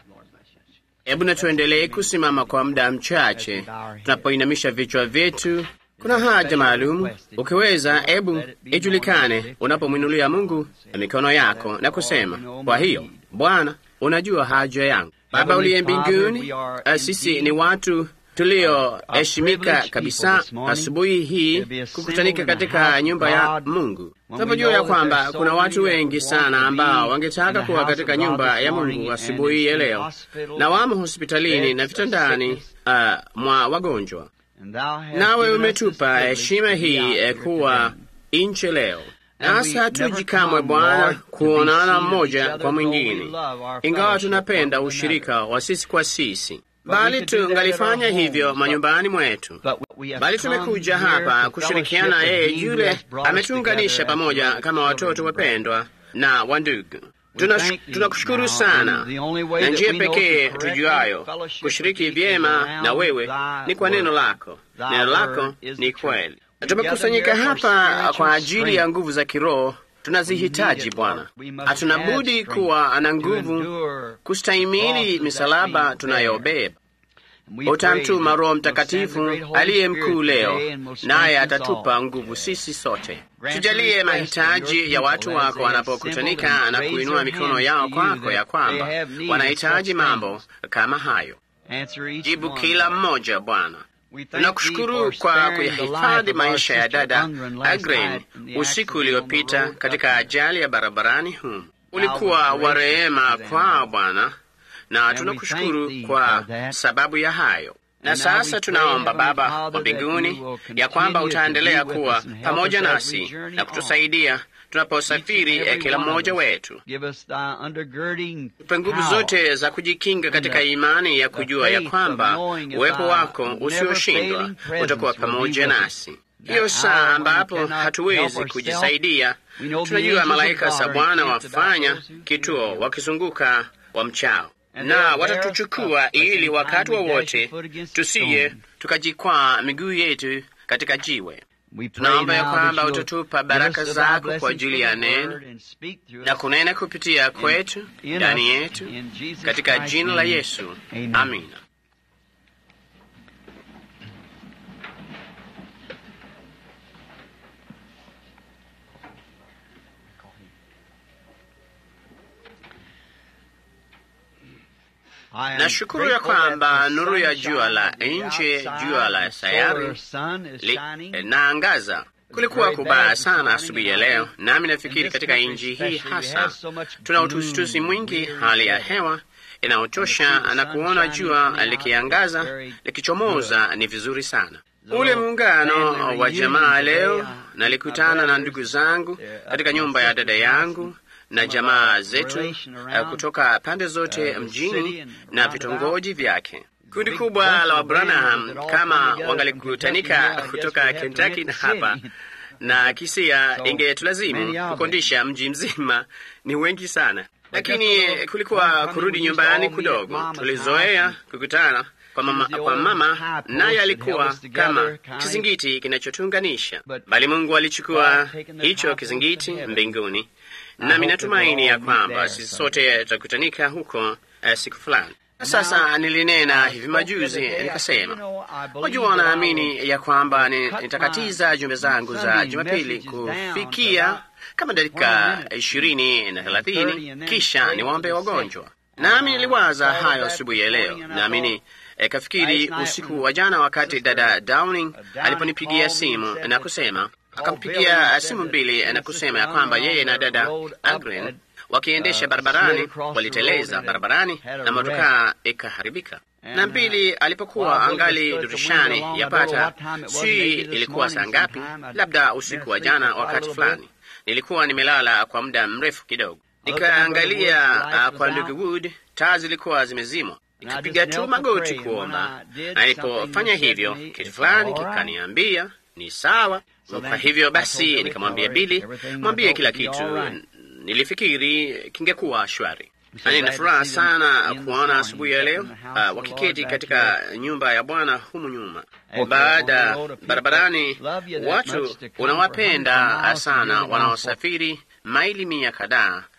Hebu na tuendelee kusimama kwa muda mchache tunapoinamisha vichwa vyetu. Kuna haja maalumu, ukiweza, hebu ijulikane unapomwinulia Mungu na mikono yako na kusema, kwa hiyo Bwana, unajua haja yangu. Baba uliye mbinguni, sisi ni watu tulioheshimika kabisa asubuhi hii kukutanika katika nyumba ya Mungu. Tunapojua ya kwamba kuna watu wengi sana ambao wangetaka kuwa katika nyumba ya Mungu asubuhi ya leo, na wamo hospitalini na vitandani uh, mwa wagonjwa, nawe umetupa heshima hii eh, kuwa nchi leo nasi hatuji kamwe Bwana kuonana mmoja kwa mwingine, ingawa tunapenda ushirika wa sisi kwa sisi bali tungalifanya hivyo manyumbani mwetu, bali tumekuja hapa kushirikiana yeye yule ametuunganisha pamoja kama watoto wapendwa na wandugu. Tunakushukuru tuna sana, na njia pekee tujuayo kushiriki vyema na wewe ni kwa neno lako. Neno lako ni kweli. Tumekusanyika hapa kwa ajili ya nguvu za kiroho tunazihitaji Bwana. Hatuna budi kuwa na nguvu kustahimili misalaba tunayobeba. Utamtuma Roho Mtakatifu aliye mkuu leo, naye atatupa nguvu sisi sote. Tujalie mahitaji ya watu wako wanapokutanika na kuinua mikono yao kwako, ya kwamba wanahitaji mambo kama hayo. Jibu kila mmoja Bwana. Tunakushukuru kwa kuyahifadhi maisha ya dada Agren usiku uliopita katika ajali ya barabarani humu. Ulikuwa wa rehema kwao Bwana, na tunakushukuru kwa sababu ya hayo. Na sasa tunaomba Baba wa mbinguni ya kwamba utaendelea kuwa pamoja nasi na kutusaidia tunaposafiri kila mmoja wetu. Tupe nguvu zote za kujikinga katika imani ya kujua ya kwamba uwepo wako usioshindwa utakuwa pamoja nasi. Hiyo saa ambapo hatuwezi kujisaidia, tunajua malaika za Bwana wafanya kituo wakizunguka wa mchao na watatuchukua ili wakati wowote wa tusiye tukajikwaa miguu yetu katika jiwe. Tunaomba ya kwamba utatupa baraka zako kwa ajili ya neno na kunena kupitia kwetu ndani yetu, katika jina la Yesu, amina. Nashukuru ya kwamba nuru ya jua la nje, jua la sayari linaangaza. Kulikuwa kubaya sana asubuhi ya leo, nami nafikiri katika nchi hii hasa tuna utusitusi mwingi, hali ya hewa inayochosha, na kuona jua likiangaza likichomoza ni vizuri sana. Ule muungano wa jamaa leo, nalikutana na ndugu zangu katika nyumba ya dada yangu na jamaa zetu uh, kutoka pande zote mjini na vitongoji vyake. Kundi kubwa la Wabranham kama wangalikutanika kutoka Kentucky na hapa na Kisia, ingetulazimu kukondisha mji mzima, ni wengi sana, lakini kulikuwa kurudi nyumbani kudogo. Tulizoea kukutana kwa mama, kwa mama naye alikuwa kama kizingiti kinachotuunganisha, bali Mungu alichukua hicho kizingiti mbinguni nami natumaini ya kwamba sisi sote tutakutanika huko uh, siku fulani. Sasa nilinena hivi majuzi nikasema, wajua, naamini ya kwamba nitakatiza jumbe zangu za Jumapili kufikia kama dakika ishirini na thelathini, kisha niwaombe wagonjwa. Nami niliwaza hayo asubuhi ya leo, nami kafikiri usiku wa jana, wakati dada Downing aliponipigia simu na kusema akampigia simu mbili na kusema ya kwamba yeye na dada Agren wakiendesha barabarani waliteleza barabarani na motokaa ikaharibika. Na mbili, alipokuwa angali dirishani, yapata si ilikuwa saa ngapi, labda usiku wa jana, wakati fulani nilikuwa nimelala kwa muda mrefu kidogo, nikaangalia uh, kwa ndugu Wood, taa zilikuwa zimezimwa nikapiga tu magoti kuomba, na nilipofanya hivyo kitu fulani kikaniambia ni sawa. Kwa hivyo basi nikamwambia Bili, mwambie kila kitu, nilifikiri kingekuwa shwari. Na nina furaha sana kuona asubuhi ya leo uh, wakiketi katika nyumba ya Bwana humu nyuma. Baada barabarani, watu unawapenda sana wanaosafiri maili mia kadhaa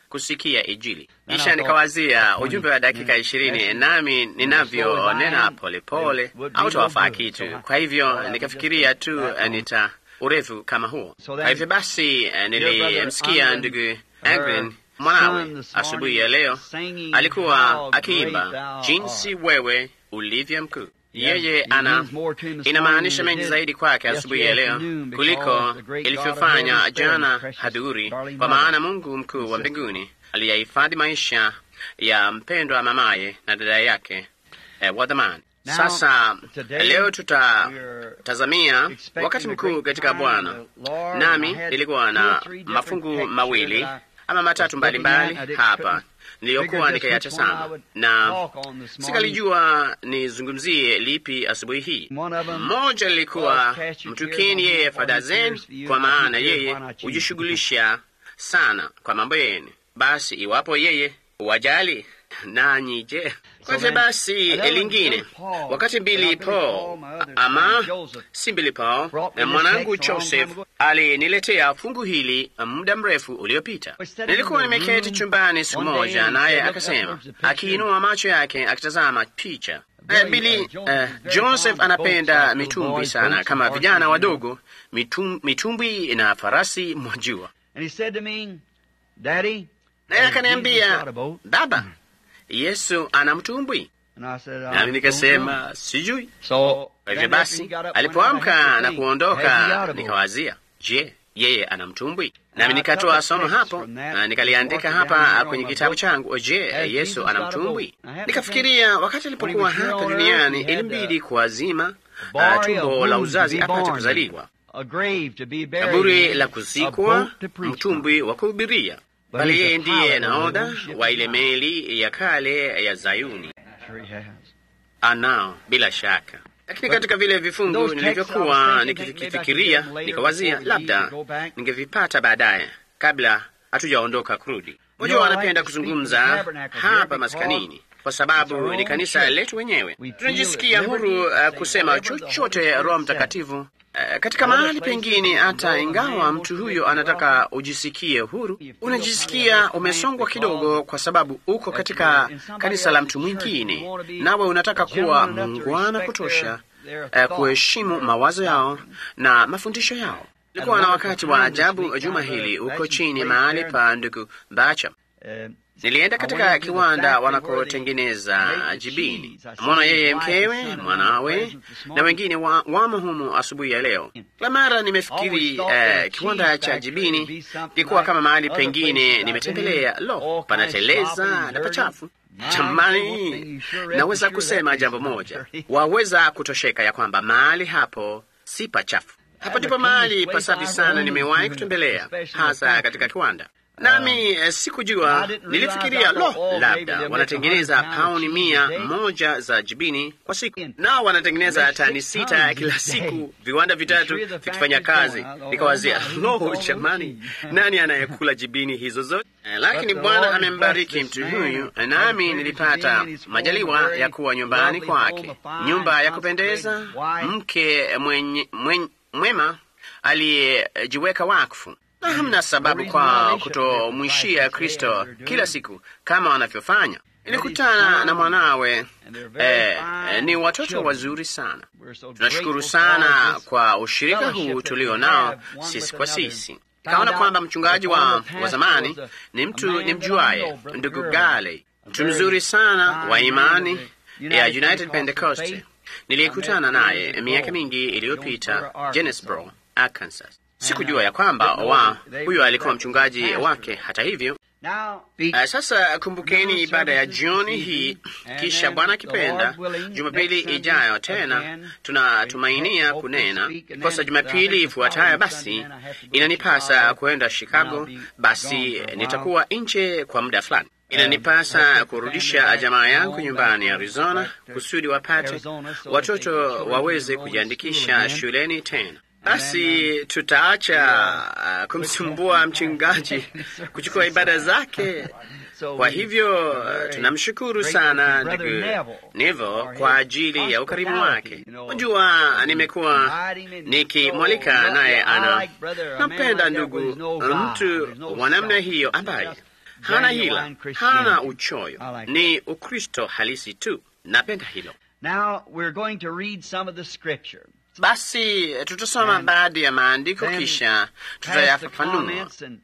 kusikia Injili. Kisha nikawazia ujumbe wa dakika ishirini, nami ninavyonena polepole hautawafaa kitu. Kwa hivyo nikafikiria tu nita urefu kama huo. Kwa hivyo basi, nilimsikia ndugu Angren mwanawe asubuhi ya leo alikuwa akiimba jinsi wewe ulivyo mkuu. Yeye ana inamaanisha mengi zaidi kwake asubuhi ya leo kuliko ilivyofanya jana hadhuri, kwa maana Mungu mkuu wa mbinguni aliyahifadhi maisha ya mpendwa mamaye na dada yake eh, wa dhamani. Sasa leo tutatazamia wakati mkuu katika Bwana, nami nilikuwa na mafungu mawili ama matatu mbalimbali mbali hapa niliyokuwa nikayatazama na sikalijua nizungumzie lipi asubuhi hii. Mmoja lilikuwa mtukeni yeye fadha zenu, kwa maana yeye hujishughulisha sana kwa mambo yenu. Basi iwapo yeye wajali nanyi je? Kwanza basi lingine, wakati Billy Paul ama si Billy Paul, mwanangu Joseph aliniletea fungu hili muda mrefu uliopita. Nilikuwa nimeketi chumbani siku moja, naye akasema, akiinua macho yake akitazama picha Uh, Billy uh, Joseph anapenda mitumbwi sana, kama vijana wadogo, mitum, mitumbwi na farasi, mwajua. Naye akaniambia, baba, Yesu ana mtumbwi. Nami nikasema sijui. Kwa hivyo basi, alipoamka na kuondoka, nikawazia, je, yeye ana mtumbwi? Nami nikatoa somo hapo na nikaliandika hapa kwenye kitabu changu, je, Yesu ana mtumbwi? Nikafikiria wakati alipokuwa hapa duniani ilimbidi kuazima uh, tumbo la uzazi apate kuzaliwa, kaburi la kuzikwa, mtumbwi wa kuhubiria bali yeye ndiye nahodha wa ile meli ya kale ya Zayuni. Anao bila shaka, lakini katika vile vifungu nilivyokuwa nikifikiria, nikawazia labda ningevipata baadaye kabla hatujaondoka kurudi. Unajua, wanapenda kuzungumza hapa maskanini kwa sababu ni kanisa letu wenyewe. Tunajisikia huru uh, kusema chochote Roho Mtakatifu Uh, katika mahali pengine, hata ingawa mtu huyo anataka ujisikie huru, unajisikia umesongwa kidogo, kwa sababu uko katika kanisa la mtu mwingine, nawe unataka kuwa muungwana kutosha uh, kuheshimu mawazo yao na mafundisho yao. Ilikuwa na wakati wa ajabu juma hili uko chini mahali pa ndugu Bacha. Nilienda katika kiwanda wanakotengeneza jibini, mwana yeye, mkewe, mwanawe na wengine wa, wamo humu asubuhi ya leo. Kila mara nimefikiri uh, kiwanda cha jibini ilikuwa kama mahali pengine nimetembelea. Lo, panateleza na pachafu. Jamani, naweza kusema jambo moja, waweza kutosheka ya kwamba mahali hapo si pachafu. Hapo ndipo mahali pasafi sana nimewahi kutembelea, hasa katika kiwanda nami uh, sikujua. Nilifikiria lo, labda wanatengeneza pauni mia moja za jibini kwa siku, nao wanatengeneza tani sita kila siku, viwanda vitatu vikifanya kazi. Nikawazia, lo, jamani, nani anayekula jibini hizo zote? Uh, lakini Bwana amembariki mtu huyu, nami nilipata majaliwa ya kuwa nyumbani kwake, nyumba ya kupendeza, mke mwenye, mwenye, mwema aliyejiweka wakfu na hamna sababu kwa kutomwishia Kristo kila siku kama wanavyofanya. Nilikutana na mwanawe eh, ni watoto wazuri sana. Tunashukuru sana kwa ushirika huu tulio nao sisi kwa sisi. Kaona kwamba mchungaji wa, wa zamani ni mtu ni mjuaye, ndugu Gale, mtu mzuri sana wa imani ya United Pentecost. Niliyekutana naye miaka mingi iliyopita Jonesboro, Arkansas. Sikujua ya kwamba wa huyo alikuwa mchungaji wake. Hata hivyo, uh, sasa kumbukeni ibada ya jioni hii, kisha Bwana akipenda, Jumapili ijayo tena tunatumainia kunena kosa. Jumapili ifuatayo basi inanipasa kwenda Chicago, basi nitakuwa nje kwa muda fulani. Inanipasa kurudisha jamaa yangu nyumbani Arizona, kusudi wapate watoto waweze kujiandikisha shuleni tena. Basi tutaacha uh, kumsumbua mchungaji kuchukua ibada zake. Kwa hivyo uh, tunamshukuru sana ndugu Nevo kwa ajili ya ukarimu wake. Unajua, nimekuwa nikimwalika naye, ana nampenda ndugu, mtu wa namna hiyo ambaye hana genuine hila, Christianity. hana uchoyo, I like ni Ukristo halisi tu. Napenda hilo. Now we're going to read some of the scripture. Basi tutasoma And baadhi ya maandiko then kisha Pass the tutayafafanua. comments and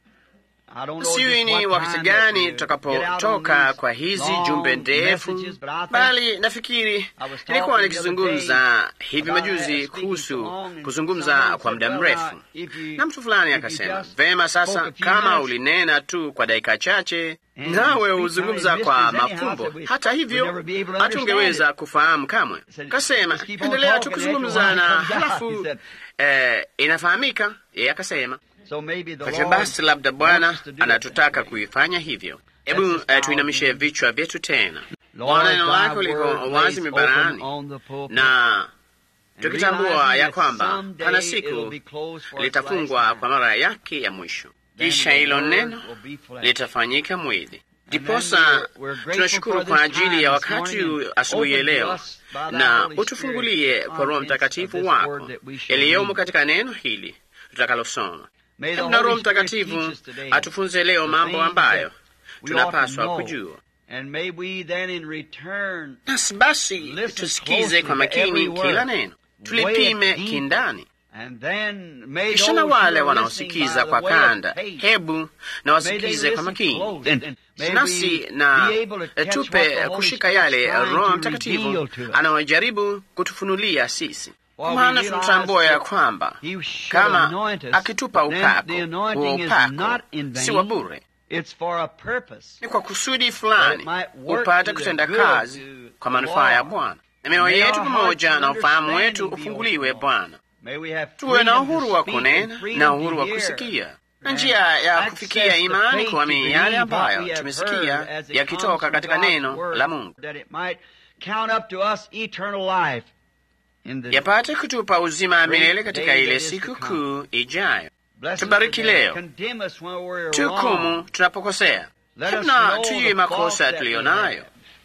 I don't know Sijui just ni what wakati time gani that we get out on tutakapotoka these kwa hizi long jumbe ndefu, messages, but I think bali nafikiri I was talking nilikuwa the nikizungumza other day hivi about majuzi speaking kuhusu so long and kuzungumza someone kwa said, muda well, mrefu, now, if you- na mtu fulani if you akasema, just vema, spoke sasa a few kama minutes, ulinena tu kwa dakika chache And nawe speak huzungumza how it kwa mysteries anyhow, mafumbo, so we- hata we'd hivyo never be able to hatungeweza kufahamu kamwe. said, Kasema "Just keep on endelea tu talking, kuzungumza after a na while it comes out." halafu He said, eh, inafahamika. Yeye akasema So maybe the kwa hiyo Lord basi labda Bwana wants to do it anatutaka that way. kuifanya hivyo. Hebu Let's just eh, bow tuinamishe again. vichwa vyetu tena. Lord, Bwana, neno thy lako liko word wazi lays mibarani, open on the pulpit. na And tukitambua realizing ya that kwamba someday pana it'll siku be closed for its litafungwa last kwa time. mara yake ya mwisho, Then kisha the hilo word neno will be flesh. litafanyika mwili. then Ndiposa we're- we're grateful tunashukuru for kwa this ajili time ya this wakati morning huu and asubuhi ya open to leo, us by thy na Holy utufungulie Spirit kwa Roho contents of Mtakatifu this wako word that we shall yaliyomo read. katika neno hili tutakalosoma. May the Hebu na Holy Roho Spirit Mtakatifu teach us today atufunze leo the mambo things ambayo that we ought to tunapaswa know. kujua. And may we then in return Nasi basi Listen tusikize closely kwa to makini every word. kila neno, Weigh tulipime it deep. kindani. and then may Kisha those na who wale are listening wanaosikiza by kwa the way of kanda, faith, hebu na may they wasikize kwa listen makini, close and may nasi we na be able to catch what tupe the Holy kushika Spirit's yale trying Roho to Mtakatifu reveal to us. anayojaribu kutufunulia sisi, While we maana realize tunatambua ya that kwamba He should kama anoint us, akitupa then upako, the huo anointing is upako not in si wa vain. bure, It's for a purpose. ni kwa kusudi That fulani it might work upate to the kutenda good kazi to kwa manufaa ya Lord. Bwana, na mioyo May yetu our pamoja hearts na and ufahamu wetu understanding be ufunguliwe open, Bwana, May we have tuwe na freedom to uhuru wa speak and kunena freedom na to uhuru wa hear. kusikia na And njia ya access kufikia the imani faith kuamini to yale believe what ambayo we have tumesikia heard as it yakitoka comes from katika God's neno word, la Mungu, that it might count up to us eternal life in the yapate kutupa uzima wa milele katika day ile that is to siku come. kuu ijayo. Bless us Tubariki today. leo. Condemn us when we're Tuhukumu wrong. tunapokosea, Let hebu us na know tujue the makosa faults that tuliyo we nayo, have.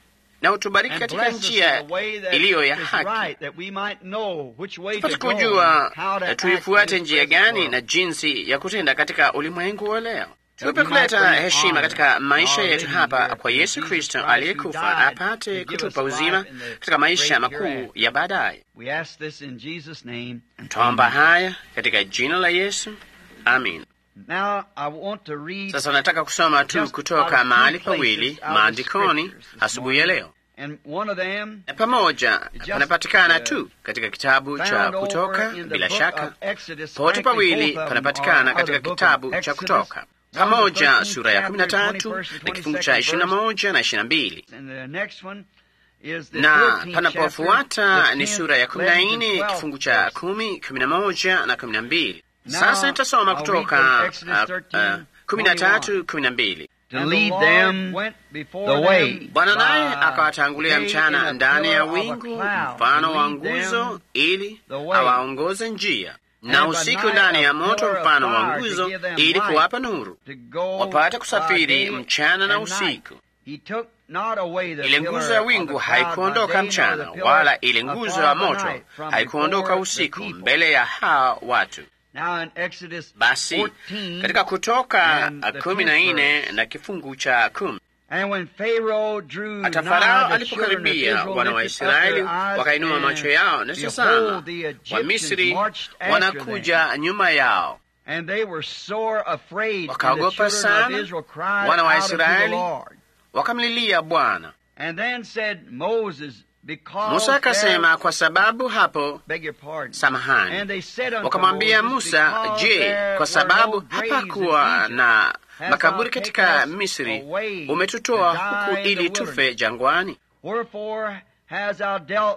na utubariki And katika bless us njia in a way that iliyo ya is haki, right, that we might know which way tupate to go kujua and how to eh, act tuifuate in this njia present gani world. na jinsi ya kutenda katika ulimwengu wa leo. Tupe we might kuleta bring heshima honor katika to maisha our yetu living hapa here kwa through Yesu Jesus Kristo Christ who aliyekufa died apate to give kutupa us uzima life in the katika maisha great makuu hereafter. ya baadaye. We ask this in Jesus' name. Twaomba haya katika jina la Yesu, amin. Now I want to read Sasa nataka kusoma tu just out kutoka of two mahali places pawili out of maandikoni scriptures this asubuhi ya morning. leo. and one of them Na pamoja Just, panapatikana uh, tu katika kitabu cha found over Kutoka, in the bila book shaka of Exodus. pote Frankly, pawili both of them panapatikana are out of katika the book kitabu of cha Exodus. Kutoka, One of the pamoja 13th sura ya kumi na chapter, tatu 21st na kifungu cha and ishirini na 22nd moja na ishirini na mbili And the next one is the na 14th panapofuata chapter, ni the sura ya 10th, kumi na 11th, nne 12th kifungu cha verse. kumi kumi na moja na kumi na mbili Now, sasa nitasoma I'll read kutoka from Exodus uh, 13, uh, kumi na tatu kumi na mbili To And lead the Lord them went before the way. them Bwana naye by akawatangulia day in mchana a ndani ya pillar of a wingu cloud mfano to wa lead nguzo them ili the way. awaongoze njia, na And by usiku night ndani a ya moto pillar of mfano wa fire to nguzo give them ili light kuwapa nuru, to go wapate by kusafiri day mchana na and night. usiku. He took not away the Ile pillar nguzo ya of wingu the cloud haikuondoka by day, nor mchana, the pillar wala ile of nguzo fire ya by moto night from haikuondoka before the usiku people. mbele ya hawa watu. Now in Exodus Basi 14, katika Kutoka and the kumi na 10th nne verse. na kifungu cha kumi And when Pharaoh drew hata nigh, Farao the children of alipokaribia, Israel wana wa lifted up their Israeli eyes, wakainua and macho yao, na behold, tazama, the Egyptians Wamisri marched after them. wanakuja nyuma yao. And they were sore afraid, and the Wakaogopa children sana, of Israel cried wana wa out unto the Israeli Lord. Wakamlilia Bwana. And then said Moses, because Musa akasema, there, kwa sababu hapo, beg your pardon. samahani. And they said unto Wakamwambia Moses, Musa, because je, there kwa were sababu no graves hapakuwa in Egypt, na hast makaburi thou katika taken us Misri, away umetutoa to die huku in the ili tufe wilderness? jangwani? Wherefore hast thou dealt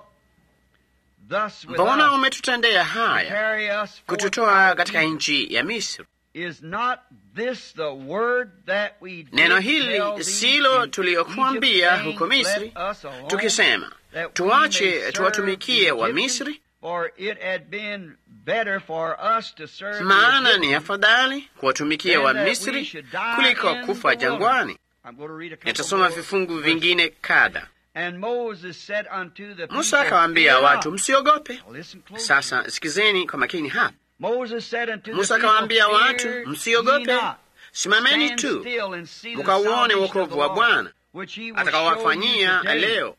thus with Mbona us umetutendea to haya carry us forth kututoa out of katika Egypt? nchi ya Misri? Is not this the word that we did Neno tell hili thee silo in tuliyokuambia Egypt, huko saying, Misri, Let us alone, tukisema that we tuache may serve tuwatumikie the wa Egyptians? Misri, For it had been better for us to serve the maana ni Egyptians afadhali kuwatumikia than wa that we Misri should die kuliko in kufa the jangwani. wilderness. I'm going to read a couple Nitasoma more vifungu verses. vingine kadha. And Moses said unto the Musa people, akawaambia "Fear watu, not." msiogope. Listen close. Sasa sikizeni kwa makini hapa. Moses said unto Musa the people, akawaambia watu, "Fear ye msiogope, not, simameni tu mukauone wokovu wa Bwana atakawafanyia leo.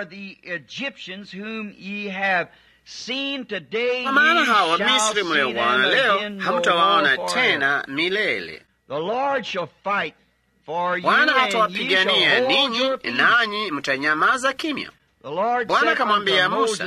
Kwa maana hawa Misri mliowaona leo hamtawaona tena milele. Bwana atawapigania ninyi, nanyi mtanyamaza kimya. Bwana akamwambia Musa,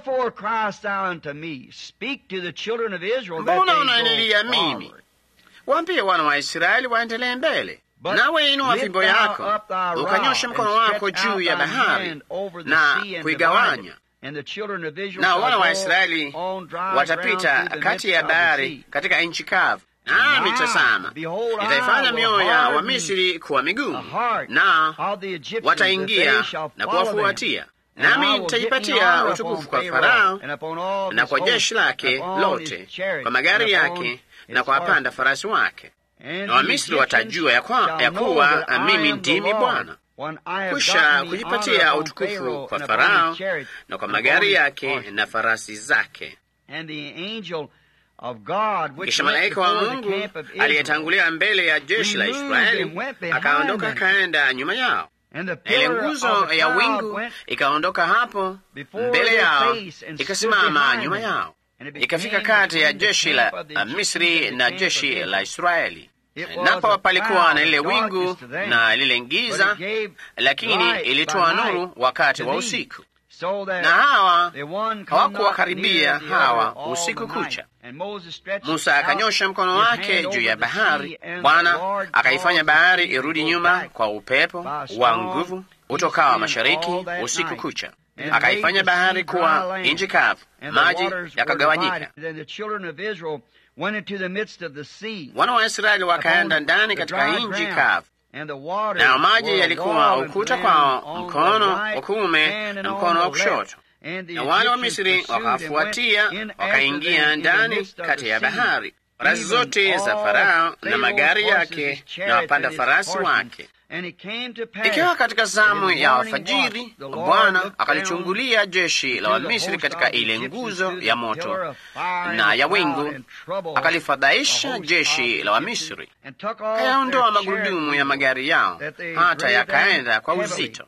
mbona unanililia mimi? Waambie wana wa Israeli waendelee mbele. Nawe inua fimbo yako ukanyosha mkono wako juu ya bahari na kuigawanya, na wana wa Israeli watapita kati ya bahari katika nchi kavu. Nami tazama, nitaifanya mioyo ya Wamisri kuwa migumu, na wataingia na kuwafuatia nami nitajipatia utukufu kwa Farao na kwa jeshi lake lote, kwa magari yake na kwa wapanda farasi wake, na Wamisri watajua ya, kwa, ya kuwa mimi ndimi Bwana. Kisha kujipatia utukufu kwa Farao na kwa magari yake na farasi zake. Kisha malaika wa Mungu aliyetangulia mbele ya jeshi la Israeli akaondoka akaenda nyuma yao ile nguzo ya wingu ikaondoka hapo mbele yao, ikasimama nyuma yao, ikafika kati ya jeshi la Misri na jeshi la Israeli. Napo palikuwa na lile wingu na lile giza, lakini ilitoa nuru wakati wa usiku, na hawa hawakuwakaribia hawa usiku kucha. Musa akanyosha mkono wake juu ya bahari, Bwana akaifanya bahari irudi nyuma kwa upepo wa nguvu utokao mashariki usiku kucha, akaifanya bahari kuwa nchi kavu, maji yakagawanyika. Wana wa Israeli wakaenda ndani katika nchi kavu, nayo maji yalikuwa ukuta kwao, mkono wa kuume na mkono wa kushoto na wana wa Misri wakafuatia wakaingia ndani kati ya bahari, farasi zote za Farao na magari yake na wapanda farasi wake. Ikiwa katika zamu ya alfajiri, Bwana akalichungulia jeshi la Wamisri katika ile nguzo ya moto na ya wingu, akalifadhaisha jeshi la Wamisri, kayaondoa magurudumu ya magari yao hata yakaenda kwa uzito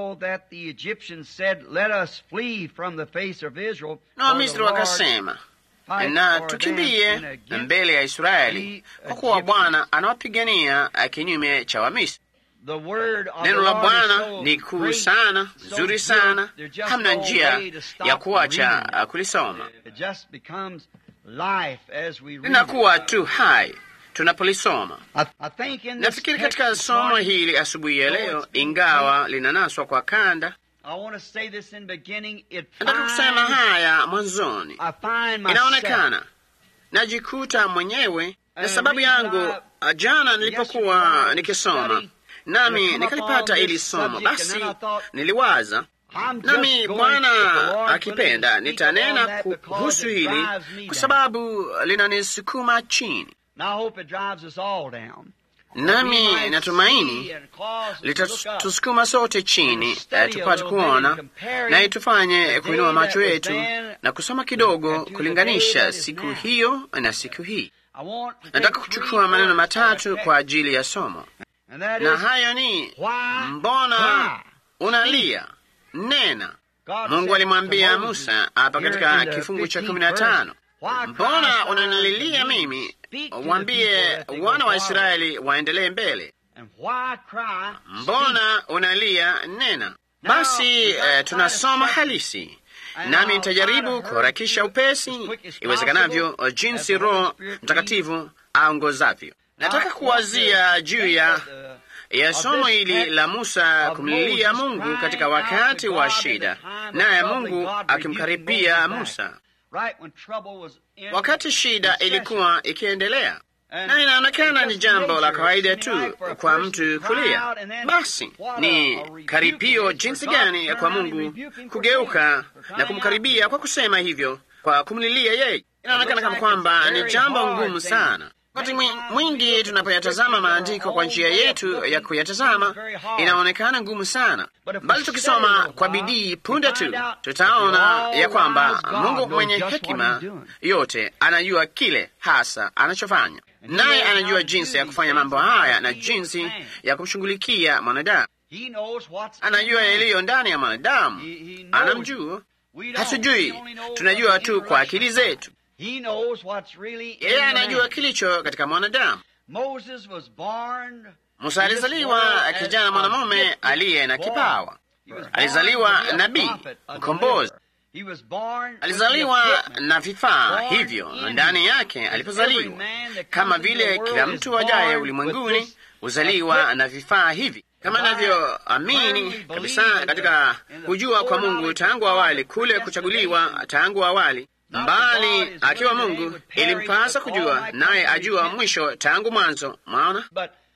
na Wamisri wakasema, na tukimbie mbele ya Israeli, kwa kuwa Bwana anawapigania kinyume cha Wamisri. Neno la Bwana ni kuu sana, zuri sana, hamna njia ya kuacha kulisoma, linakuwa tu hai tunapolisoma. Nafikiri katika somo hili asubuhi ya leo, ingawa linanaswa kwa kanda, nataka kusema haya mwanzoni. Inaonekana najikuta mwenyewe na sababu yangu. Jana nilipokuwa nikisoma nami nikalipata ili somo, basi niliwaza nami Bwana akipenda nitanena kuhusu hili kwa sababu linanisukuma chini nami natumaini litatusukuma sote chini, tupate kuona na itufanye kuinua macho yetu na kusoma kidogo, kulinganisha siku hiyo na siku hii. Nataka kuchukua maneno matatu kwa ajili ya somo, na hayo ni mbona unalia? Nena. Mungu alimwambia Musa hapa katika kifungu cha kumi na tano mbona unanililia mimi? Waambie wana wa Israeli waendelee mbele. Mbona unalia? Nena. Basi eh, tunasoma halisi, nami nitajaribu kuharakisha upesi iwezekanavyo jinsi Roho Mtakatifu aongozavyo. Nataka kuwazia juu ya ya somo hili la Musa kumlilia Mungu katika wakati wa shida, naye Mungu akimkaribia Musa wakati shida ilikuwa ikiendelea, na inaonekana ni jambo la kawaida tu kwa mtu kulia. Basi ni karipio jinsi gani kwa Mungu kugeuka na kumkaribia kwa kusema hivyo, kwa kumlilia yeye. Inaonekana kama kwamba ni jambo ngumu sana. Wakati mwingi tunapoyatazama maandiko kwa njia yetu ya kuyatazama, inaonekana ngumu sana, bali tukisoma kwa bidii, punde tu tutaona ya kwamba Mungu mwenye hekima yote anajua kile hasa anachofanya. naye anajua jinsi ya kufanya mambo haya na jinsi ya kumshughulikia mwanadamu. Anajua yaliyo ndani ya mwanadamu, anamjua. Hatujui, tunajua tu kwa akili zetu. Yeye anajua kilicho katika mwanadamu. Musa alizaliwa kijana mwanamume aliye na kipawa, alizaliwa nabii, mkombozi alizaliwa na vifaa hivyo ndani yake alipozaliwa, kama vile kila mtu ajaye ulimwenguni huzaliwa na vifaa hivi, kama navyoamini kabisa katika kujua kwa Mungu tangu awali, kule kuchaguliwa tangu awali mbali akiwa Mungu ilimpasa kujua, naye ajua mwisho tangu mwanzo. Mwaona,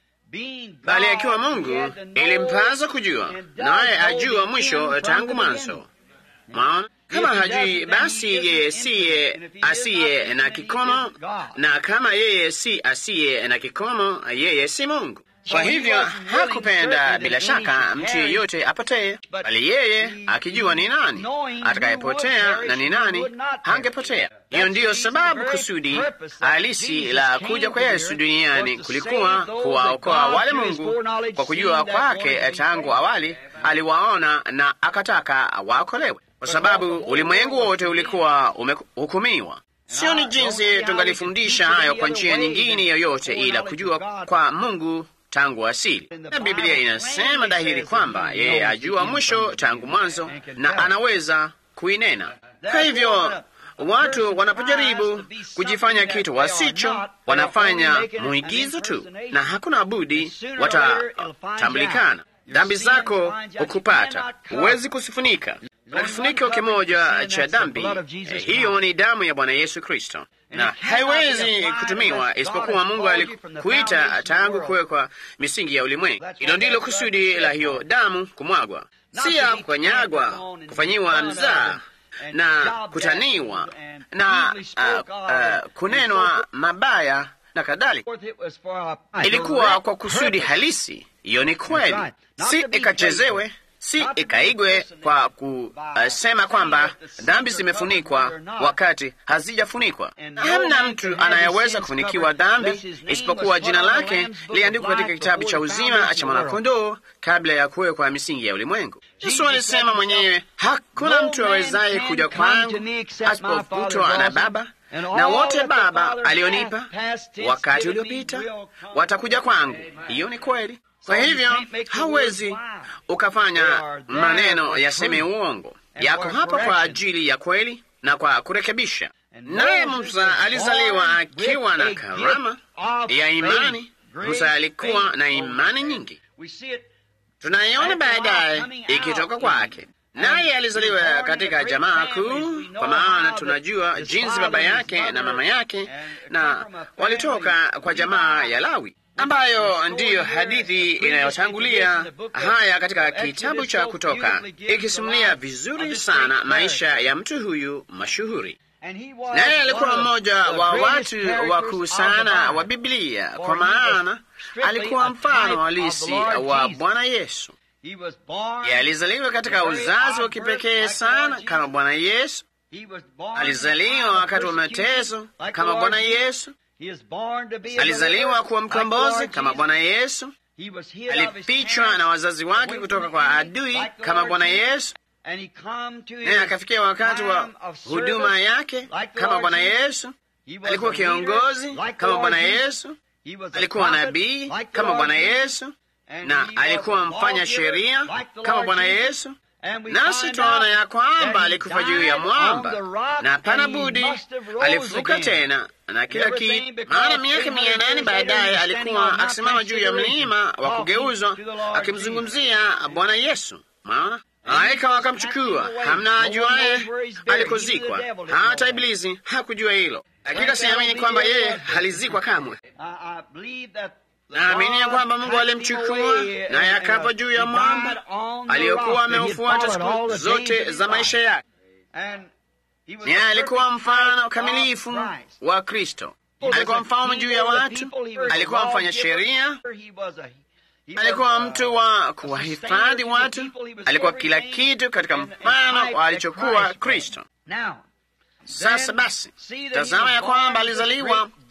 bali akiwa Mungu ilimpasa kujua, naye ajua mwisho tangu mwanzo. Mwaona, kama hajui, basi yeye siye asiye na kikomo, na kama yeye si asiye na kikomo, yeye si Mungu. Kwa hivyo hakupenda bila shaka mtu yeyote apotee, bali yeye akijua ni nani atakayepotea na ni nani hangepotea. Hiyo ndiyo sababu kusudi halisi la kuja kwa Yesu duniani kulikuwa kuwaokoa wale Mungu kwa kujua kwake tangu awali aliwaona na akataka waokolewe, kwa sababu ulimwengu wote ulikuwa umehukumiwa. Sio ni jinsi tungalifundisha hayo kwa njia nyingine yoyote ila kujua kwa Mungu tangu asili. Na Biblia inasema dhahiri kwamba yeye ajua mwisho tangu mwanzo na anaweza kuinena. Kwa hivyo watu wanapojaribu kujifanya kitu wasicho, wanafanya muigizo tu, na hakuna budi watatambulikana. Dhambi zako hukupata, huwezi kusifunika na kifuniko kimoja cha dhambi eh, hiyo ni damu ya Bwana Yesu Kristo, na haiwezi kutumiwa isipokuwa Mungu alikuita tangu kuwekwa misingi ya ulimwengu. Hilo ndilo kusudi la hiyo damu kumwagwa, si ya kukanyagwa, kufanyiwa mzaa na kutaniwa na uh, uh, kunenwa mabaya na kadhalika. Ilikuwa kwa kusudi halisi. Hiyo ni kweli, si ikachezewe si ikaigwe kwa kusema kwamba dhambi zimefunikwa wakati hazijafunikwa. Hamna mtu anayeweza kufunikiwa dhambi isipokuwa jina lake liandikwa katika kitabu cha uzima cha mwanakondoo kabla ya kuwekwa misingi ya ulimwengu. Yesu alisema mwenyewe, hakuna mtu awezaye kuja kwangu asipovutwa na Baba, na wote Baba alionipa wakati uliopita watakuja kwangu. Hiyo ni kweli. Kwa hivyo hauwezi ukafanya maneno yaseme uongo. Yako hapa kwa ajili ya kweli na kwa kurekebisha. Naye Musa alizaliwa akiwa na karama ya imani. Musa alikuwa na imani nyingi, tunaiona baadaye ikitoka kwake. Naye alizaliwa katika jamaa kuu, kwa maana tunajua jinsi baba yake na mama yake na walitoka kwa jamaa ya Lawi ambayo ndiyo hadithi inayotangulia haya katika kitabu cha Kutoka, ikisimulia vizuri sana maisha ya mtu huyu mashuhuri. Naye alikuwa mmoja wa watu wakuu sana wa Biblia, kwa maana alikuwa mfano halisi wa Bwana Yesu. Ye alizaliwa katika uzazi wa kipekee sana kama Bwana Yesu. Alizaliwa wakati wa mateso kama Bwana Yesu. Alizaliwa kuwa mkombozi kama Bwana Yesu. Alifichwa na wazazi wake kutoka kwa adui kama Bwana Yesu, naye akafikia wakati wa huduma yake kama Bwana Yesu. Alikuwa kiongozi kama Bwana Yesu, alikuwa nabii kama Bwana Yesu, na alikuwa mfanya sheria kama Bwana Yesu. Nasi twaona ya kwamba alikufa juu ya mwamba na hapana budi alifufuka tena na kila kitu. Maana miaka mia nane baadaye alikuwa akisimama juu ya mlima wa kugeuzwa akimzungumzia Bwana Yesu. Maana malaika wakamchukua, hamna ajuaye alikozikwa, hata Ibilisi hakujua hilo. Hakika siamini kwamba yeye alizikwa kamwe. Naamini ya kwamba Mungu alimchukua naye akafa juu ya mwamba aliyokuwa ameufuata siku zote za maisha yake. Naye alikuwa mfano kamilifu wa Kristo. Alikuwa mfalme juu ya watu, alikuwa mfanya sheria, alikuwa mtu wa kuwahifadhi watu, alikuwa kila kitu katika mfano wa alichokuwa Kristo. Sasa basi, tazama ya kwamba alizaliwa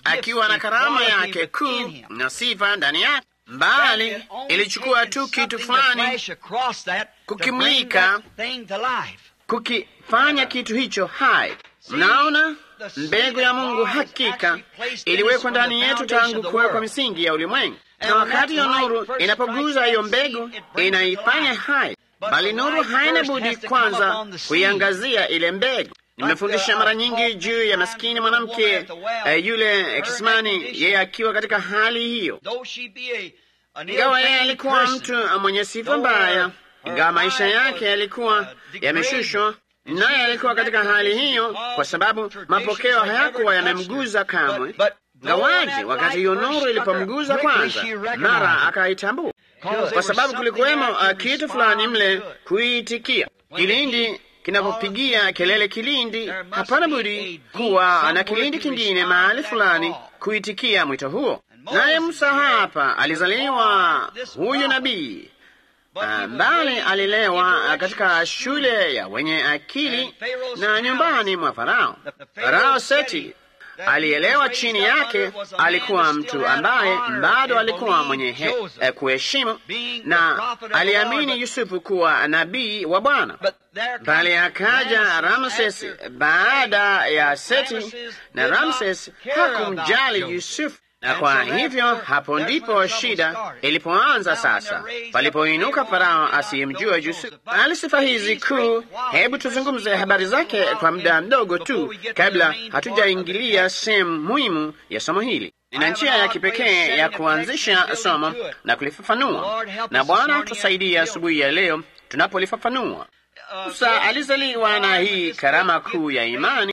akiwa na karama yake kuu na sifa ndani yake, mbali ilichukua tu kitu fulani kukimlika, kukifanya kitu hicho hai. Mnaona, mbegu ya Mungu hakika iliwekwa ndani yetu tangu kuwekwa misingi ya ulimwengu, na wakati hiyo nuru inapoguza hiyo mbegu inaifanya hai, bali nuru haina budi kwanza kuiangazia ile mbegu. Nimefundisha mara nyingi juu ya maskini mwanamke uh, yule kisimani, yeye akiwa katika hali hiyo, ingawa yeye alikuwa mtu mwenye sifa mbaya, ingawa maisha yake yalikuwa yameshushwa, naye alikuwa katika hali hiyo kwa sababu mapokeo hayakuwa yamemguza kamwe. Gawaji wakati hiyo nuru ilipomguza kwanza, mara akaitambua, kwa sababu kulikuwemo uh, kitu fulani mle kuitikia kilindi kinapopigia kelele kilindi, hapana budi kuwa na kilindi kingine mahali fulani kuitikia mwito huo. Naye Musa hapa alizaliwa huyu nabii mbali, alilelewa katika shule ya wenye akili na nyumbani mwa Farao. Farao Seti alielewa chini yake alikuwa mtu ambaye bado alikuwa mwenye eh, kuheshimu na aliamini Yusufu kuwa nabii wa Bwana. Bali akaja Ramses baada ya Seti, na Ramses hakumjali Yusufu, na kwa hivyo hapo ndipo shida ilipoanza. Sasa palipoinuka Farao asiyemjua Yusufu. Ali sifa hizi kuu, hebu tuzungumze habari zake kwa muda mdogo tu kabla hatujaingilia sehemu muhimu ya somo hili. Nina njia ya kipekee ya kuanzisha somo na kulifafanua, na Bwana tusaidia asubuhi ya leo tunapolifafanua. Musa alizaliwa na hii karama kuu ya imani,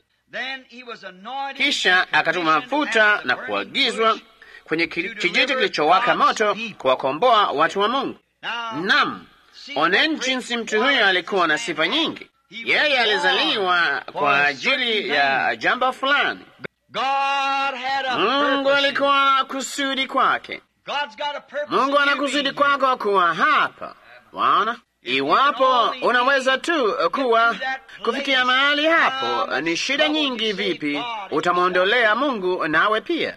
kisha akatuma mafuta na kuagizwa kwenye kijiti kilichowaka moto kuwakomboa watu wa Mungu. Nam, oneni jinsi mtu huyo alikuwa na sifa nyingi. Yeye alizaliwa kwa ajili ya jambo fulani. Mungu alikuwa na kusudi kwake. Mungu ana kusudi kwako kuwa hapa, waona Iwapo unaweza tu kuwa kufikia mahali hapo, ni shida nyingi vipi utamwondolea Mungu nawe pia.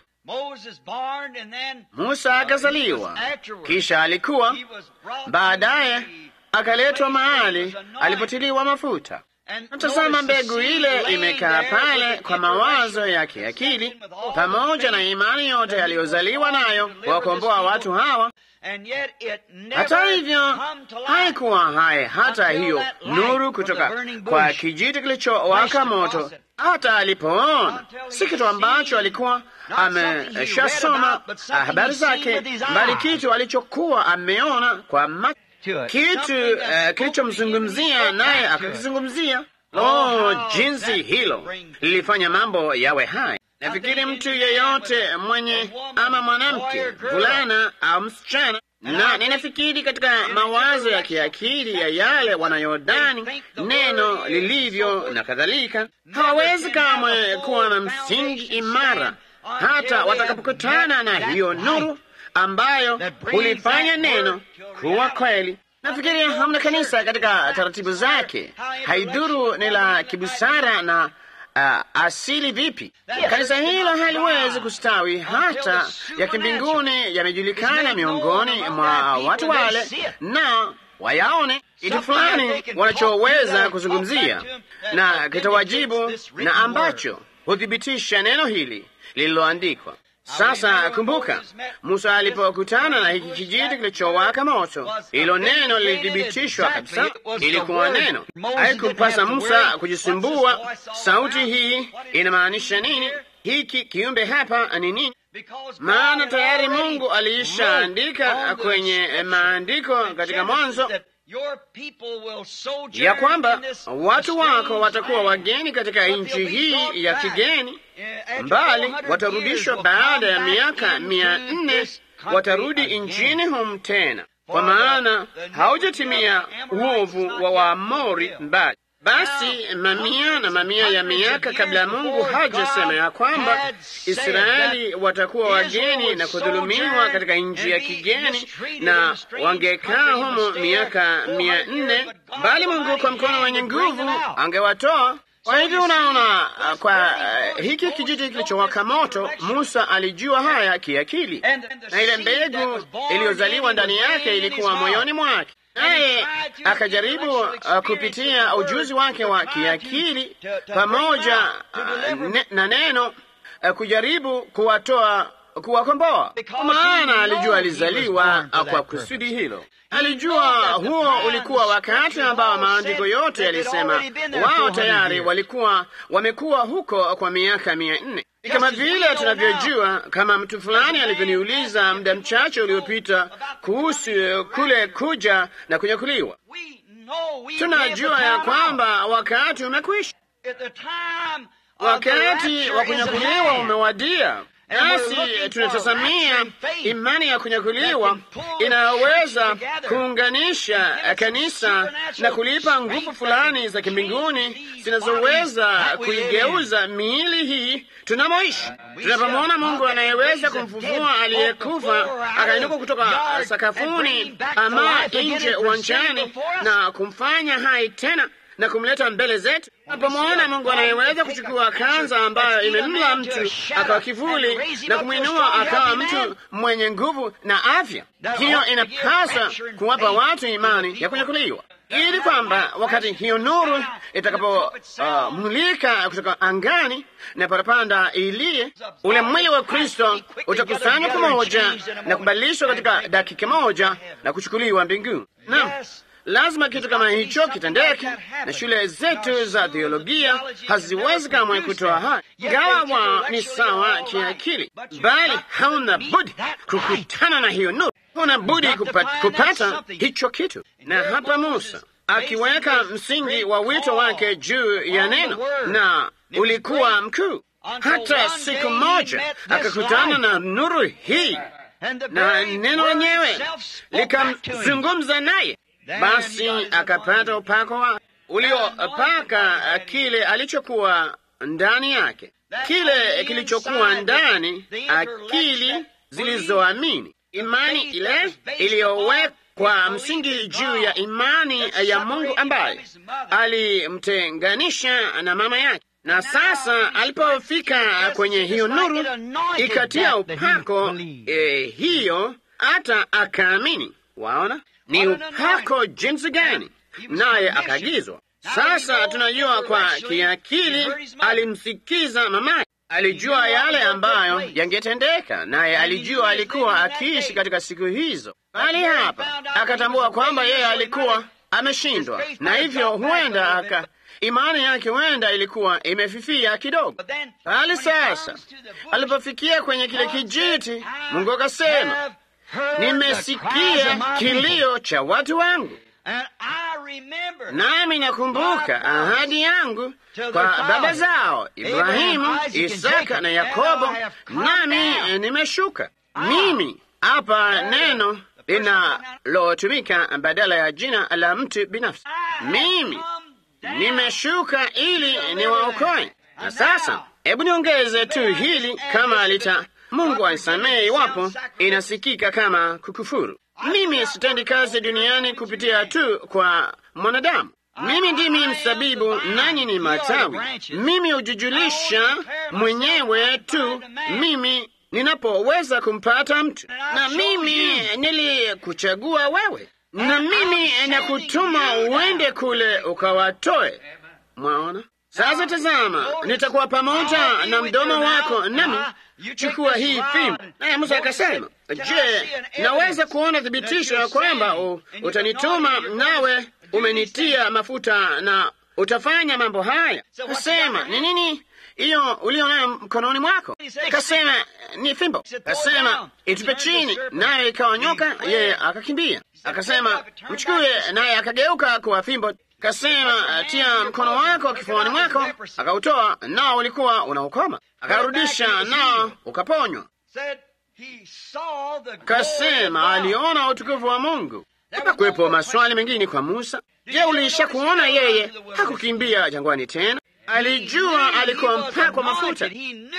Musa akazaliwa, kisha alikuwa baadaye akaletwa mahali alipotiliwa mafuta. Natazama, mbegu ile imekaa pale kwa mawazo ya kiakili pamoja na imani yote yaliyozaliwa nayo kuwakomboa watu hawa. Hata hivyo haikuwa hai hata hiyo nuru kutoka kwa kijiti kilichowaka moto, hata alipoona si kitu ambacho alikuwa ameshasoma habari zake, bali kitu alichokuwa ameona kwa macho, kitu uh, kilichomzungumzia naye akakizungumzia. Oh, jinsi hilo lilifanya mambo yawe hai. Nafikiri mtu yeyote mwenye ama mwanamke, vulana au msichana, na ninafikiri katika mawazo ya kiakili ya yale wanayodani neno lilivyo na kadhalika, hawawezi kamwe kuwa na msingi imara hata watakapokutana na hiyo nuru ambayo hulifanya neno kuwa kweli. Nafikiri hamna kanisa katika taratibu zake, haidhuru ni la kibusara na Uh, asili vipi, kanisa hilo haliwezi kustawi hata ya kimbinguni yamejulikana miongoni mwa watu wale, na wayaone kitu fulani wanachoweza kuzungumzia na kitawajibu na ambacho huthibitisha neno hili lililoandikwa. Sasa kumbuka, Musa alipokutana na hiki kijiti kilichowaka moto, hilo neno lilithibitishwa kabisa, ilikuwa neno. Haikumpasa Musa kujisumbua, sauti hii inamaanisha nini, hiki kiumbe hapa ni nini? Maana tayari Mungu aliishaandika kwenye maandiko katika Mwanzo ya kwamba watu wako watakuwa wageni katika nchi hii ya kigeni, mbali watarudishwa baada ya miaka mia nne, watarudi nchini humu tena, kwa maana haujatimia uovu wa Waamori mbali basi mamia na mamia ya miaka kabla Mungu hajasema ya kwamba Israeli watakuwa wageni na kudhulumiwa katika nchi ya kigeni na wangekaa humo miaka mia nne, bali Mungu kwa mkono wenye nguvu angewatoa. Kwa hivyo unaona, uh, kwa uh, hiki kijiti kilichowaka moto, Musa alijua haya kiakili, na ile mbegu iliyozaliwa ndani yake ilikuwa moyoni mwake, naye akajaribu uh, kupitia ujuzi wake wa kiakili pamoja uh, ne, na neno uh, kujaribu kuwatoa kuwakomboa, kwa maana alijua alizaliwa kwa kusudi hilo. Alijua huo ulikuwa wakati ambao maandiko yote yalisema wao tayari walikuwa wamekuwa huko kwa miaka mia nne. Ni kama vile tunavyojua, kama mtu fulani alivyoniuliza muda mchache uliopita kuhusu kule kuja na kunyakuliwa. Tunajua ya kwamba wakati umekwisha, wakati wa kunyakuliwa umewadia. Nasi tunatazamia imani ya kunyakuliwa inayoweza kuunganisha kanisa na kulipa nguvu fulani za kimbinguni zinazoweza kuigeuza miili hii tunamoishi. Tunapomwona Mungu anayeweza kumfufua aliyekufa akainuka kutoka sakafuni ama nje uwanjani na kumfanya hai tena na kumleta mbele zetu. Napomwona Mungu anayeweza kuchukua kanza ambayo imemla mtu akawa kivuli na kumwinua akawa mtu mwenye nguvu na afya, hiyo inapaswa kuwapa watu imani ya kunyakuliwa, ili kwamba wakati hiyo nuru itakapomulika uh, kutoka angani na parapanda iliye, ule mwili wa Kristo utakusanywa pamoja na kubadilishwa katika dakika moja na kuchukuliwa mbinguni. Naam. Lazima kitu kama hicho kitendeke, na shule zetu za theolojia haziwezi kamwe kutoa haya, ingawa wa ni sawa kiakili, bali hauna budi kukutana na hiyo nuru, huna budi kupata, kupata hicho kitu. Na hapa Musa akiweka msingi wa wito wake juu ya neno, na ulikuwa mkuu. Hata siku moja akakutana na nuru hii, na neno lenyewe likamzungumza naye basi akapata upako wa uliopaka kile alichokuwa ndani yake, kile kilichokuwa ndani, akili zilizoamini, imani ile iliyowekwa msingi juu ya imani ya Mungu ambaye alimtenganisha na mama yake. Na sasa alipofika kwenye hiyo nuru, ikatia upako eh, hiyo hata akaamini. Waona ni upako jinsi gani! Naye akaagizwa. Sasa tunajua kwa kiakili, alimsikiza mamaye, alijua yale ambayo yangetendeka, naye alijua alikuwa akiishi katika siku hizo, bali hapa akatambua kwamba yeye alikuwa ameshindwa, na hivyo huenda aka imani yake huenda ilikuwa imefifia kidogo. Bali sasa alipofikia kwenye kile kijiti, Mungu akasema Nimesikia kilio cha watu wangu, nami nakumbuka ahadi yangu kwa baba zao Ibrahimu, Isaka na Yakobo, nami nimeshuka. Mimi hapa neno linalotumika badala ya jina la mtu binafsi. Mimi nimeshuka ili niwaokoe. Na sasa hebu niongeze tu hili kama lita Mungu aisamehe iwapo inasikika kama kukufuru. Mimi sitendi kazi duniani kupitia tu kwa mwanadamu. Mimi ndimi msabibu, nanyi ni matawi. Mimi hujujulisha mwenyewe tu mimi ninapoweza kumpata mtu, na mimi nilikuchagua wewe, na mimi nakutuma uende kule ukawatoe. Mwaona? Sasa tazama, nitakuwa pamoja na mdomo wako, nami chukua hii fimbo. Naye Musa akasema, je, naweza kuona thibitisho ya kwamba utanituma nawe umenitia mafuta na utafanya mambo haya? Kasema, ni nini hiyo ulio nayo mkononi mwako? Kasema, ni fimbo. Kasema, itupe chini, naye ikawa nyoka, yeye akakimbia. Akasema, mchukue, naye akageuka kuwa fimbo. Kasema, tia mkono wako kifuani mwako. Akautoa, nao ulikuwa unaukoma. Akarudisha, nao ukaponywa. Kasema aliona utukufu wa Mungu. Hapakuwepo maswali mengine kwa Musa. Je, uliisha kuona yeye hakukimbia jangwani tena? Alijua alikuwa mpakwa mafuta,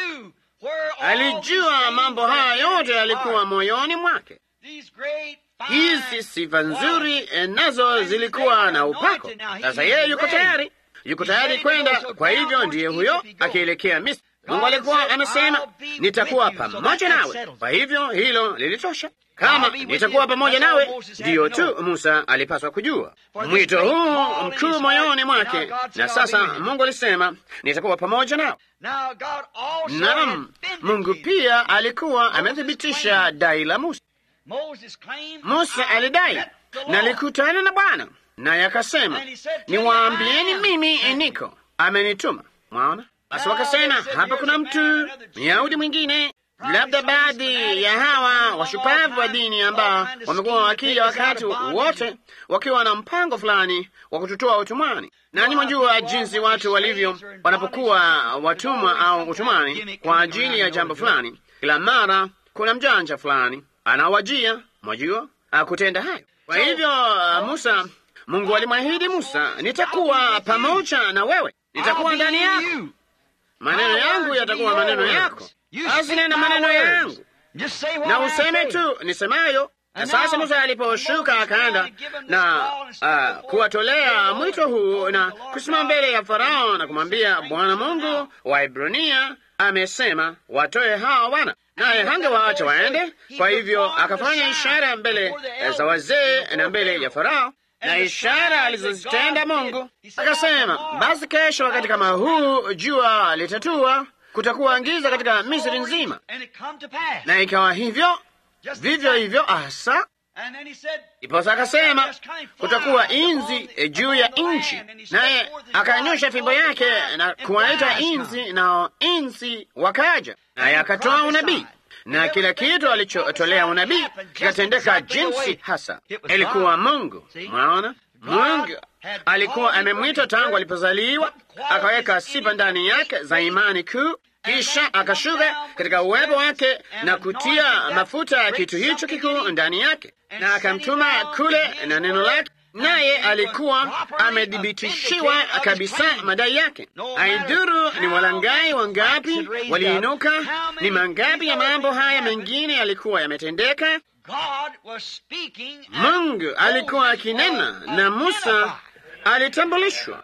alijua mambo haya yote yalikuwa moyoni mwake. Hizi sifa nzuri nazo zilikuwa na upako. Sasa yeye yuko tayari yuko tayari kwenda. Kwa hivyo ndiye huyo akielekea Misri. Mungu alikuwa amesema nitakuwa pamoja nawe. Kwa hivyo hilo lilitosha. Kama nitakuwa pamoja nawe, ndiyo tu Musa alipaswa kujua mwito huu mkuu moyoni mwake. Na sasa Mungu alisema nitakuwa pamoja nawe. Naam, Mungu pia alikuwa amethibitisha dai la Musa. Musa alidai na alikutana na Bwana naye akasema, niwaambieni mimi niko amenituma. Mwaona? Basi wakasema hapa kuna mtu Myahudi mwingine, labda baadhi ya hawa washupavu wa dini ambao wamekuwa wakija wakati wote wakiwa na mpango fulani wa kututoa utumwani. Nanyi mwajua jinsi watu walivyo wanapokuwa watumwa au utumwani kwa ajili ya jambo fulani. Kila mara kuna mjanja fulani anawajia, mwajua, kutenda hayo. Kwa hivyo Musa, Mungu alimwahidi Musa, nitakuwa pamoja na wewe, nitakuwa ndani yako maneno yangu yatakuwa maneno yako. Basi nena maneno yangu na useme tu nisemayo. Na sasa Musa aliposhuka akaenda na uh, kuwatolea mwito huu na kusimama mbele ya Farao na kumwambia, Bwana Mungu wa Ibrania amesema watoe hawa wana, naye hangewaacha waende. Kwa hivyo akafanya ishara mbele za wazee na mbele ya Farao na ishara alizozitenda Mungu. Akasema, basi kesho wakati kama huu jua litatua, kutakuwa giza katika Misri nzima. Na ikawa hivyo vivyo hivyo hasa. Iposa akasema kutakuwa inzi juu ya nchi, naye akanyosha fimbo yake na kuwaita inzi, nao inzi wakaja, naye akatoa unabii na kila kitu alichotolea unabii kikatendeka jinsi hasa ilikuwa Mungu. Mwaona, Mungu alikuwa amemwita tangu alipozaliwa, akaweka sifa ndani yake za imani kuu, kisha akashuka katika uwepo wake na kutia mafuta ya kitu hicho kikuu ndani yake, na akamtuma kule na neno lake naye alikuwa amedhibitishiwa kabisa madai yake. Aidhuru ni walangai wangapi waliinuka, ni mangapi ya mambo haya mengine yalikuwa yametendeka, Mungu alikuwa akinena na Musa alitambulishwa.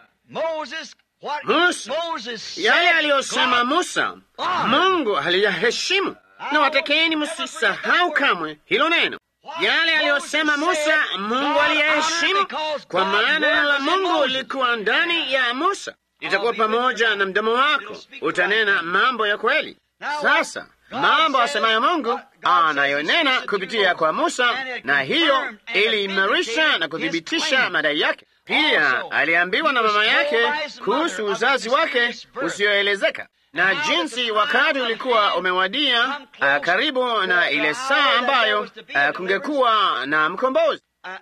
Musa, yale aliyosema Musa, Mungu aliyaheshimu, na watakeni msisahau kamwe hilo neno yale aliyosema Musa, Mungu aliyaheshimu, kwa maana neno la Mungu lilikuwa ndani ya Musa. Itakuwa pamoja na mdomo wako, utanena mambo ya kweli. Sasa mambo asemayo Mungu anayonena kupitia kwa Musa, na hiyo iliimarisha na kuthibitisha madai yake. Pia aliambiwa na mama yake kuhusu uzazi wake usioelezeka na jinsi wakati ulikuwa umewadia, uh, karibu na ile saa ambayo uh, kungekuwa na mkombozi.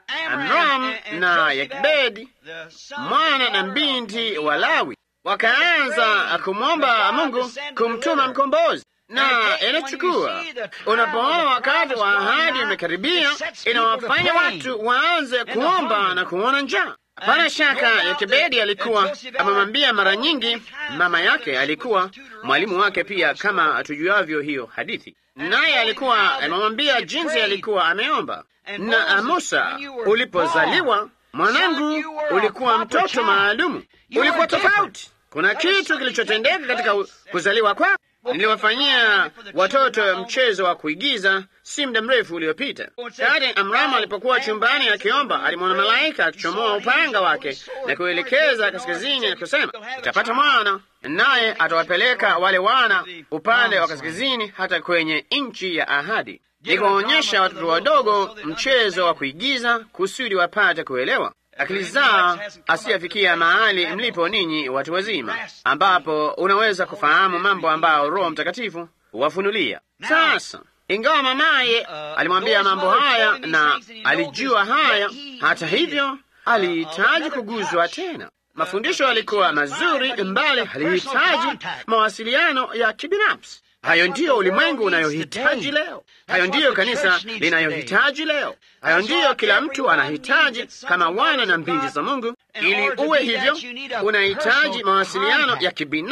Amram na Yokebedi mwana na binti wa Lawi wakaanza kumwomba Mungu kumtuma mkombozi, na inachukua unapoona wakati wa ahadi umekaribia, inawafanya watu waanze kuomba na kuona njaa. Hapana shaka Yokebedi alikuwa amemwambia mara nyingi. Mama yake alikuwa mwalimu wake pia, kama tujuavyo hiyo hadithi, naye alikuwa amemwambia jinsi alikuwa ameomba. Na Musa, ulipozaliwa mwanangu, ulikuwa mtoto maalumu, ulikuwa tofauti. Kuna kitu kilichotendeka katika kuzaliwa kwako. Niliwafanyia watoto mchezo wa kuigiza si muda mrefu uliopita. Kati Amramu alipokuwa chumbani akiomba, alimwona malaika akichomoa upanga wake na kuelekeza kaskazini na kusema, utapata mwana, naye atawapeleka wale wana upande wa kaskazini hata kwenye nchi ya ahadi. Nikuwaonyesha watoto wadogo mchezo wa kuigiza kusudi wapate kuelewa akili zao asiyafikia mahali mlipo ninyi watu wazima, ambapo unaweza kufahamu mambo ambayo Roho Mtakatifu huwafunulia. Sasa, ingawa mamaye alimwambia mambo haya na alijua haya, hata hivyo alihitaji kuguzwa tena. Mafundisho yalikuwa mazuri, mbali alihitaji mawasiliano ya kibinafsi. Hayo ndiyo ulimwengu unayohitaji leo. Hayo ndiyo kanisa linayohitaji leo. Hayo ndiyo kila mtu anahitaji kama wana na binti za Mungu. Ili uwe hivyo, unahitaji mawasiliano ya kibinafsi,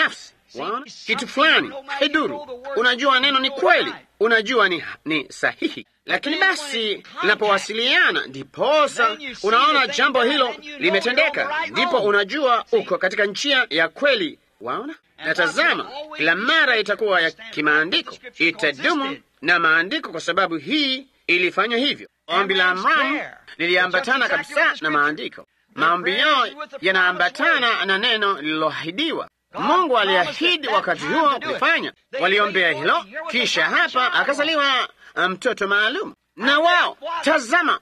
Waona kitu fulani haiduru, unajua neno ni kweli, unajua ni, ni sahihi, lakini basi linapowasiliana, ndiposa unaona jambo hilo limetendeka, ndipo unajua uko katika njia ya kweli. Waona, na tazama, kila mara itakuwa ya kimaandiko, itadumu na maandiko, kwa sababu hii ilifanya hivyo. Ombi la Amramu liliambatana kabisa na maandiko. Maombi yao yanaambatana na neno lililoahidiwa. Mungu aliahidi wakati huo kulifanya. Waliombea hilo, kisha hapa akazaliwa mtoto maalum, na wao tazama,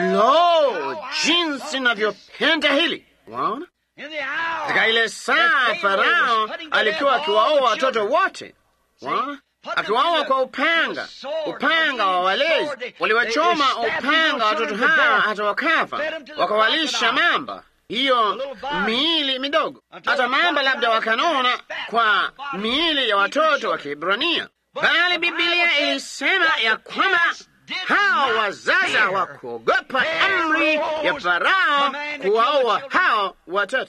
lo, jinsi navyopenda hili. Waona, katika ile saa Farao alikuwa akiwaoa watoto wote, waona akiwaoa kwa upanga, upanga wa walezi. Waliwachoma upanga watoto hawa hata wakafa, wakawalisha mamba hiyo miili midogo, hata mamba labda wakanona kwa miili ya watoto wa Kiebrania. Bali Bibilia ilisema ya kwamba hao wazazi hawakuogopa amri ya Farao kuwaoa hao watoto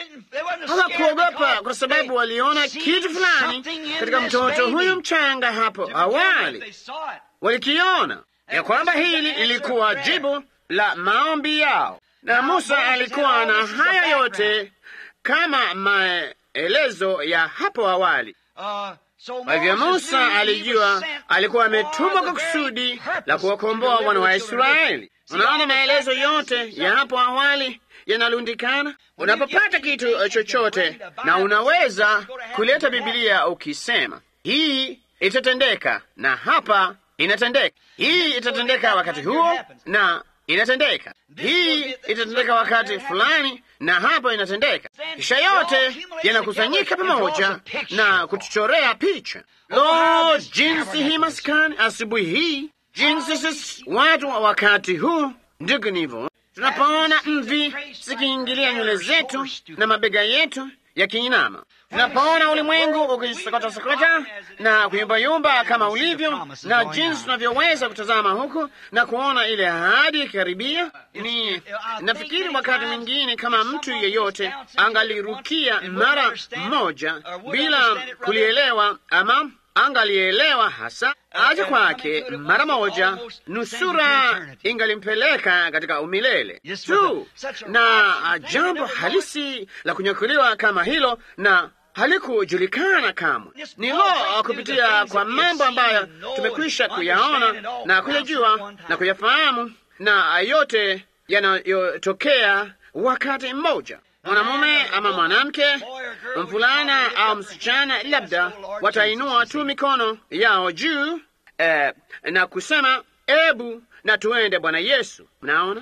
hawakuogopa kwa sababu waliona kitu fulani katika mtoto huyu mchanga hapo awali. Walikiona ya kwamba hili lilikuwa jibu la maombi yao, na Musa alikuwa na haya yote kama maelezo ya hapo awali. Kwa hivyo Musa alijua alikuwa ametumwa kwa kusudi la kuwakomboa wana wa Israeli. Unaona, maelezo yote ya hapo awali yanalundikana. Unapopata kitu chochote, na unaweza kuleta Bibilia ukisema hii itatendeka, na hapa inatendeka, hii itatendeka wakati huo, na inatendeka, hii itatendeka wakati fulani, na hapa inatendeka. Kisha yote yanakusanyika pamoja na kutuchorea picha. Lo, jinsi hii maskani asubuhi hii, jinsi sisi watu wa wakati huu, ndugu, nivo tunapoona mvi zikiingilia nywele zetu na mabega yetu yakiinama, tunapoona ulimwengu ukisokota-sokota na kuyumbayumba kama ulivyo, na jinsi tunavyoweza kutazama huku na kuona ile ahadi ikikaribia. Ni nafikiri wakati mwingine kama mtu yeyote angalirukia mara moja bila kulielewa ama angalielewa hasa aja kwake mara moja, nusura ingalimpeleka katika umilele tu, na jambo halisi la kunyakuliwa kama hilo na halikujulikana kamwe. Ni lo, kupitia kwa mambo ambayo tumekwisha kuyaona na kuyajua na kuyafahamu, na yote yanayotokea wakati mmoja mwanamume ama mwanamke, mvulana au msichana, labda watainua tu mikono yao juu eh, na kusema ebu na tuende Bwana Yesu. Mnaona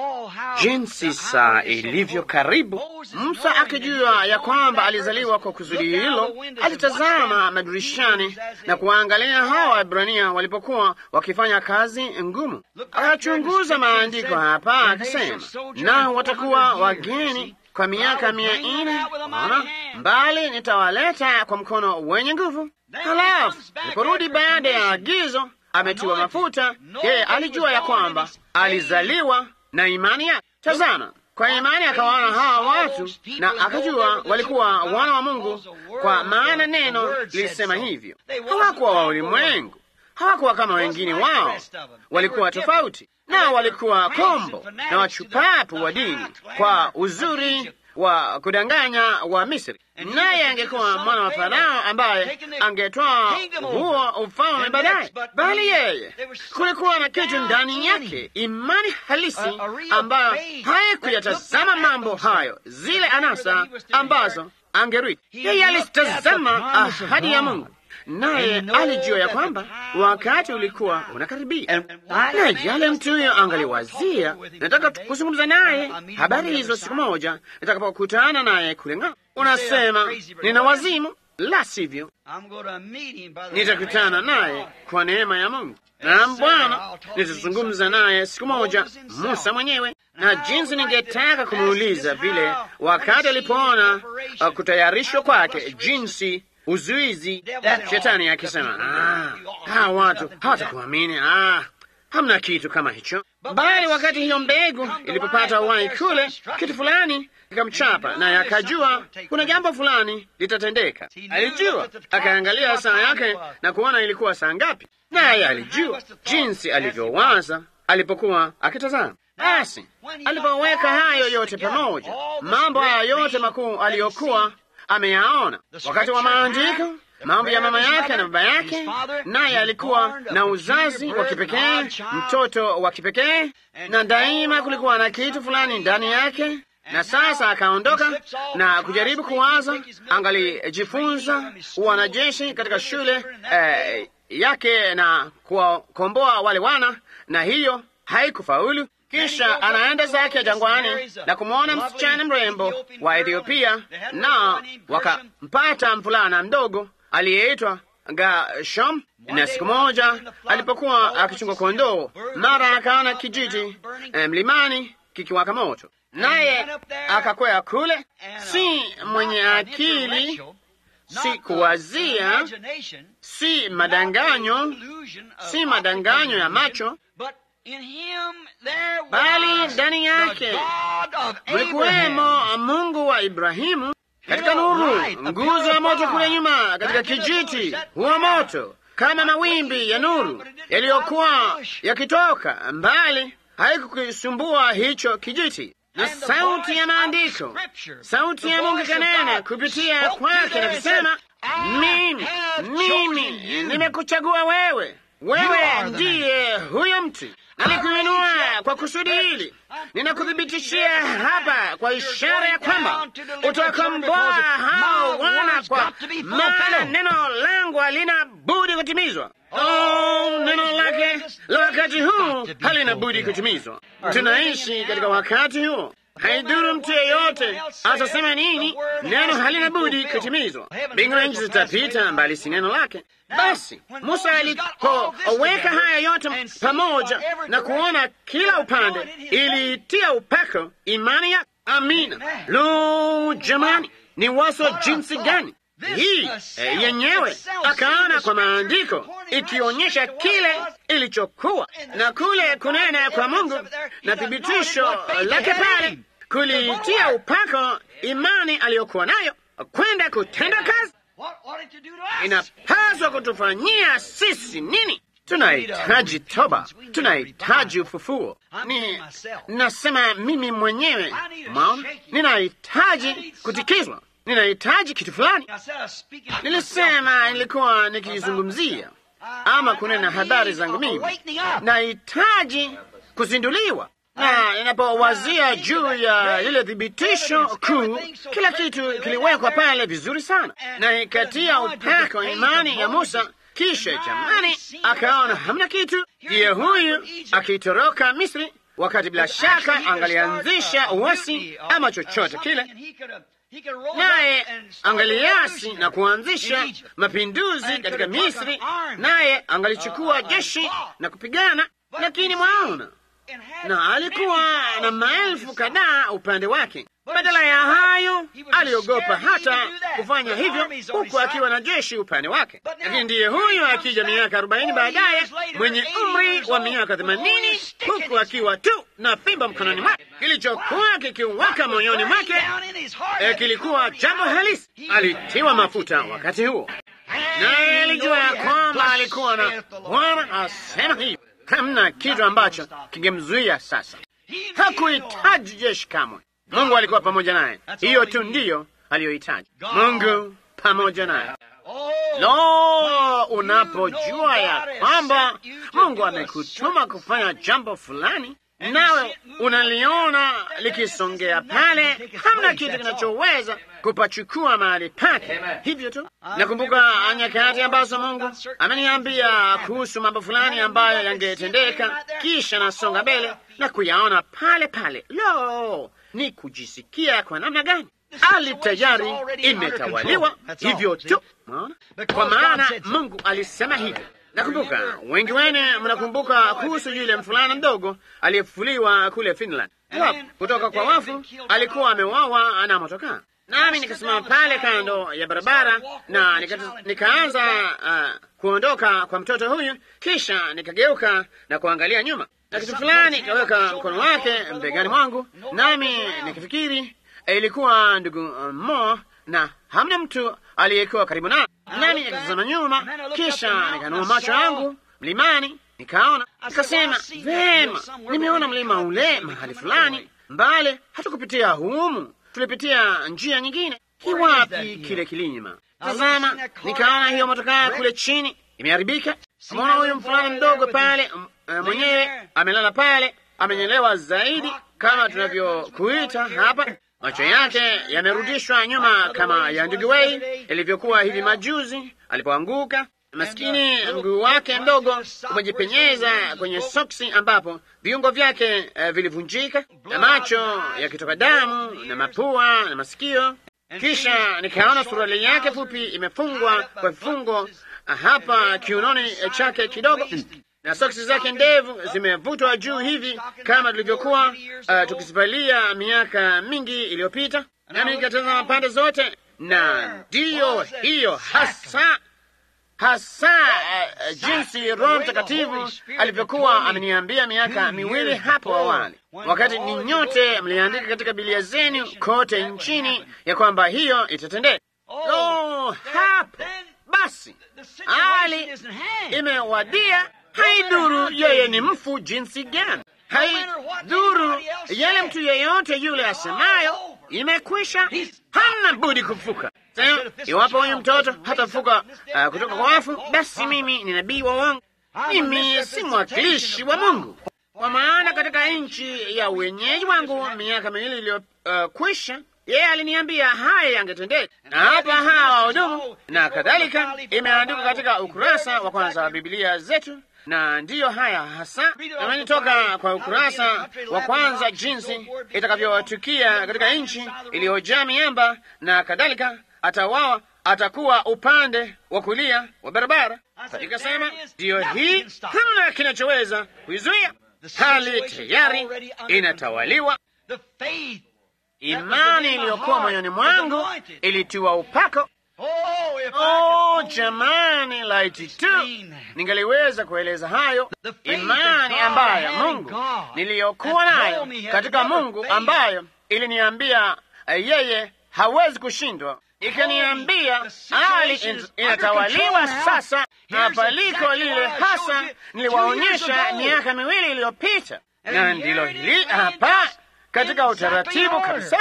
jinsi saa ilivyo karibu. Musa akijua ya kwamba alizaliwa kwa kusudi hilo, alitazama madirishani na kuwaangalia hawa Waebrania walipokuwa wakifanya kazi ngumu. Akachunguza maandiko hapa akisema, nao watakuwa wageni kwa miaka mia nne ona mbali, nitawaleta kwa mkono wenye nguvu. Halafu aliporudi baada ya agizo, ametiwa mafuta, yeye alijua ya kwamba alizaliwa na imani yake. Tazama, kwa imani akawaona hawa watu na akajua walikuwa wana wa Mungu, kwa maana neno lilisema hivyo. Hawakuwa wa ulimwengu, hawakuwa kama wengine wao, walikuwa tofauti nao walikuwa kombo na wachupapu wa dini kwa uzuri wa kudanganya wa Misri, naye angekuwa mwana wa Farao ambaye angetoa huo ufalme baadaye. Bali yeye, kulikuwa na kitu ndani yake, imani halisi ambayo haikuyatazama mambo hayo, zile anasa ambazo angerithi. Yeye alitazama ahadi ya Mungu naye alijua ya kwamba wakati ulikuwa unakaribia, na yale mtu huyo angaliwazia, nataka kuzungumza naye habari hizo siku moja nitakapokutana naye kule ng'ambo. Unasema nina wazimu, la sivyo nitakutana naye kwa neema ya Mungu. Naam Bwana, nitazungumza naye siku moja, Musa mwenyewe, na jinsi ningetaka kumuuliza vile wakati alipoona uh, kutayarishwa kwake, jinsi uzuizi shetani akisema, ah, hawa watu hawatakuamini, ah, hamna kitu kama hicho. bali wakati hiyo mbegu ilipopata uhai kule, kitu fulani kikamchapa, naye akajua kuna jambo fulani litatendeka. Alijua, akaangalia saa yake na kuona ilikuwa saa ngapi, naye alijua jinsi alivyowaza alipokuwa akitazama. Basi alipoweka hayo yote pamoja, mambo haya yote makuu aliyokuwa ameyaona wakati wa maandiko, mambo ya mama yake na baba yake, naye alikuwa na uzazi wa kipekee, mtoto wa kipekee, na daima kulikuwa na kitu fulani ndani yake. Na sasa akaondoka na kujaribu kuwaza, angalijifunza wanajeshi katika shule eh, yake na kuwakomboa wale wana, na hiyo haikufaulu. Kisha anaenda zake jangwani na kumwona msichana mrembo wa Ethiopia, na wakampata mvulana mdogo aliyeitwa Gashom. Na siku moja alipokuwa akichunga kondoo, mara akaona kijiti eh, mlimani kikiwaka moto, naye akakwea kule. Si mwenye akili, si kuwazia, si madanganyo, si madanganyo ya macho bali ndani yake mlikuwemo Mungu wa Ibrahimu katika nuru, nguzo ya moto kule nyuma, katika kijiti huwa moto kama mawimbi ya nuru yaliyokuwa yakitoka mbali, haikukisumbua hicho kijiti. Na sauti ya maandiko, sauti ya Mungu kanena kupitia kwake na kusema, mimi mimi nimekuchagua wewe wewe ndiye huyo mtu, nalikuinua kwa kusudi hili. Ninakuthibitishia hapa kwa ishara ya kwamba utakomboa hao wana, kwa maana neno langu halina budi kutimizwa. Oh, neno lake la wakati huu halina budi kutimizwa. Tunaishi katika wakati huo. Haidhuru mtu yeyote atasema nini, neno halina budi kutimizwa. Mbingu na nchi zitapita, mbali si neno lake. Basi Musa alipoweka haya yote pamoja na kuona kila upande, ilitia upako imani ya amina. Lo, jamani, ni waso jinsi gani hii e, yenyewe akaona kwa maandiko ikionyesha kile ilichokuwa na kule kunena kwa Mungu na thibitisho lake pale kulitia upako imani aliyokuwa nayo kwenda kutenda kazi. Inapaswa kutufanyia sisi nini? Tunahitaji toba, tunahitaji ufufuo. Ni nasema mimi mwenyewe, maona, ninahitaji kutikizwa ninahitaji kitu fulani. Nilisema nilikuwa nikizungumzia ama kunena habari zangu mimi, nahitaji kuzinduliwa, na ninapowazia juu ya lile thibitisho kuu, kila kitu kiliwekwa pale vizuri sana, na ikatia upako imani ya Musa. Kisha jamani, akaona hamna kitu. Ndiye huyu akitoroka Misri, wakati bila shaka angalianzisha uasi ama chochote kile naye angaliasi na kuanzisha mapinduzi katika Misri, naye angalichukua jeshi na kupigana. Lakini mwaona, na alikuwa na maelfu kadhaa upande wake. Badala ya hayo, aliogopa hata kufanya hivyo, huku akiwa na jeshi upande wake. Lakini ndiye huyo akija miaka arobaini baadaye, mwenye umri wa miaka themanini, huku akiwa tu na fimbo mkononi mwake. Kilichokuwa kikiwaka moyoni mwake e, kilikuwa jambo halisi. Alitiwa mafuta wakati huo, naye alijua ya kwamba alikuwa na Bwana asema hivi. Hamna kitu ambacho kingemzuia sasa. Hakuhitaji jeshi kamwe. Mungu alikuwa pamoja naye. Hiyo tu ndiyo aliyohitaji, Mungu pamoja naye. Lo, unapojua ya kwamba Mungu amekutuma kufanya jambo fulani, nawe unaliona likisongea pale, hamna kitu kinachoweza kupachukua mahali pake. Hivyo tu nakumbuka nyakati ambazo Mungu ameniambia kuhusu mambo fulani ambayo yangetendeka, kisha nasonga mbele na kuyaona pale pale. Lo, ni kujisikia kwa namna gani ali tayari imetawaliwa hivyo tu, kwa maana Mungu alisema hivyo. Nakumbuka wengi wene mnakumbuka kuhusu yule mfulana mdogo aliyefufuliwa kule Finland kutoka kwa wafu, alikuwa amewawa na motokaa, nami nikasimama pale kando ya barabara na nika, nikaanza uh, kuondoka kwa mtoto huyu, kisha nikageuka na kuangalia nyuma. na kitu fulani kaweka mkono wake mbegani mwangu, nami nikifikiri ilikuwa ndugu Mo, na hamna mtu aliyekuwa karibu na nami. Nikatazama nyuma, kisha nikanua macho yangu mlimani, nikaona, nikasema, vema, nimeona mlima ule mahali fulani mbale. Hatukupitia humu, tulipitia njia nyingine. Kiwapi kile kilima? Tazama, nikaona hiyo motokaa kule chini imeharibika. Ameona huyu mfulana mdogo pale mwenyewe amelala pale, amenyelewa zaidi, kama tunavyokuita hapa. Macho yake yamerudishwa nyuma kama ya ndugu Wei ilivyokuwa hivi majuzi alipoanguka. Maskini, mguu wake mdogo umejipenyeza kwenye soksi, ambapo viungo vyake uh, vilivunjika na macho yakitoka damu na mapua na masikio. Kisha nikaona suruali yake fupi imefungwa kwa vifungo hapa kiunoni chake kidogo, na soksi zake ndevu zimevutwa juu hivi kama tulivyokuwa uh, tukizivalia miaka mingi iliyopita. Nami nikatazama pande zote, na ndiyo hiyo hasa hasa uh, jinsi Roho Mtakatifu alivyokuwa ameniambia miaka miwili hapo awali, wakati ni nyote mliandika katika Biblia zenu kote nchini ya kwamba hiyo itatendeka. Oh, hapo basi hali imewadia. Haidhuru yeye ni mfu jinsi gani, haidhuru yale mtu yeyote yule asemayo, imekwisha, hana budi kufuka. Sasa iwapo huyu mtoto hatafuka uh, kutoka kwa wafu, basi mimi ni nabii wa uongo, mimi si mwakilishi wa Mungu. Kwa maana katika nchi ya uwenyeji wangu miaka miwili iliyokwisha, uh, yeye aliniambia haya yangetendeka, na hapa hawa wahudumu na kadhalika, imeandikwa katika ukurasa wa kwanza wa Biblia zetu na ndiyo haya hasa namani toka kwa ukurasa wa kwanza, jinsi itakavyotukia katika nchi iliyojaa miamba na kadhalika. Atawawa atakuwa upande wa kulia wa barabara. Ikasema ndiyo hii, hamna kinachoweza kuizuia. Hali tayari inatawaliwa. Imani iliyokuwa moyoni mwangu ilitiwa upako. Oh, jamani, laiti tu ningaliweza kueleza hayo. Imani ambayo Mungu niliyokuwa nayo katika Mungu, ambayo iliniambia yeye hawezi kushindwa, ikaniambia hali inatawaliwa sasa, na paliko lile hasa niliwaonyesha miaka miwili iliyopita, na ndilo hili hapa katika utaratibu kabisa.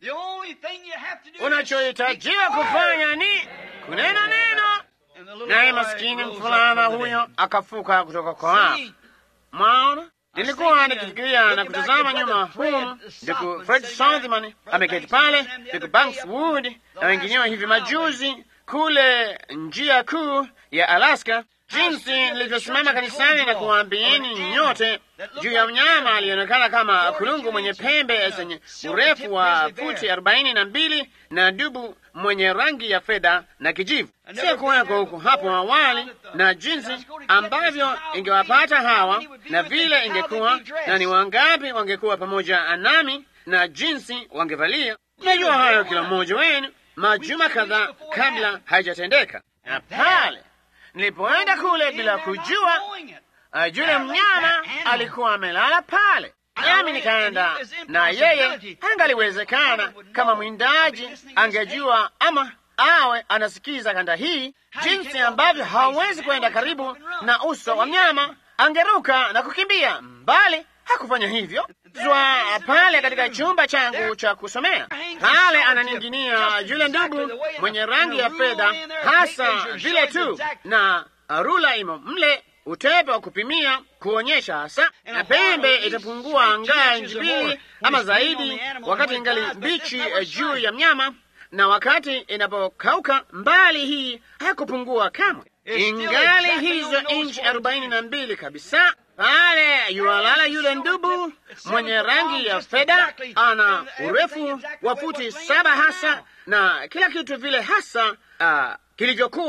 Unachohitajiwa kufanya ni kunena neno, naye maskini mfulana huyo akafuka kutoka kwa wafu. Mwaona, nilikuwa nikifikiria na kutazama nyuma humu, ndugu Fred Southman ameketi pale, ndugu Banks Wood na wengineo hivi majuzi kule njia kuu ya Alaska, jinsi nilivyosimama kanisani na kuwaambieni nyote juu ya mnyama alionekana kama kulungu mwenye pembe zenye urefu wa futi arobaini na mbili na dubu mwenye rangi ya fedha na kijivu. Sio kuweko huku hapo awali, na jinsi ambavyo ingewapata hawa na vile ingekuwa na ni wangapi wangekuwa pamoja nami na jinsi wangevalia. Najua hayo kila mmoja wenu majuma kadhaa kabla haijatendeka, na pale nilipoenda kule bila kujua, uh, yule mnyama alikuwa amelala pale, nami nikaenda na yeye. Angaliwezekana kama mwindaji angejua ama awe anasikiza kanda hii, jinsi ambavyo hawezi kwenda karibu na uso wa mnyama, angeruka na kukimbia mbali. Hakufanya hivyo zwa pale katika chumba changu cha kusomea pale, ananinginia yule ndugu mwenye rangi ya fedha, hasa vile tu na rula imo mle, utepe wa kupimia kuonyesha hasa, na pembe itapungua ngaa inchi mbili ama zaidi, wakati ingali mbichi juu ya mnyama, na wakati inapokauka mbali, hii hakupungua kamwe, ingali hizo inchi arobaini na mbili kabisa pale yualala yule ndubu mwenye rangi ya fedha, ana urefu wa futi saba hasa na kila kitu vile hasa uh, kilivyokuwa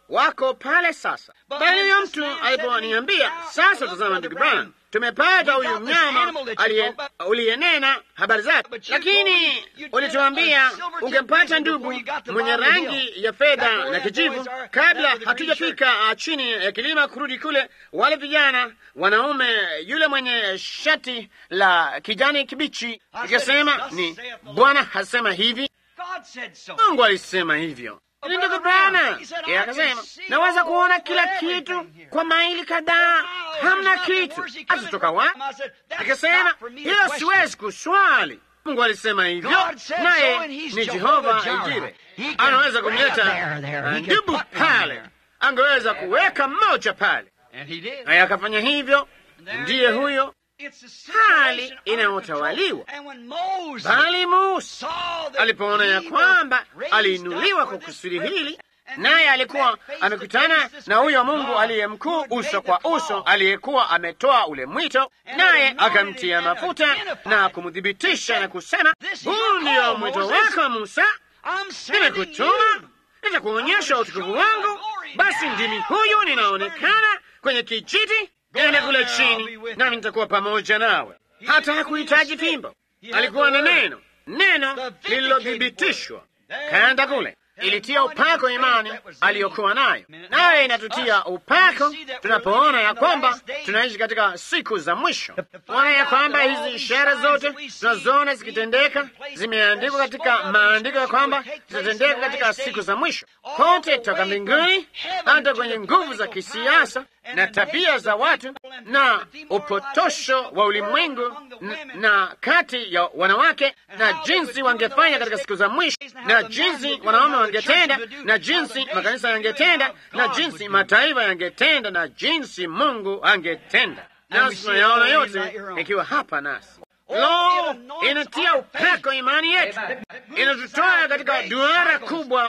wako pale sasa. Bali huyo mtu aliponiambia, sasa tazama, ndugu Branham, tumepata huyu mnyama uliyenena habari zake, lakini ulituambia ungempata ndugu mwenye rangi ya fedha na kijivu kabla hatujafika chini ya kilima kurudi kule. Wale vijana wanaume, yule mwenye shati la kijani kibichi. Ikasema ni Bwana hasema hivi, Mungu alisema hivyo. Ni ndugu Bwana yeye akasema, naweza kuona kila kitu kwa maili kadhaa, hamna kitu. Atatoka wapi? Akasema hiyo siwezi kuswali. Mungu alisema hivyo, naye ni Jehova Ijire, anaweza kumleta ndubu pale, angeweza kuweka mmoja pale, naye akafanya hivyo. Ndiye huyo hali inayotawaliwa bali Musa alipoona ya kwamba aliinuliwa kwa kusudi hili, naye alikuwa amekutana na huyo Mungu aliye mkuu uso kwa uso, aliyekuwa ametoa ule mwito, naye akamtia mafuta na kumthibitisha na kusema, huu ndio mwito wako Musa, nimekutuma nitakuonyesha utukufu wangu. Basi ndimi huyu ninaonekana kwenye kijiti ende kule chini, nami nitakuwa pamoja nawe. Hata hakuhitaji fimbo, alikuwa na neno, neno lililothibitishwa. Kaenda kule, ilitia upako imani aliyokuwa nayo, naye inatutia upako tunapoona ya kwamba tunaishi katika siku za mwisho. Ona ya kwamba hizi ishara zote tunazoona zikitendeka zimeandikwa katika maandiko ya kwamba zitatendeka katika siku za mwisho, kote toka mbinguni hata kwenye nguvu za kisiasa na tabia za watu na upotosho wa ulimwengu na kati ya wanawake na jinsi wangefanya katika siku za mwisho na jinsi wanaume wangetenda na jinsi makanisa yangetenda na jinsi mataifa yangetenda na jinsi Mungu angetenda. Nasi tunayaona yote ikiwa hapa nasi. Lo, inatia upako imani yetu, inatutoa katika duara kubwa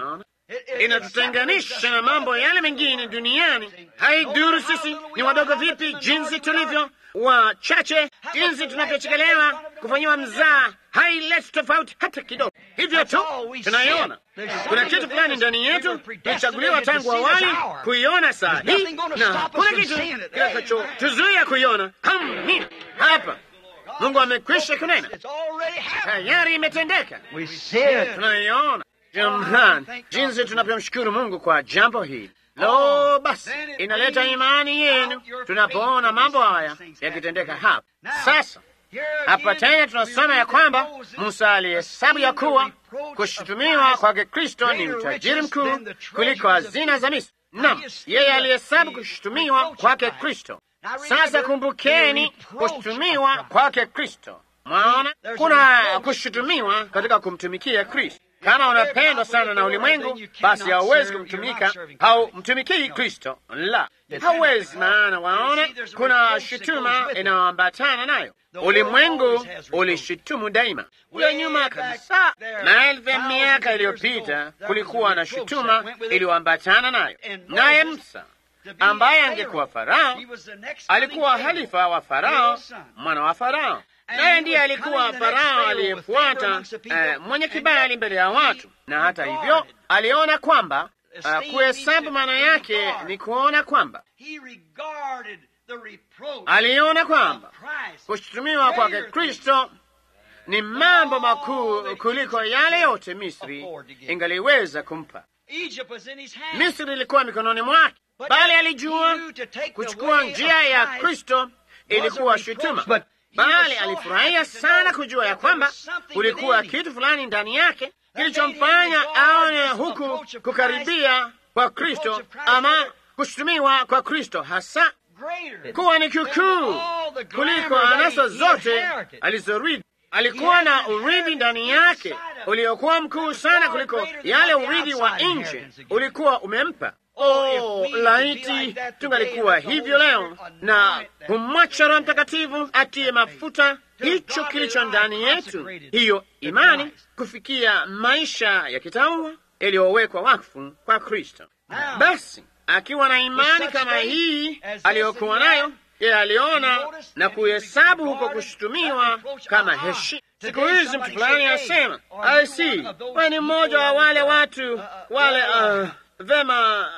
inatutenganisha na mambo yale mengine duniani. Haidhuru sisi ni wadogo vipi, jinsi tulivyo wachache, jinsi tunavyochekelewa, kufanyiwa mzaa, haileti tofauti hata kidogo. Hivyo tu tunaiona kuna kitu fulani ndani yetu tulichaguliwa tangu awali kuiona saa hii, na kuna kitu kitakachotuzuia kuiona kama mimi hapa. Mungu amekwisha kunena, tayari imetendeka, tunaiona. Jamani, jinsi tunavyomshukuru Mungu kwa jambo hili. Lo, basi inaleta imani yenu tunapoona mambo haya yakitendeka hapa sasa. Hapa tena tunasoma ya kwamba Musa alihesabu ya kuwa kushutumiwa kwake Kristo ni utajiri mkuu kuliko hazina za Misri. Naam, yeye alihesabu kushutumiwa kwake Kristo. Sasa kumbukeni, kushutumiwa kwake Kristo. Mwaona kuna kushutumiwa katika kumtumikia Kristo. Kama unapendwa sana na ulimwengu, basi hauwezi kumtumika, haumtumikii Kristo. La, hauwezi. Maana waona, kuna shutuma inayoambatana nayo. Ulimwengu ulishutumu daima. Kule nyuma kabisa, maelfu ya miaka iliyopita, kulikuwa na shutuma iliyoambatana nayo, naye Musa ambaye angekuwa Farao alikuwa halifa wa Farao, mwana wa Farao naye ndiye alikuwa Farao aliyefuata uh, mwenye kibali mbele ya watu, na hata hivyo aliona kwamba uh, kuhesabu maana yake ni kuona kwamba aliona kwamba kushutumiwa kwake Kristo ni mambo makuu kuliko yale yote Misri ingaliweza kumpa. Misri ilikuwa mikononi mwake, bali alijua kuchukua njia ya Kristo ilikuwa shutuma bali alifurahia sana kujua ya kwamba kulikuwa kitu fulani ndani yake kilichomfanya aone huku kukaribia kwa Kristo ama kushutumiwa kwa Kristo hasa kuwa ni kikuu kuliko anasa zote alizorithi. Alikuwa na urithi ndani yake uliokuwa mkuu sana kuliko yale urithi wa nje ulikuwa umempa. Oh, laiti tungalikuwa hivyo leo na kumwacha Roho Mtakatifu atie mafuta hicho kilicho ndani yetu, hiyo imani, kufikia maisha ya kitaua yaliyowekwa wakfu kwa Kristo. Basi akiwa na imani kama hii aliyokuwa nayo, yeye aliona na kuhesabu huko kushutumiwa kama heshima. Siku hizi mtu fulani asema, I see, wewe ni mmoja wa wale watu wale uh, vema,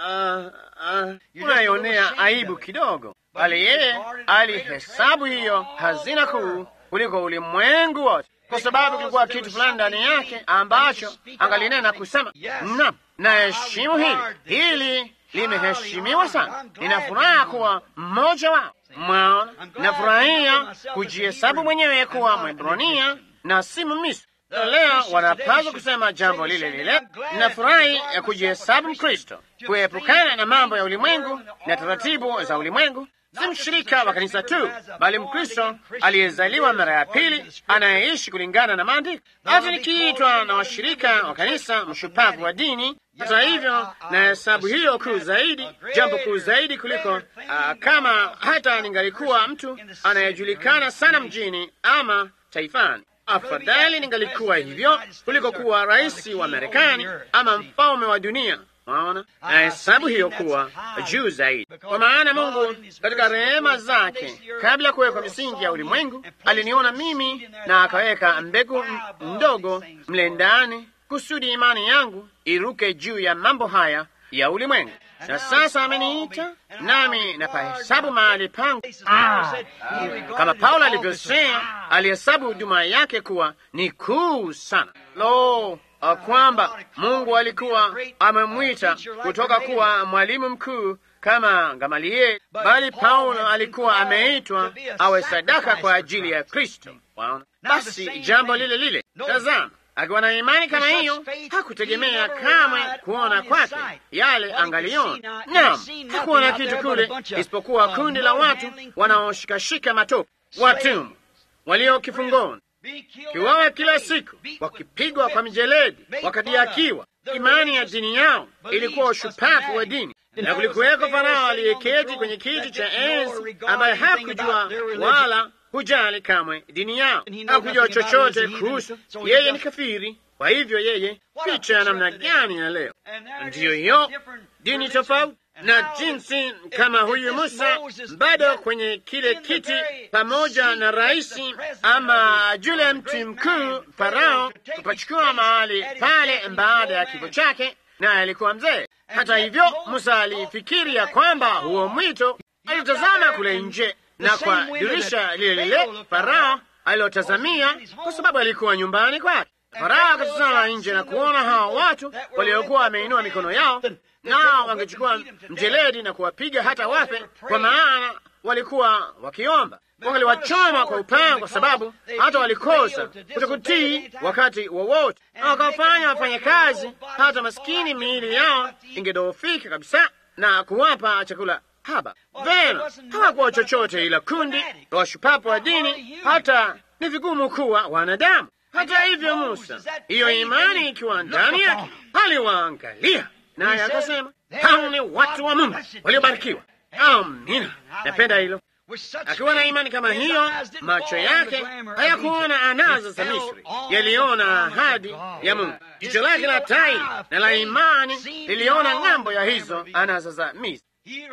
uh, uh, unaionea aibu kidogo, bali yeye alihesabu hiyo hazina kuu kuliko ulimwengu wote, kwa sababu kilikuwa kitu fulani ndani yake ambacho angalinena kusema, naam, naheshimu hili, hili limeheshimiwa sana. Nina furaha kuwa mmoja wao. Mwaona, nafurahia kujihesabu mwenyewe kuwa Mwebrania na si Mmisri. Leo wanapaswa kusema jambo lile lile. Ninafurahi ya kujihesabu Mkristo, kuepukana na mambo ya ulimwengu na taratibu za ulimwengu. Si mshirika wa kanisa tu, bali Mkristo aliyezaliwa mara ya pili, anayeishi kulingana na maandiko. Hata nikiitwa na washirika wa kanisa mshupavu wa dini, hata hivyo na hesabu hiyo kuu zaidi, jambo kuu zaidi kuliko uh, kama hata ningalikuwa mtu anayejulikana sana mjini ama taifani afadhali ningalikuwa hivyo kuliko kuwa rais wa Marekani ama mfalme wa dunia. Maona na hesabu hiyo kuwa juu zaidi, kwa maana Mungu katika rehema zake, kabla ya kuwekwa misingi ya ulimwengu, aliniona mimi na akaweka mbegu ndogo mle ndani, kusudi imani yangu iruke juu ya mambo haya ya ulimwengu. Na sasa ameniita nami napahesabu mahali pangu. Ah, kama Paulo alivyosema, alihesabu huduma yake kuwa ni kuu sana. Lo, kwamba Mungu alikuwa amemwita kutoka kuwa mwalimu mkuu kama Gamalieli, bali Paulo alikuwa ameitwa awe sadaka kwa ajili ya Kristo. Waona, basi jambo lile lile. Tazama, akiwa na imani kama hiyo, hakutegemea kamwe kuona kwake yale angaliona. Naam, hakuona kitu kule isipokuwa kundi la watu wanaoshikashika matope, watumwa walio kifungoni, kiwawa kila siku, wakipigwa kwa mijeledi, wakadiakiwa. Imani ya dini yao ilikuwa ushupavu wa dini, na kulikuweko Farao aliyeketi kwenye kiti cha enzi ambaye hakujua wala hujali kamwe dini yao, hakujua chochote kuhusu yeye. Ni kafiri. Kwa hivyo yeye, picha ya namna gani ya leo? Ndiyo hiyo dini tofauti na jinsi kama huyu Musa bado kwenye kile kiti pamoja na raisi ama yule mtu mkuu Farao kupachukua mahali pale baada ya kifo chake, naye alikuwa mzee. Hata hivyo, Musa alifikiri ya kwamba huo mwito, alitazama kule nje na kwa dirisha lile lile Farao alilotazamia, kwa sababu alikuwa nyumbani kwake. Farao akatazama nje na kuona hawa watu waliokuwa wameinua mikono yao, nao wangechukua mjeledi na kuwapiga hata wafe, kwa maana walikuwa wakiomba. Wangaliwachoma kwa upanga, kwa sababu hata walikosa kutokutii wakati wowote, na wakawafanya wafanye kazi hata maskini miili yao ingedhoofika kabisa na kuwapa chakula haba. Vema, hawakuwa chochote ila kundi la washupapu wa dini, hata ni vigumu kuwa wanadamu. Hata hivyo, Musa, hiyo imani ikiwa ndani yake, aliwaangalia naye akasema, hao ni watu wa Mungu waliobarikiwa. Amina, napenda hilo. Akiwa na imani kama hiyo, macho yake hayakuona anaza za Misri, yaliona ahadi ya Mungu. Jicho lake la tai na la imani liliona ng'ambo ya hizo anaza za Misri.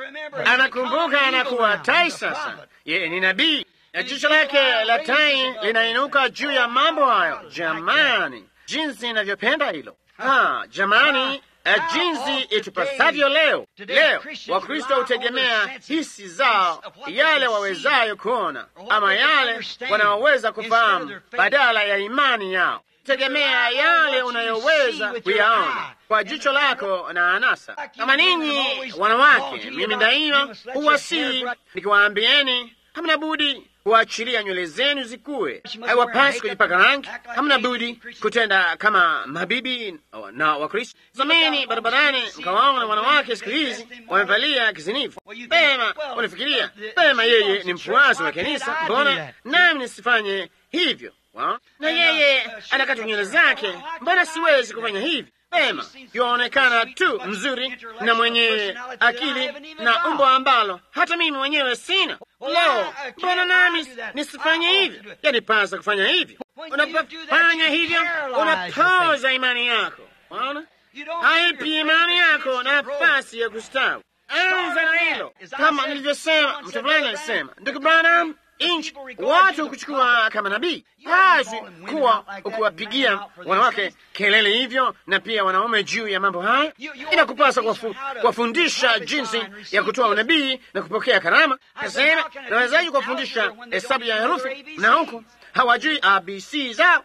Anakumbuka anakuwa tai sasa, yeye ni nabii na jicho lake la tai linainuka juu ya mambo hayo. Jamani, jinsi inavyopenda hilo! Ah, jamani, jinsi itupasavyo leo. Leo Wakristo hutegemea hisi zao, yale wawezayo kuona ama yale wanaoweza kufahamu, badala ya imani yao. Tegemea yale unayoweza kuyaona kwa jicho lako na anasa. Kama ninyi wanawake, mimi daima huwasihi nikiwaambieni, hamna budi kuachilia nywele zenu zikuwe. Haiwapasi kujipaka rangi, hamna budi kutenda kama mabibi na Wakristo. Zameni barabarani mkawaona wanawake siku hizi wamevalia kizinifu. Pema unafikiria pema, yeye ni mfuasi wa kanisa, mbona nami nisifanye hivyo? Wa? na yeye anakata nywele zake, mbona siwezi kufanya hivi? Pema yuaonekana tu mzuri na mwenye akili na umbo ambalo hata mimi mwenyewe sina. Lo, mbona nami nisifanye hivyo? Yanipasa kufanya hivyo. Unapofanya hivyo, unapoza imani yako. Waona, haipi imani yako nafasi ya kustawi. Anza na hilo, kama nilivyosema. Mtu fulani alisema, ndugu Branham, nchi, watu kuchukua kama nabii. Hasi kuwa ukiwapigia wanawake kelele hivyo na pia wanaume juu ya mambo haya, inakupasa kuwafundisha jinsi ya kutoa unabii na kupokea karama. Kasema, nawezaji kuwafundisha hesabu ya herufi na huku hawajui abc zao?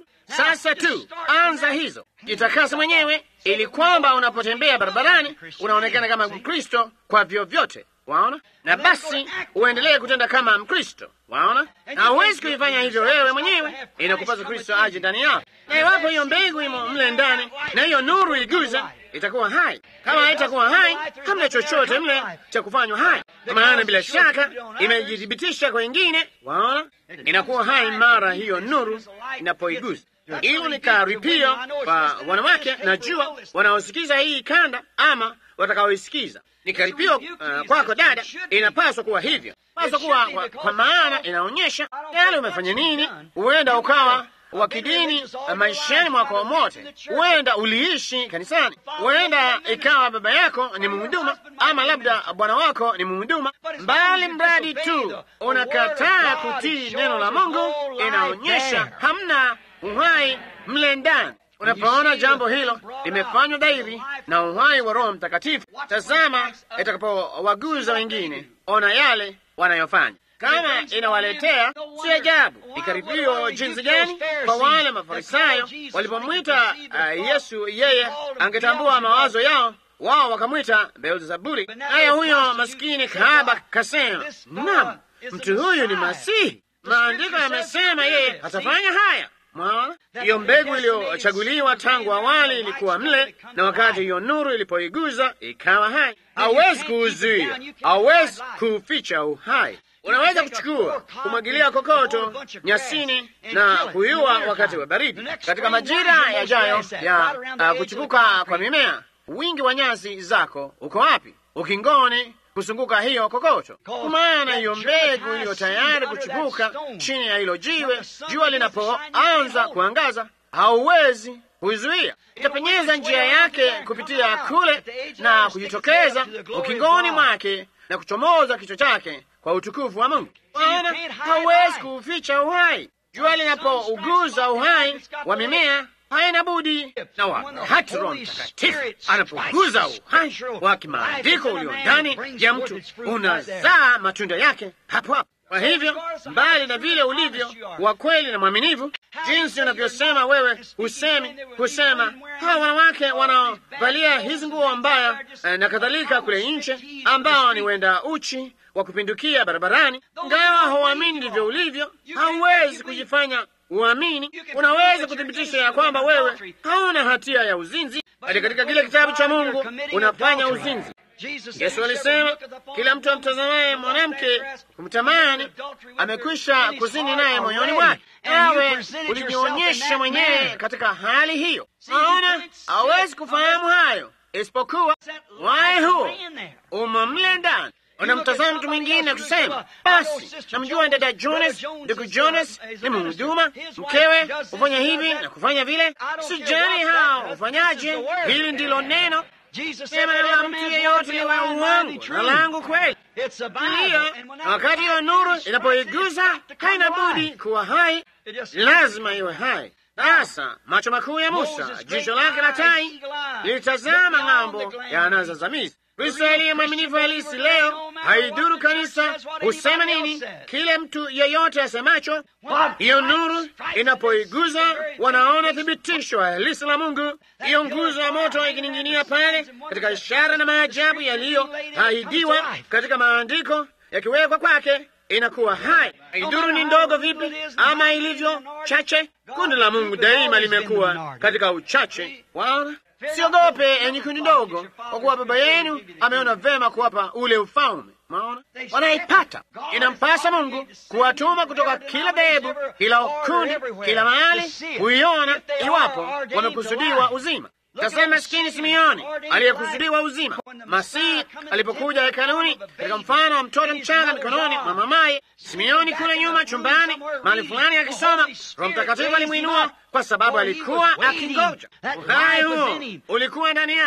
Sasa tu anza hizo, jitakase mwenyewe ili kwamba unapotembea barabarani unaonekana kama Mkristo kwa vyovyote. Waona, na basi uendelee kutenda kama Mkristo. Waona, na huwezi kuifanya hivyo wewe mwenyewe, inakupasa Kristo aje ndani yako, na iwapo hiyo mbegu imo mle ndani na hiyo nuru iguza, itakuwa hai. Kama haitakuwa hai, hamna chochote mle cha kufanywa hai, kwa maana bila shaka imejithibitisha kwa wengine. Waona, inakuwa hai mara hiyo nuru inapoiguza. Hilo ni karipio kwa wanawake, najua wanaosikiza hii kanda ama watakaoisikiza ni karipio uh, kwako dada, inapaswa kuwa hivyo, paswa kuwa kwa, kwa maana inaonyesha yale umefanya nini. Huenda ukawa wa kidini maishani mwako mote, huenda uliishi kanisani, huenda ikawa baba yako ni mhuduma ama labda bwana wako ni mhuduma, mbali mradi tu unakataa kutii neno la Mungu, inaonyesha hamna uhai mle ndani. Unapoona jambo hilo limefanywa dhahiri na uhai wa Roho Mtakatifu, tazama itakapowaguza wengine, ona yale wanayofanya. Kama inawaletea si ajabu, ni karibio jinsi gani kwa wale Mafarisayo walipomwita uh, Yesu, yeye angetambua mawazo yao, wao wakamwita Beelzebuli. Naye huyo maskini kahaba kasema, naam, mtu huyu ni Masihi, maandiko yamesema yeye atafanya haya. Mwaona, hiyo mbegu iliyochaguliwa tangu awali ilikuwa mle, na wakati hiyo nuru ilipoiguza ikawa hai. Hauwezi kuuzuia, hauwezi kuuficha uhai. Unaweza kuchukua kumwagilia kokoto nyasini na kuiua wakati wa baridi. Katika majira yajayo ya uh, kuchipuka kwa mimea, wingi wa nyasi zako uko wapi? Ukingoni kuzunguka hiyo kokoto, kwa maana hiyo mbegu iliyo tayari kuchipuka chini ya hilo jiwe, jua linapoanza kuangaza, hauwezi kuizuia. Itapenyeza njia yake kupitia kule na kujitokeza ukingoni mwake na kuchomoza kichwa chake kwa utukufu wa Mungu. Maana hauwezi kuuficha uhai. Jua linapouguza uhai wa mimea haina budi na wakati Roho Mtakatifu anapoguza uhai wa kimaandiko ulio ndani ya mtu unazaa matunda yake hapo hapo. Kwa hivyo, mbali na vile ulivyo wa kweli na mwaminivu, jinsi unavyosema wewe, husemi kusema hawa wanawake wanaovalia hizi nguo mbaya na kadhalika kule nje, ambao ni wenda uchi wa kupindukia barabarani, ngawa hauamini ndivyo ulivyo, hauwezi kujifanya uamini. Unaweza kuthibitisha ya kwamba wewe hauna hatia ya uzinzi, bali katika kile kitabu cha Mungu unafanya uzinzi. Yesu alisema kila mtu amtazamaye mwanamke kumtamani amekwisha kuzini naye moyoni mwake. Nawe ulijionyesha mwenyewe katika hali hiyo. Naona hawezi kufahamu hayo isipokuwa waye huo umo mle ndani. Unamtazama mtu mwingine kusema, basi namjua dada Jonas, ndugu Jonas ni mhuduma, mkewe hufanya hivi na kufanya vile, sijali hao hufanyaje. Hili ndilo neno sema la mtu yeyote liwe uongo na langu kweli. Hiyo na wakati hiyo nuru inapoiguza haina budi kuwa hai, lazima iwe hai. Sasa macho makuu ya Musa, jicho lake la tai lilitazama ng'ambo ya anaza za Misri. Kristo aliye mwaminifu halisi leo, haidhuru kanisa husema nini, kile mtu yeyote asemacho, hiyo nuru inapoiguza, wanaona thibitisho halisi la Mungu. Hiyo nguzo ya moto ikining'inia pale, katika ishara na maajabu yaliyoahidiwa katika maandiko yakiwekwa kwake, inakuwa hai. Haidhuru ni ndogo vipi ama ilivyo chache, kundi la Mungu daima limekuwa katika uchache. Waona, siogope enyi kundi ndogo, kwa kuwa Baba yenu ameona vema kuwapa ule ufalme. Maona wanaipata. Inampasa Mungu kuwatuma kutoka kila dhehebu, kila kundi, kila mahali kuiona, iwapo wamekusudiwa uzima. Tazama maskini Simeoni aliyekusudiwa uzima. Masihi alipokuja hekaluni katika mfano wa mtoto mchanga mikononi mwa mamaye, Simeoni kule nyuma chumbani mahali fulani akisoma, Roho Mtakatifu alimwinua kwa sababu alikuwa akingoja. Uhai huo ulikuwa ndani yake.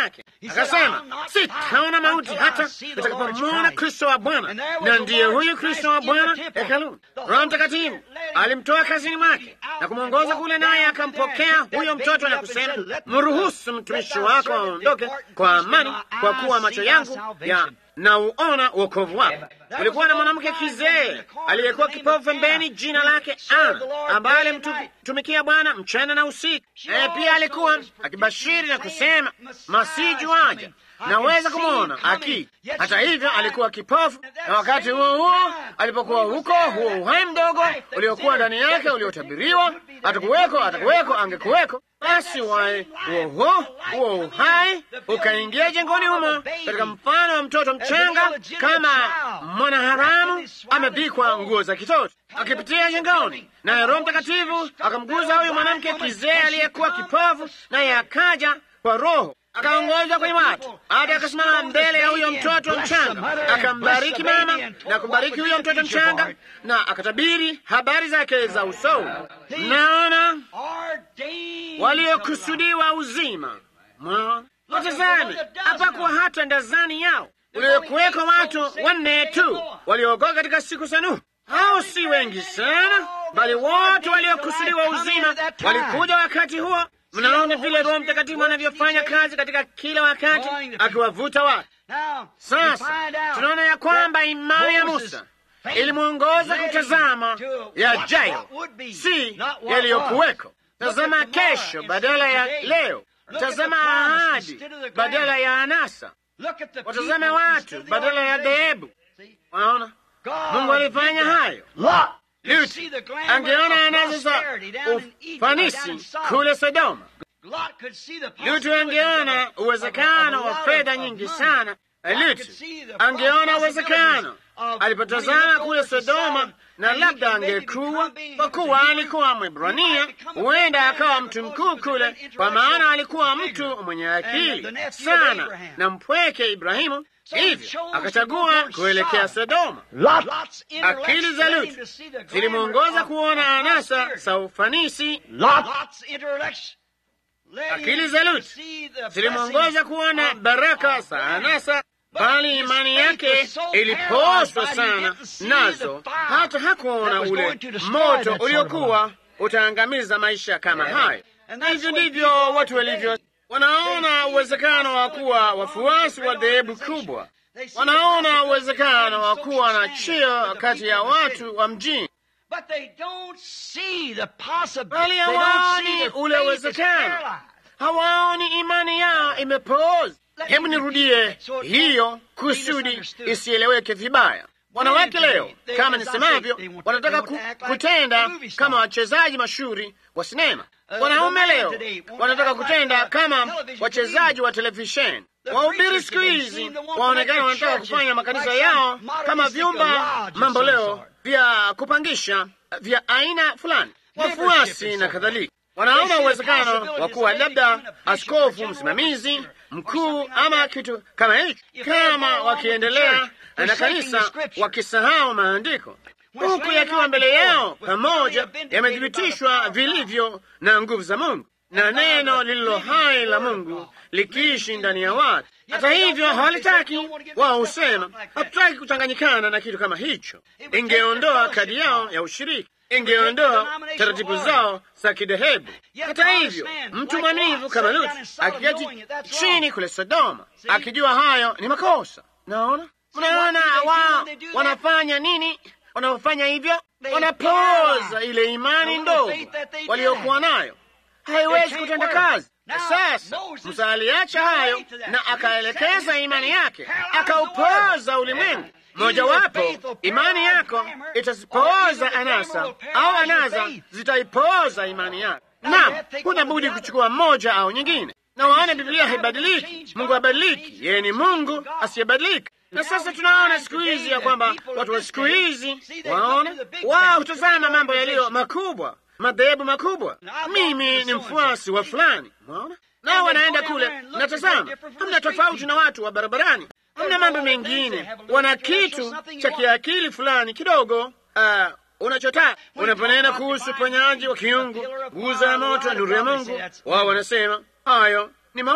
Akasema, sitaona mauti hata nitakapomwona Kristo wa Bwana. Na ndiye huyu Kristo wa Bwana hekaluni. Roho Mtakatifu alimtoa kazini mwake na kumwongoza kule, naye akampokea huyo mtoto na kusema, mruhusu mtumishi wako aondoke kwa amani, kwa kuwa macho yangu ya na uona wokovu wako. Kulikuwa na mwanamke kizee aliyekuwa kipofu pembeni, jina lake Ana, ambaye alimtumikia Bwana mchana na usiku. Naye pia alikuwa akibashiri na kusema, masiju aja naweza kumwona aki. Hata hivyo alikuwa kipofu, na wakati huo huo alipokuwa huko, huo uhai mdogo uliokuwa ndani yake uliotabiriwa, atakuweko, atakuweko, angekuweko. Basi uhai huo huo huo uhai ukaingia jengoni humo katika mfano wa mtoto mchanga, kama mwanaharamu amevikwa nguo za kitoto, akipitia jengoni, naye Roho Mtakatifu akamguza huyu mwanamke kizee aliyekuwa kipofu, naye akaja kwa Roho akaongozwa kwenye watu hata akasimama mbele ya huyo mtoto mchanga, akambariki mama na kumbariki huyo mtoto mchanga, na akatabiri habari zake za usoni. Mnaona waliokusudiwa uzima, mwaona watazame, hapakuwa hata ndazani yao uliokuweko watu wanne tu waliookoka katika siku za Nuhu. Hao si wengi sana, bali wote waliokusudiwa uzima walikuja wakati huo. Mnaona vile Roho Mtakatifu anavyofanya kazi katika kila wakati akiwavuta watu. Sasa tunaona ya kwamba imani ya Musa ilimwongoza kutazama yajayo, si yaliyokuweko. Tazama kesho badala ya leo, tazama ahadi badala ya anasa, watazame watu badala ya dhehebu. Waona, Mungu alifanya hayo. Lutu angeona anazo za ufanisi kule Sodoma. Lutu angeona uwezekano wa fedha nyingi sana. Lutu angeona uwezekano alipotazama kule Sodoma, na labda angekuwa, kwa kuwa alikuwa Mwebrania, huenda akawa mtu mkuu kule, kwa maana alikuwa mtu mwenye akili sana na mpweke Ibrahimu. Hivyo akachagua kuelekea Sodoma. Akili za Lutu zilimwongoza kuona anasa za ufanisi. Akili za Lutu zilimwongoza kuona baraka za anasa, bali imani yake ilipoozwa sana nazo, hata hakuona ule moto uliokuwa utaangamiza maisha kama hayo. Na hivyo ndivyo watu walivyo wanaona uwezekano wa kuwa wafuasi wa dhehebu kubwa, wanaona uwezekano wa kuwa na cheo kati ya watu wa mjini, bali hawaoni ule uwezekano, hawaoni imani yao imepooza. Hebu nirudie hiyo kusudi isieleweke vibaya. Wanawake leo, kama nisemavyo, wanataka ku, kutenda kama wachezaji mashuhuri wa sinema. Wanaume leo wanataka kutenda kama wachezaji wa televisheni. Wahubiri siku hizi waonekana wanataka kufanya makanisa yao kama vyumba mambo leo vya kupangisha vya aina fulani, wafuasi na kadhalika. Wanaona uwezekano wa kuwa labda askofu msimamizi mkuu ama kitu kama hicho, kama wakiendelea na kanisa wakisahau maandiko huku yakiwa mbele yao pamoja, yamethibitishwa vilivyo na nguvu za Mungu na neno lililo hai la Mungu likiishi ndani ya watu. Hata hivyo hawalitaki. Wao husema hatutaki kuchanganyikana na kitu kama hicho. Ingeondoa kadi yao ya ushiriki, ingeondoa taratibu zao za kidhehebu. Hata hivyo, mtu mwaminifu kama Lutu akiketi chini kule Sodoma, akijua hayo ni makosa. Naona, mnaona wao wanafanya nini? Wanaofanya hivyo wanapoza ile imani ndogo waliokuwa nayo, haiwezi kutenda kazi. Sasa Musa aliacha hayo na akaelekeza imani yake, akaupoza ulimwengu. Mojawapo, imani yako itazipooza anasa au anasa zitaipoza imani yako. Naam, huna budi kuchukua moja au nyingine, na waone Biblia haibadiliki. Mungu habadiliki, yeye ni Mungu asiyebadilika. Na sasa tunaona siku hizi ya kwamba watu wa siku hizi waona wao hutazama mambo yaliyo makubwa, madhehebu makubwa. Mimi ni mfuasi wa fulani, mwaona, nao wanaenda kule, natazama, hamna tofauti na watu wa barabarani, hamna mambo mengine, wana kitu cha kiakili fulani kidogo uh, unachotaka unaponena kuhusu uponyaji wa kiungu, nguzo ya moto, nuru ya Mungu, wao wanasema hayo ni mawazo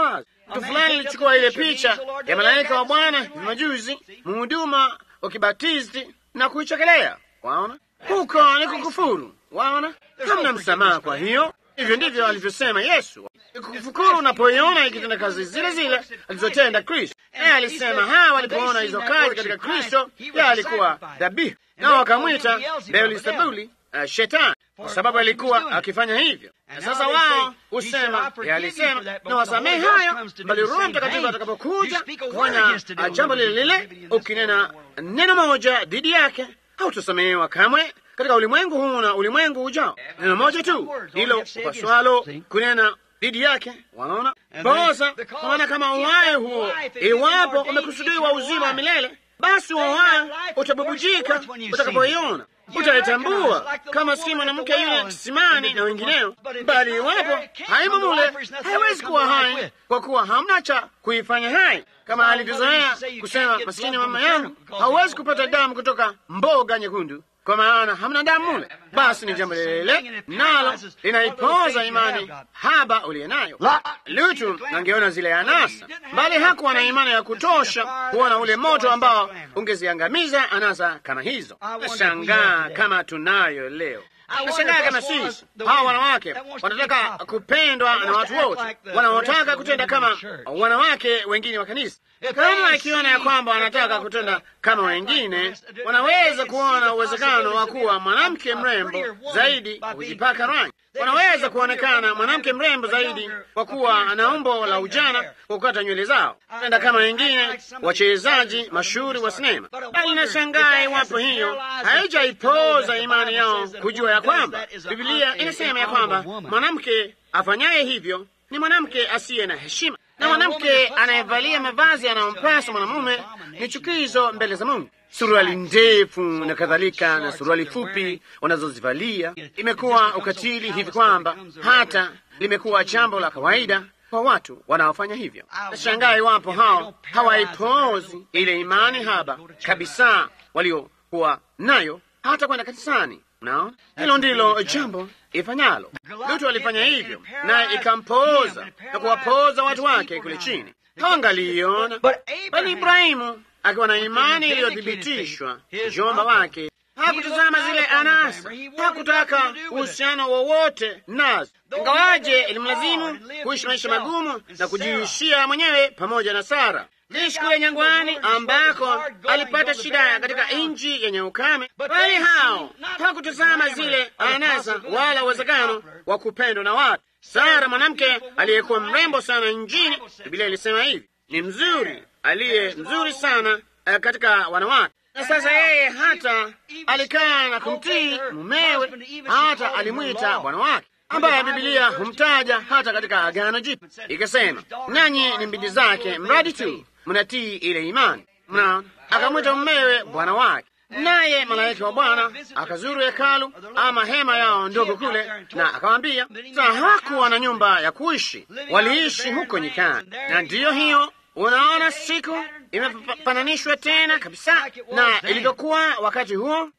Mtu fulani ilichukua ile picha ya malaika wa Bwana hivi majuzi, mhuduma wa kibatisti na kuichekelea. Waona, huko ni kukufuru. Waona, hamna msamaha. Kwa hiyo hivyo ndivyo alivyosema Yesu, kukufukuru unapoiona ikitenda kazi zile zile alizotenda Kristo. Yeye alisema hawa walipoona hizo kazi katika Kristo, yeye alikuwa dhabihu, nao wakamwita Beelzebuli, uh, shetani kwa sababu alikuwa akifanya hivyo. Na sasa wao husema, yeye alisema na wasamehe hayo, bali Roho Mtakatifu atakapokuja kufanya jambo lile lile, ukinena neno moja dhidi yake, hautasamehewa kamwe katika ulimwengu huu na ulimwengu ujao. Neno moja tu hilo upaswalo kunena dhidi yake. Waona bosa, maana kama uhai huo, iwapo umekusudiwa uzima wa milele, basi uhai utabubujika utakapoiona utaitambua kama si mwanamke yule kisimani na wengineo, bali iwapo haimo mule, haiwezi kuwa hai, kwa kuwa hamna cha kuifanya hai, kama alivyozoea kusema masikini mama yangu, hauwezi kupata damu kutoka mboga nyekundu kwa maana hamna damu mule. Basi ni jambo lile nalo linaipoza imani haba uliye nayo. Lutu angeona zile anasa, bali hakuwa na imani ya kutosha kuona ule moto ambao ungeziangamiza anasa kama hizo. Nashangaa kama tunayo leo. Nashangaa kama sisi hawa wanawake wanataka kupendwa na watu wote, wanaotaka kutenda kama wanawake wengine wa kanisa. Kama akiona ya kwamba wanataka kutenda kama wengine, wanaweza kuona uwezekano wa kuwa mwanamke mrembo zaidi kwa kujipaka rangi. Wanaweza kuonekana mwanamke mrembo zaidi kwa kuwa ana umbo la ujana kwa kukata nywele zao, tenda kama wengine wachezaji mashuhuri wa sinema. Bali nashangaa iwapo hiyo haijaipoza imani yao kujua ya kwamba Biblia inasema ya kwamba mwanamke afanyaye hivyo ni mwanamke asiye na heshima na mwanamke anayevalia mavazi yanayompasa mwanamume ni chukizo mbele za Mungu. Suruali ndefu na kadhalika na suruali fupi wanazozivalia imekuwa ukatili hivi kwamba hata limekuwa jambo la kawaida kwa watu wanaofanya hivyo. Nashangaa iwapo hao hawaipozi ile imani haba kabisa waliokuwa nayo hata kwenda kanisani. Naona hilo ndilo jambo ifanyalo. Lutu alifanya hivyo, naye ikampooza na kuwapooza watu wake kule chini. Hawangaliiona, bali Ibrahimu akiwa na imani iliyothibitishwa, mjomba wake hakutazama zile anasa, hakutaka uhusiano wowote nazo, ingawaje ilimlazimu kuishi maisha magumu na kujiishia mwenyewe pamoja na Sara liishi kule nyangwani ambako alipata shida katika nchi yenye ukame, bali hao hakutazama zile anasa wala uwezekano wa kupendwa na watu. Sara, mwanamke aliyekuwa mrembo sana nchini, Biblia ilisema hivi, ni mzuri, aliye mzuri sana uh, katika wanawake. Na sasa yeye hata alikaa na kumtii mumewe, hata alimwita bwana wake ambaye Bibilia humtaja hata katika Agano Jipya, ikasema nanyi ni mbindi zake, mradi tu mnatii ile imani. Mna akamwita mumewe bwana wake, naye malaika wa Bwana akazuru hekalu ama hema yao ndogo kule, na akawambia, sa hawakuwa na nyumba ya kuishi, waliishi huko nyikani. Na ndiyo hiyo, unaona, siku imefananishwa tena kabisa na ilivyokuwa wakati huo.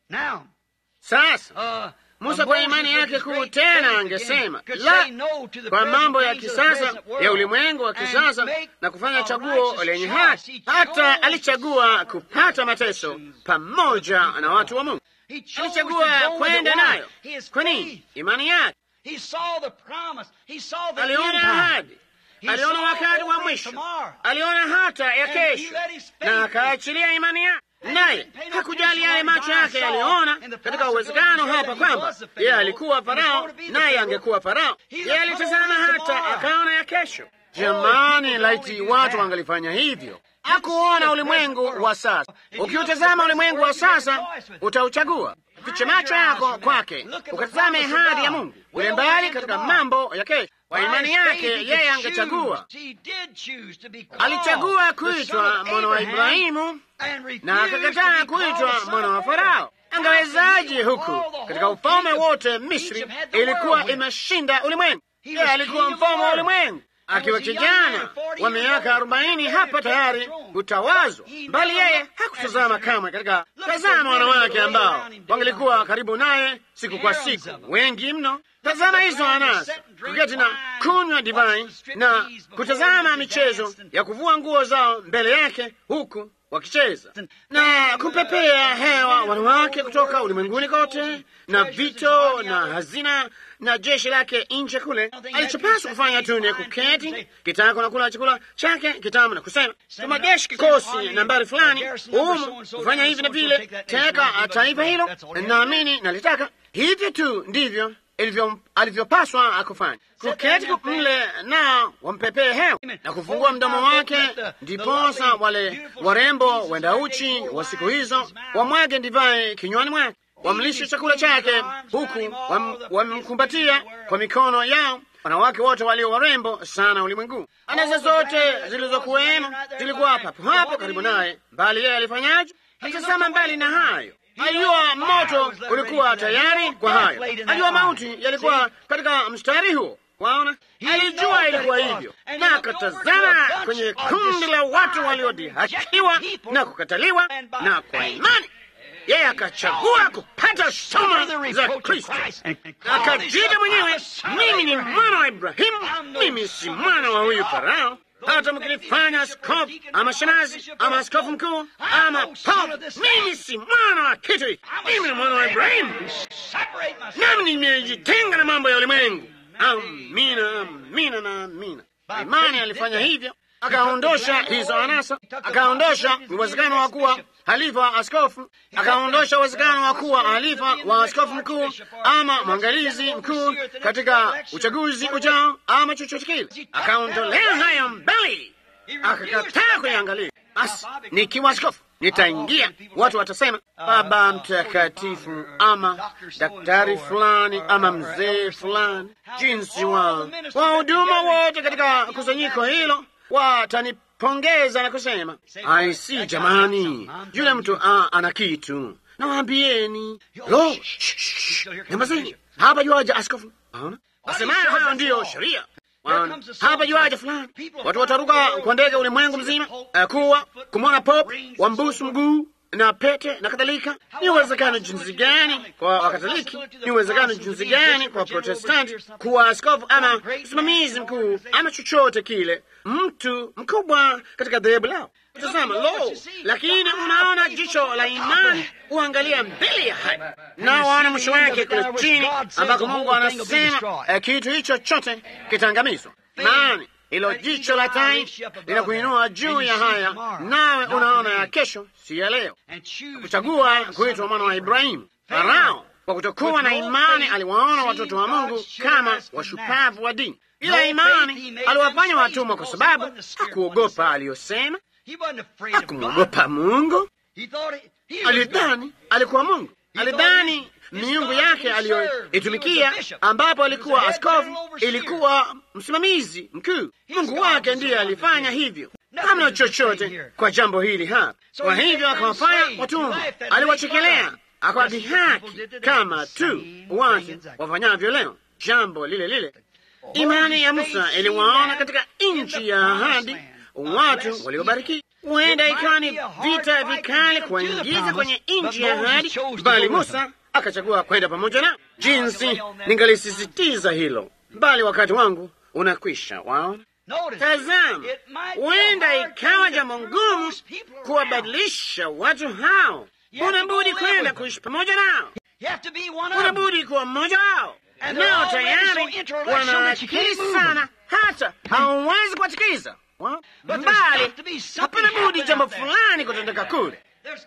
Sasa Musa kwa imani yake kuu tena angesema la kwa mambo ya kisasa ya ulimwengu wa kisasa na kufanya chaguo lenye haki. Hata alichagua kupata mateso pamoja na watu wa Mungu, alichagua kwenda nayo. Kwa nini? Imani yake. Aliona ahadi, aliona wakati wa mwisho, aliona hata ya kesho, na akaachilia imani yake naye hakujali yale macho yake yaliona katika uwezekano hapa kwamba yeye alikuwa Farao naye angekuwa Farao. Yeye alitazama hata akaona ya kesho. Jamani, laiti watu wangalifanya hivyo! Hakuona ulimwengu wa sasa. Ukiutazama ulimwengu wa sasa, utauchagua. Fiche macho yako kwake, ukatazame ahadi ya Mungu ule mbali katika mambo ya kesho. Kwa imani yake yeye angechagua. Alichagua kuitwa mwana wa Ibrahimu na akakataa kuitwa mwana wa Farao. Angewezaje huku katika ufalme wote Misri ilikuwa imeshinda ulimwengu? Yeye alikuwa mfalme wa ulimwengu, akiwa kijana wa miaka arobaini hapa tayari kutawazwa, bali yeye hakutazama kamwe katika tazama wanawake ambao wangelikuwa karibu naye siku kwa siku, wengi mno. Tazama hizo anasa, kuketi na kunywa divai na kutazama michezo ya kuvua nguo zao mbele yake huku wakicheza na kupepea hewa wanawake kutoka ulimwenguni kote, na vito na hazina na jeshi lake nje kule. Alichopaswa kufanya tu ni kuketi kitako na kula chakula chake kitamu na kusema, tuma jeshi kikosi nambari fulani humu kufanya hivi na vile, teka taifa hilo, naamini nalitaka hivyo tu. Ndivyo ilivyo alivyopaswa akufanya, kuketi mle na wampepee hewa na kufungua mdomo wake, ndiposa wale warembo wenda uchi wa siku hizo wamwage divai kinywani mwake, wamlishe chakula chake, huku wamemkumbatia kwa mikono yao. Wanawake wote walio warembo sana ulimwengu, anasa zote zilizokuwemo zilikuwa papo hapo karibu naye, bali yeye alifanyaje? Alitazama mbali na hayo Alijua moto ulikuwa tayari kwa hayo, alijua mauti yalikuwa katika mstari huo. Waona, alijua ilikuwa hivyo, na akatazama kwenye kundi la watu waliodhihakiwa na kukataliwa, na kwa imani yeye akachagua kupata shoma za Kristo, akajiita mwenyewe, mimi ni mwana wa Ibrahimu, mimi si mwana wa huyu Farao hata mkinifanya askofu ama shemazi ama askofu mkuu ama pope, mimi si mwana wa kitu hiki. Mimi ni mwana wa Ibrahimu, nami nimejitenga na mambo ya ulimwengu. Amina, amina na amina. Imani alifanya hivyo, akaondosha hizo anasa, akaondosha uwezekano wa kuwa halifa askofu, akaondosha uwezekano wa kuwa halifa wa askofu mkuu ama mwangalizi mkuu katika uchaguzi ujao ama chochote kile, akaondolea hayo mbali, akakataa kuiangalia. Basi nikiwa askofu nitaingia, watu watasema baba mtakatifu ama daktari fulani ama mzee fulani, jinsi wa wahuduma wote katika kusanyiko hilo watani pongeza na kusema aisi, jamani, yule mtu a, ana kitu. Nawaambieni lo, nyamazeni, hapa juaja askofu. Aona asemayo hayo ndiyo sheria. Hapa juaja fulani, watu wataruka kwa ndege ulimwengu mzima, uh, kuwa kumwona pop wambusu mguu na pete na kadhalika. Ni uwezekano jinsi gani kwa Wakatoliki, ni uwezekano jinsi gani kwa Protestanti kuwa askofu ama msimamizi mkuu ama chochote kile, mtu mkubwa katika dhehebu lao. Tazama, lo! Lakini unaona jicho la imani uangalia mbele ya haya, na waona mwisho wake kule chini, ambako Mungu anasema eh, kitu hicho chote kitaangamizwa. Maana hilo jicho la tai linakuinua juu ya haya, nawe unaona ya kesho, si ya leo. Kuchagua kuitwa mwana wa Ibrahimu. Farao kwa kutokuwa na imani aliwaona watoto wa Mungu kama washupavu wa dini, ila imani aliwafanya watumwa, kwa sababu hakuogopa aliyosema, hakumwogopa Mungu. Alidhani alikuwa Mungu, alidhani miungu yake aliyoitumikia, ambapo alikuwa askofu, ilikuwa msimamizi mkuu. Mungu wake ndiye alifanya hivyo, hamna chochote kwa jambo hili hapa. Kwa hivyo akawafanya watumwa, aliwachekelea, akawadhihaki kama tu watu wafanyavyo leo, jambo lile lile. Imani ya Musa iliwaona katika nchi ya ahadi watu waliobarikiwa. Huenda ikawa ni vita vikali kuwaingiza kwenye nchi ya ahadi, bali Musa akachagua kwenda pamoja na jinsi. Ningalisisitiza hilo, bali wakati wangu unakwisha. Waona, tazama, huenda ikawa jambo ngumu kuwabadilisha watu hao. Unabudi kwenda kuishi pamoja nao, unabudi kuwa mmoja wao, nao tayari wana akili sana, hata hauwezi kuwatikiza mbali. Hapana budi jambo fulani kutendeka kule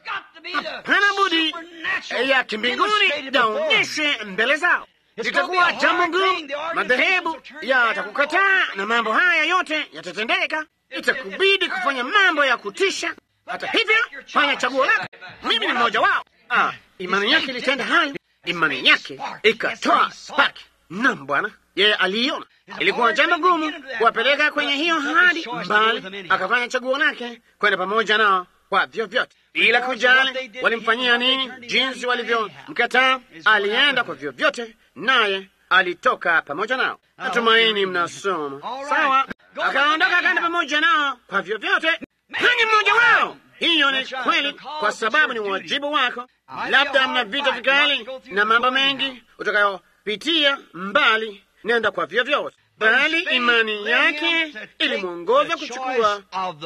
hapana budi ya kimbinguni yaonyeshwe mbele zao. Litakuwa jambo ngumu, madhehebu yatakukataa na mambo haya yote yatatendeka. Itakubidi kufanya mambo ya kutisha. Hata hivyo, fanya chaguo lako. Mimi ni mmoja wao. Ah, imani yake ilitenda hayo, imani yake ikatoa spaki. Naam, Bwana yeye aliiona. Ilikuwa jambo gumu kuwapeleka kwenye hiyo hadi mbali, akafanya chaguo lake kwenda pamoja nao kwa vyovyote bila kujali walimfanyia nini, jinsi walivyomkataa, alienda kwa vyovyote, naye alitoka pamoja nao. Natumaini mnasoma sawa. akaondoka akaenda pamoja nao kwa vyovyote. Hani mmoja wao. Hiyo ni kweli, kwa sababu ni wajibu wako. Labda mna vita vikali na mambo mengi utakayopitia mbali, nenda kwa vyovyote, bali imani yake ilimwongoza kuchukua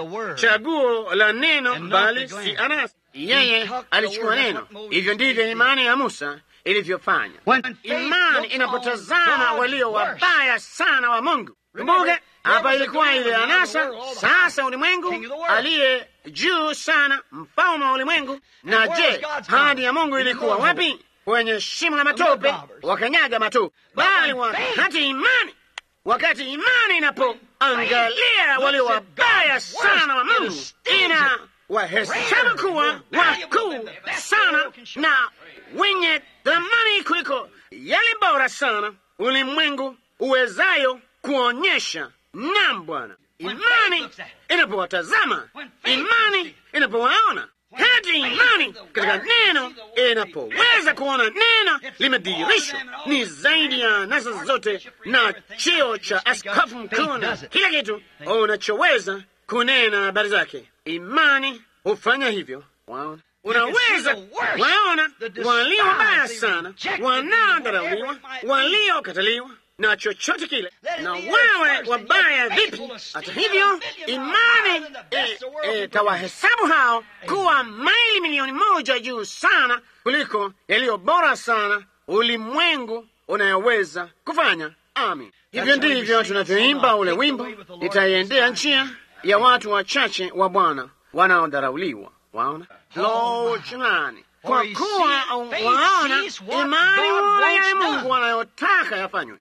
chaguo la neno, bali si anasa. Yeye alichukua neno. Hivyo ndivyo imani ya Musa ilivyofanya. Imani inapotazama walio wabaya sana wa Mungu. Kumbuke hapa ilikuwa ile anasa. Sasa ulimwengu aliye juu sana, mfalme wa ulimwengu. Na je, hadi ya Mungu ilikuwa wapi? Kwenye shimo la matope, wakanyaga matope. Bali wakati imani, wakati imani inapoangalia walio wabaya sana wa Mungu, ina wahesabu kuwa wakuu sana na wenye thamani kuliko yale bora sana ulimwengu uwezayo kuonyesha. Nam Bwana, imani inapowatazama, imani inapowaona, hata imani katika neno inapoweza kuona neno limedhihirishwa, ni zaidi ya nasa zote na cheo cha askofu mkuu na kila kitu unachoweza kunena habari zake. Imani hufanya hivyo. Waona, unaweza waona walio wabaya sana, wanaodharauliwa, waliokataliwa na chochote kile, na wewe wabaya vipi? Hata hivyo, imani itawahesabu e, e, hao kuwa maili milioni moja juu sana kuliko yaliyo bora sana ulimwengu unayoweza kufanya. Amin. Hivyo ndivyo tunavyoimba ule wimbo, itaiendea njia ya watu wachache wa Bwana wanaodharauliwa. Waona lo, jamani, kwa kuwa waona imani wale Mungu anayotaka yafanywe.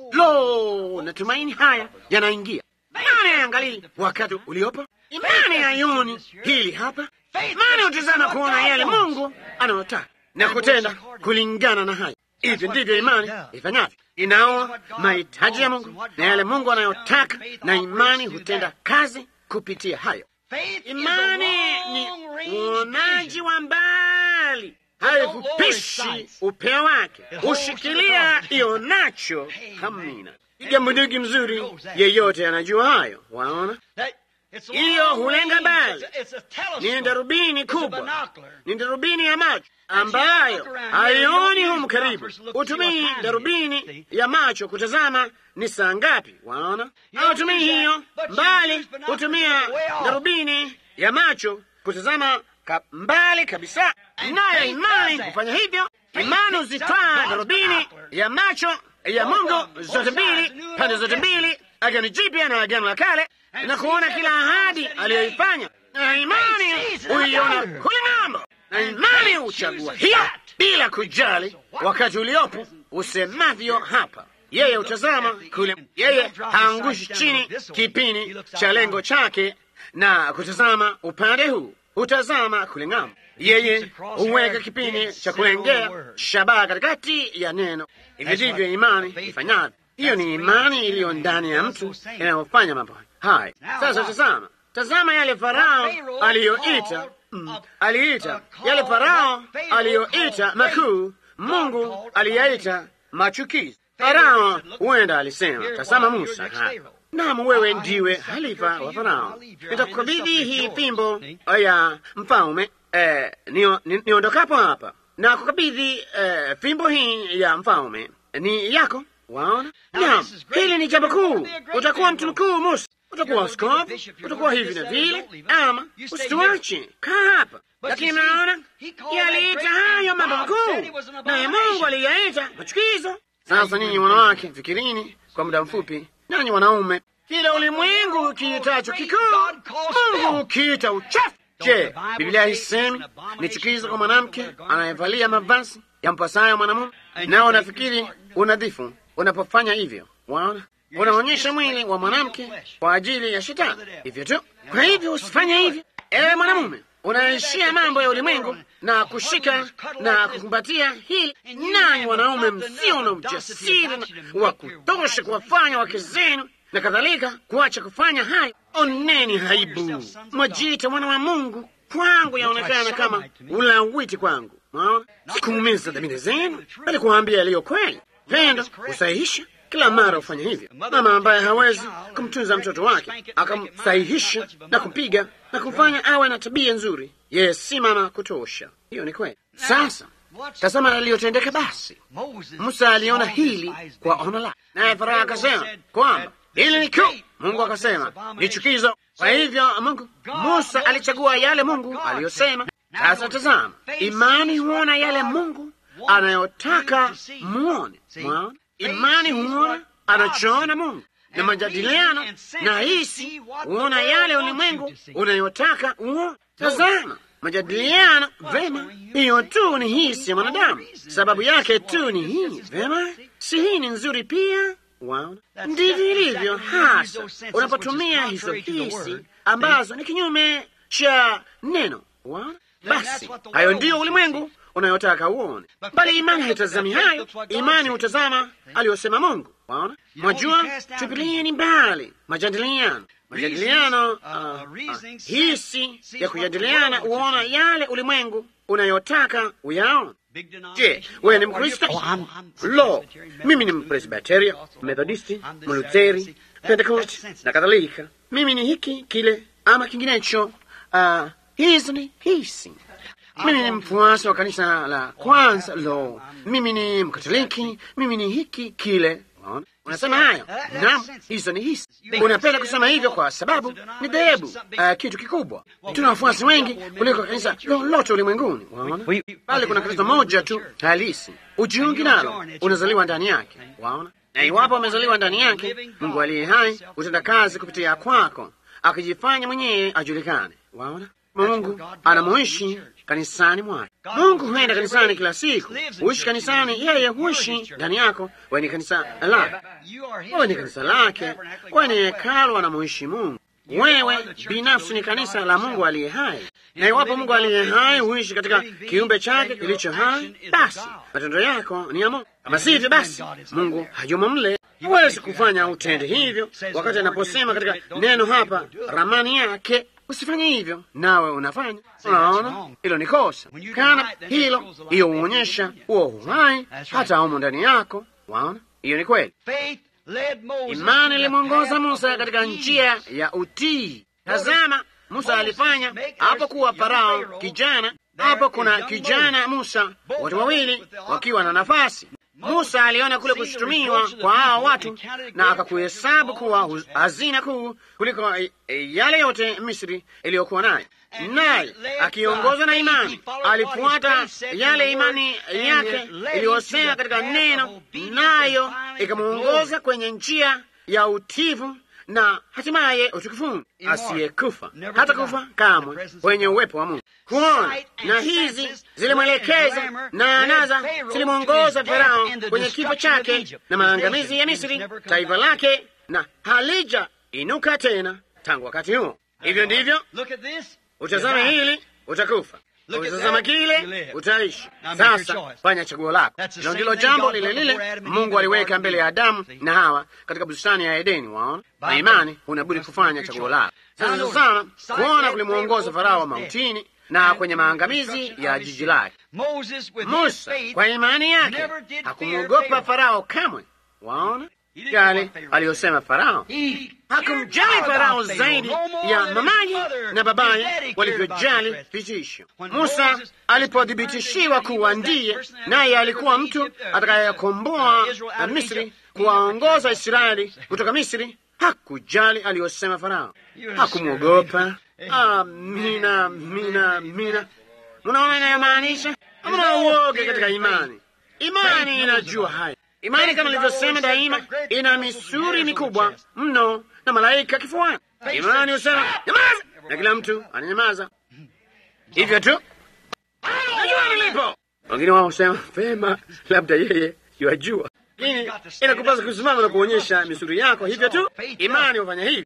Lo, natumaini haya yanaingia. Imani hayangalii wakati uliopo, imani haioni hili hapa. Imani hutazama kuona yale Mungu anayotaka na kutenda kulingana na haya. Hivyo ndivyo imani ifanyavyo, inaona mahitaji ya Mungu na yale Mungu anayotaka, na imani hutenda kazi kupitia hayo. Imani ni uonaji wa mbali, haifupishi upeo wake, hushikilia ionacho. Hamina jambudugi mzuri yeyote anajua hayo. Waona hiyo hulenga mbali, ni darubini kubwa, ni darubini ya macho ambayo haioni humu karibu. Hutumii darubini ya macho kutazama ni saa ngapi. Waona, hautumii hiyo mbali, hutumia darubini ya macho kutazama ka mbali kabisa. Nayo imani kufanya hivyo, imani huzitwaa darubini ya macho ya Mungu zote mbili, pande zote mbili, Agano Jipya na Agano la Kale, na kuona kila ahadi aliyoifanya, na imani huiona kule ng'ambo, na imani huchagua hiyo bila kujali wakati uliopo usemavyo hapa. Yeye hutazama kule, yeye haangushi chini kipini cha lengo chake na kutazama upande huu, hutazama kule ng'ambo. Yeye huweka kipini cha kulengea shabaha katikati ya neno. Hivyo ndivyo imani ifanyavyo. Hiyo ni imani iliyo ndani ya mtu inayofanya mambo haya. Sasa tazama, tazama yale Farao aliyoita mm, aliita yale Farao aliyoita makuu, Mungu aliyaita machukizi. Farao huenda alisema, tazama Musa, naam, wewe ndiwe halifa wa Farao, nitakukabidhi hii fimbo ya mfalme eh, niondokapo ni hapa na kukabidhi eh, fimbo hii ya mfalme ni yako. Waona, naam, hili ni jambo kuu. Utakuwa mtu mkuu Musa, utakuwa askofu, utakuwa hivi na vile, ama usituache, kaa hapa. Lakini mnaona yaliita hayo mambo makuu, naye Mungu aliyaita machukizo. Sasa nyinyi wanawake, fikirini kwa muda mfupi, nanyi wanaume, kila ulimwengu ukiitacho kikuu, Mungu ukiita uchafu. Je, Biblia haisemi ni chukizo kwa mwanamke anayevalia mavazi yampasayo mwanamume? Nao nafikiri unadhifu unapofanya hivyo. Waona, unaonyesha mwili wa mwanamke kwa ajili ya shetani, hivyo tu. Kwa hivyo usifanye hivyo, ewe mwanamume unaishia mambo ya ulimwengu na kushika na kukumbatia hili. Nanyi wanaume msio na ujasiri wa kutosha kuwafanya wake zenu na kadhalika kuacha kufanya hayo, oneni haibu. Mwajiita mwana wa Mungu, kwangu yaonekana kama ulawiti kwangu. Mwaona, sikuumiza dhamiri zenu, bali kuwaambia yaliyo kweli. Pendo husahihisha, kila mara hufanya hivyo. Mama ambaye hawezi kumtunza mtoto wake akamsahihisha na kumpiga na kumfanya awe na tabia nzuri, yeye si mama kutosha. Hiyo ni kweli. Sasa tazama yaliyotendeka. Basi Musa aliona hili kwa ono lake, naye Farao akasema kwamba hili ni kuu. Mungu akasema ni chukizo. Kwa hivyo Mungu, Musa alichagua yale Mungu aliyosema. Sasa tazama, imani huona yale Mungu anayotaka muone. Mwaona, imani huona anachoona Mungu, na majadiliano na hisi huona yale ulimwengu unayotaka uone. Tazama majadiliano vema, hiyo tu ni hisi ya mwanadamu, sababu yake tu ni hii. Vema, si hii ni nzuri pia? Waona, ndivyo ilivyo hasa unapotumia hizo hisi ambazo ni kinyume cha neno. Waona, basi hayo ndiyo ulimwengu unayotaka uone, bali imani haitazami hayo. Imani hutazama aliyosema Mungu. Waona, mwajua, tupilieni mbali majadiliano majadiliano uh, uh, hisi ya kujadiliana huona yale ulimwengu unayotaka uyaona. Je, wewe ni Mkristo? Lo, mimi ni Mpresbiteria, Methodisti, Mlutheri, Pentekosti na kadhalika. Mimi ni hiki kile ama kinginecho. Uh, hizi ni hisi. Mimi ni mfuasi wa kanisa la kwanza. Lo, mimi ni Mkatoliki, mimi ni hiki kile Unasema hayo? Naam, hizo ni hisi. Unapenda kusema hivyo kwa sababu ni dhehebu, uh, kitu kikubwa. Tuna wafuasi wengi kuliko kanisa lolote ulimwenguni, waona. Bali kuna kanisa moja tu halisi, ujiungi nalo, unazaliwa ndani yake, waona. Na iwapo amezaliwa ndani yake, Mungu aliye hai utenda kazi kupitia kwako, akijifanya mwenyewe ajulikane, waona. Mungu anamuishi kanisani mwake. Mungu huenda kanisani kila siku, huishi kanisani, yeye huishi ndani yako. Wewe ni kanisa lake, wewe ni kanisa lake, wewe ni hekalu anamuishi Mungu. Wewe binafsi ni kanisa la Mungu aliye hai, na iwapo Mungu aliye hai huishi katika kiumbe chake kilicho hai, basi matendo yako ni ya Mungu. Kama sivyo, basi Mungu hayumo mle. Huwezi kufanya utende hivyo, wakati anaposema katika neno hapa, ramani yake Usifanye hivyo, nawe unafanya. Unaona, hilo ni kosa. Kana hilo, hiyo huonyesha huo uhai hata humo ndani yako. Waona, hiyo ni kweli. Imani ilimwongoza Musa katika njia ya utii. Tazama, Musa alifanya hapo kuwa Farao kijana. Hapo kuna kijana Musa, watu wawili wakiwa na nafasi. Musa aliona kule kushutumiwa kwa hao watu na akakuhesabu kuwa hazina kuu kuliko yale yote Misri iliyokuwa nayo, naye akiongozwa na imani alifuata yale imani yake iliyosema katika neno, nayo ikamwongoza kwenye njia ya utivu na hatimaye utukufuni, asiyekufa hata kufa kamwe kwenye uwepo wa Mungu. Kuona na hizi zilimwelekeza na anaza zilimwongoza Farao kwenye kifo chake na maangamizi ya Misri, taifa lake, na halija inuka tena tangu wakati huo. Hivyo ndivyo, utazame hili utakufa, utazama kile utaishi. Sasa fanya chaguo lako. Hilo ndilo jambo lile lile Mungu aliweka mbele ya Adamu na Hawa katika bustani ya Edeni. Waona, na imani unabudi kufanya chaguo lako. Sasa sana kuona kulimwongoza Farao mautini na kwenye maangamizi ya jiji lake. Musa kwa imani yake hakumwogopa Farao kamwe. Waona yale aliyosema Farao, hakumjali Farao zaidi ya mamaye na babaye walivyojali vitisho. Musa alipothibitishiwa kuwa ndiye, naye alikuwa mtu atakayekomboa Misri, kuwaongoza Israeli kutoka Misri, hakujali aliyosema Farao, hakumwogopa. Amina, mina, mina. Mnaona inayomaanisha? Hamna uoga katika imani. Imani inajua haya. Imani kama ilivyosema daima, ina misuri mikubwa mno na malaika kifuani. Imani husema nyamaza, na kila mtu ananyamaza hivyo tu. Najua nilipo. Wengine wao husema vema, labda yeye yajua, lakini inakupasa kusimama na kuonyesha misuri yako hivyo tu. Imani hufanya hivi.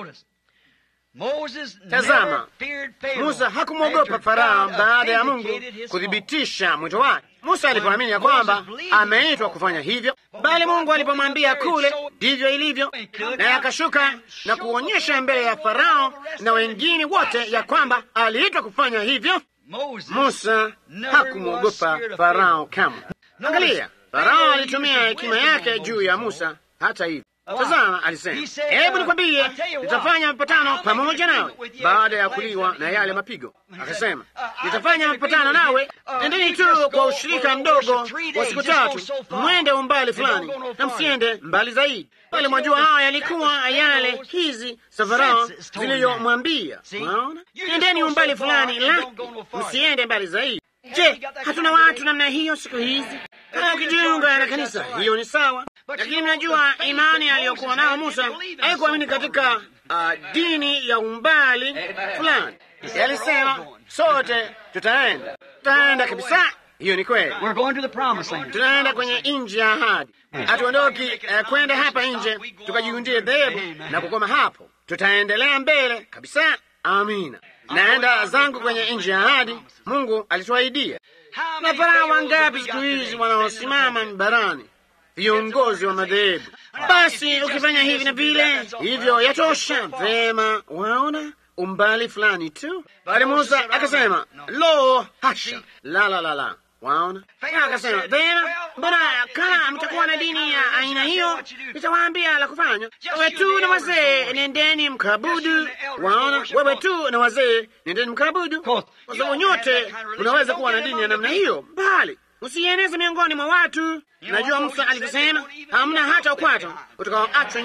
Tazama, Musa hakumwogopa Farao baada ya Mungu kuthibitisha mwito wake. Musa alipoamini ya kwamba ameitwa kufanya hivyo, bali Mungu alipomwambia kule ndivyo ilivyo, naye akashuka na kuonyesha mbele ya Farao na wengine wote ya kwamba aliitwa kufanya hivyo, Musa hakumwogopa Farao kamwe. Angalia, Farao alitumia hekima yake juu ya Musa Hata hivyo Tazama, alisema hebu nikwambie, nitafanya mapatano pamoja nawe baada ya kuliwa na yale mapigo. Akasema nitafanya mapatano nawe, endeni tu kwa ushirika mdogo wa siku tatu, mwende umbali fulani na msiende mbali zaidi. Bali mwajua haya yalikuwa yale hizi Safarao ziliyomwambia, naona endeni umbali fulani, laki msiende mbali zaidi. Je, hatuna watu namna hiyo siku hizi? Kama ukijiunga na kanisa, hiyo ni sawa, lakini mnajua imani aliyokuwa nao Musa haikuamini katika uh, dini ya umbali fulani. Alisema sote tutaenda, tutaenda kabisa. Hiyo ni kweli, tunaenda kwenye nchi ya ahadi. Hatuondoki uh, kwenda hapa nje tukajiundie dhehebu na kukoma hapo, tutaendelea mbele kabisa. Amina. Naenda zangu kwenye nchi ya ahadi Mungu alituahidia. Na Farao wangapi siku hizi wanaosimama barani, viongozi wa madhehebu. Basi ukifanya hivi na vile, hivyo yatosha. Vema, waona umbali fulani tu. Bali Musa akasema, lo, hasha, la la la la Waona, akasema vema, mbona kama mtakuwa na dini ya aina hiyo, nitawaambia la kufanya. Wewe tu na wazee nendeni mkabudu. Waona, wewe tu na wazee nendeni mkabudu, kwa sababu nyote unaweza kuwa na dini ya namna hiyo, bali msieneze miongoni mwa watu. Najua Musa alivyosema, hamna hata ukwato utakaoachwa.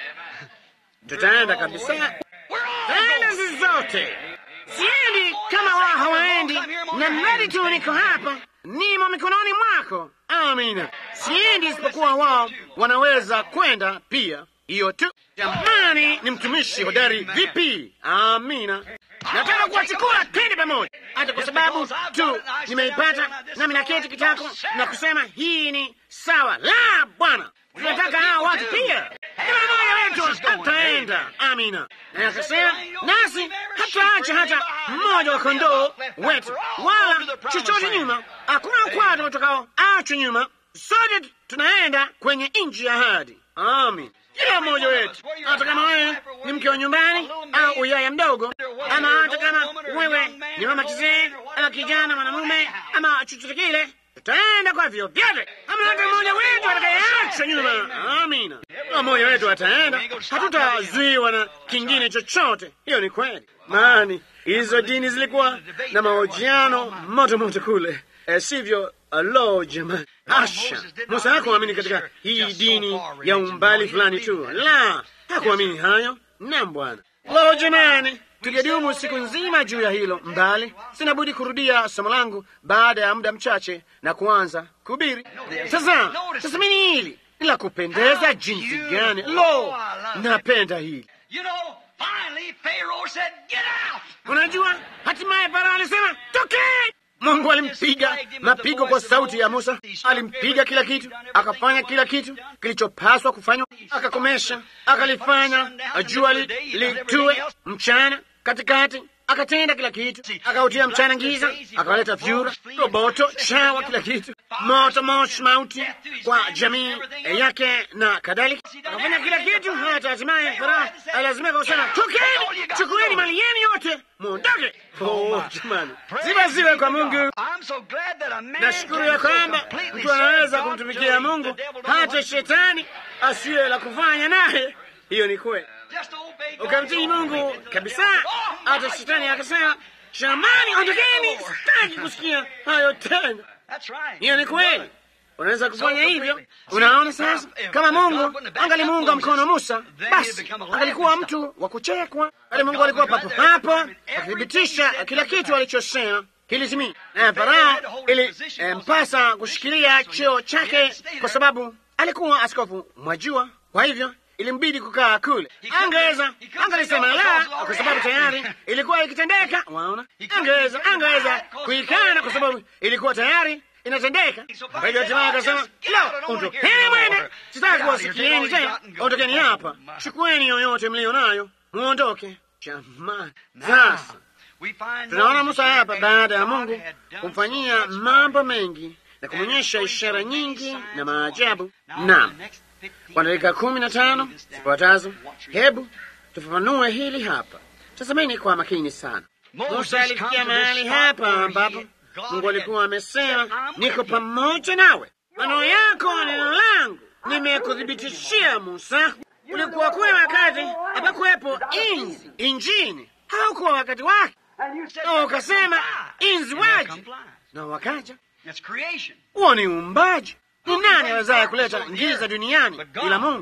Tutaenda kabisa, tena sisi zote Siendi kama wao hawaendi, na mradi tu niko hapa, nimo mikononi mwako. Amina. Siendi isipokuwa wao wanaweza kwenda pia, hiyo tu. Jamani, ni mtumishi hodari vipi? Amina. Nataka kuwachukua twende pamoja, hata kwa sababu tu nimeipata nami naketi kitako na kusema hii ni sawa. La, Bwana, tunataka hawa watu pia kila mmoja wetu hataenda. Amina. Na akasema nasi hataacha hata mmoja wa kondoo wetu wala chochote nyuma, hakuna ukwato utakao achwa nyuma. Sote tunaenda kwenye nchi ya ahadi. Amin. Kila mmoja wetu, hata kama wewe ni mke wa nyumbani au uyaya mdogo, ama hata kama wewe ni mama kizee ama kijana mwanamume ama chochote kile, tutaenda kwa vyo vyote. Ama hata mmoja wetu atakayeachwa nyuma. Amina. Mmoja wetu ataenda, hatutazuiwa na kingine chochote. Hiyo ni kweli, maani hizo dini zilikuwa na mahojiano moto moto kule, e, sivyo? Alo jamani, asha Musa hakuamini katika hii dini ya umbali fulani tu, la, hakuamini hayo. Naam Bwana. Lo jamani, tungedumu siku nzima juu ya hilo mbali. Sina budi kurudia somo langu baada ya muda mchache na kuanza kuhubiri. Sasa tasamini hili ni la kupendeza jinsi gani! Lo, napenda hili. Unajua, hatimaye Farao alisema tokee. Mungu alimpiga mapigo kwa sauti ya Musa, alimpiga kila kitu, akafanya kila kitu kilichopaswa kufanywa, akakomesha, akalifanya jua litue mchana katikati, akatenda kila kitu, akautia mchana giza, akawaleta vyura, roboto, chawa, kila kitu, moto, moshi, mauti kwa jamii yake na kadhalika, akafanya kila kitu, hata hatimaye Farao alazimika kusema, tokeni, chukueni mali yenu yote, muondoke. Oh, jamani, sifa ziwe kwa Mungu. Nashukuru ya kwamba mtu anaweza kumtumikia Mungu hata shetani asiye la kufanya naye. Hiyo ni kweli, ukamtii Mungu kabisa, hata shetani akasema, jamani, ondokeni, sitaki kusikia hayo tena. Hiyo ni kweli. Unaweza kufanya hivyo. Unaona sasa, kama Mungu angalimuunga mkono Musa, basi angalikuwa mtu wa kuchekwa, bali Mungu alikuwa papo hapo akithibitisha kila kitu alichosema kilitimia. Na Farao ilimpasa kushikilia cheo chake kwa sababu alikuwa askofu, mwajua. Kwa hivyo ilimbidi kukaa kule. Angeweza angalisema la, kwa sababu tayari ilikuwa ikitendeka. Waona, angeweza angeweza kuikana kwa sababu ilikuwa tayari inatendeka. Kwa hivyo hatimaye akasema, la, ondokeni mwende, sitaki kuwasikieni tena, ondokeni hapa, chukueni yoyote mlio nayo, muondoke. Jamani, sasa tunaona Musa hapa, baada ya Mungu kumfanyia mambo mengi na kumwonyesha ishara nyingi na maajabu. Naam, kwa dakika kumi na tano zifuatazo, hebu tufafanue hili hapa. Tazameni kwa makini sana. Musa alifikia mahali hapa ambapo Mungu alikuwa amesema, niko pamoja nawe, maneno yako neno langu, nimekuthibitishia Musa, ulikuwa kule wakati hapakuwepo inzi injini, haukuwa wakati wake, na ukasema inzi waje, na wakaja. Huo ni uumbaji. Ni nani awezaye kuleta giza duniani ila Mungu?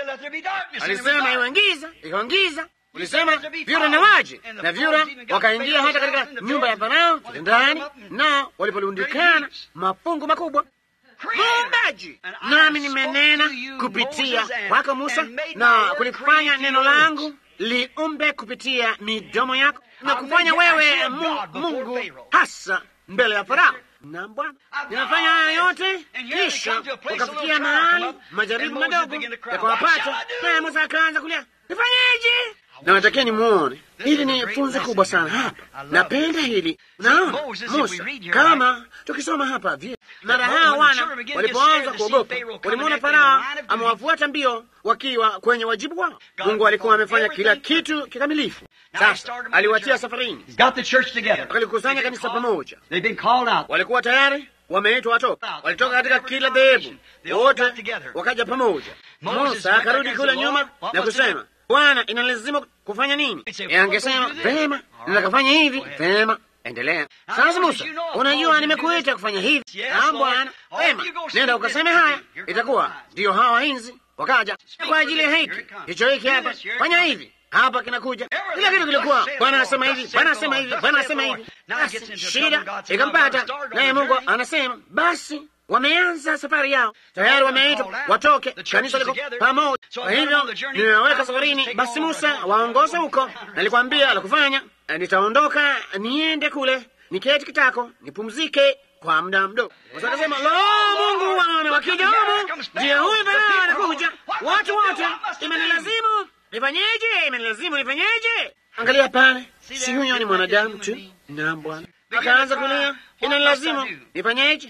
Alisema iwe giza, ikawa giza. Ulisema vyura na waje, na vyura wakaingia hata katika nyumba ya Farao ndani, na walipoliundikana mafungu makubwa muumbaji. Nami nimenena kupitia kwako Musa, na kulifanya neno langu liumbe kupitia midomo yako, na kufanya wewe mu, Mungu hasa mbele ya Farao. Na Bwana, ninafanya haya yote, kisha wakafikia mahali majaribu madogo yakawapata, naye Musa akaanza kulia, nifanyeje? na natakia nimwone. Hili ni funzo kubwa sana hapa, napenda hili. Naona Musa, kama tukisoma hapa vile, mara hawa wana walipoanza kuogopa, walimwona Farao amewafuata mbio wakiwa kwenye wajibu wao. Mungu alikuwa amefanya kila kitu kikamilifu. Sasa aliwatia safarini, wakalikusanya kanisa pamoja, walikuwa tayari wameitwa watoka, walitoka katika kila dhehebu, wote wakaja pamoja. Musa akarudi kule nyuma na kusema Bwana, inalazimu kufanya nini? Angesema vema, nakafanya hivi vema, endelea sasa. Musa, unajua nimekuita kufanya hivi. Ah, Bwana, vema, nenda ukaseme haya. Itakuwa ndiyo hawa inzi wakaja kwa ajili ya hiki hicho, hiki hapa, fanya hivi hapa kinakuja. Kila kitu kilikuwa Bwana anasema hivi, Bwana anasema hivi, Bwana anasema hivi. Basi shida ikampata, naye Mungu anasema basi wameanza safari yao tayari, wameitwa watoke, kanisa liko pamoja. Kwa hivyo nimeweka safarini, basi Musa waongoze huko. Nalikwambia la kufanya, nitaondoka niende kule niketi kitako nipumzike kwa muda mdogo. Musa akasema, lo, Mungu wana wakija humu, ndiye huyu Farao anakuja, watu wote, imenilazimu nifanyeje? Imenilazimu nifanyeje? Angalia pale, si huyo ni mwanadamu tu? Naam Bwana. Akaanza kulia, inanilazimu nifanyeje?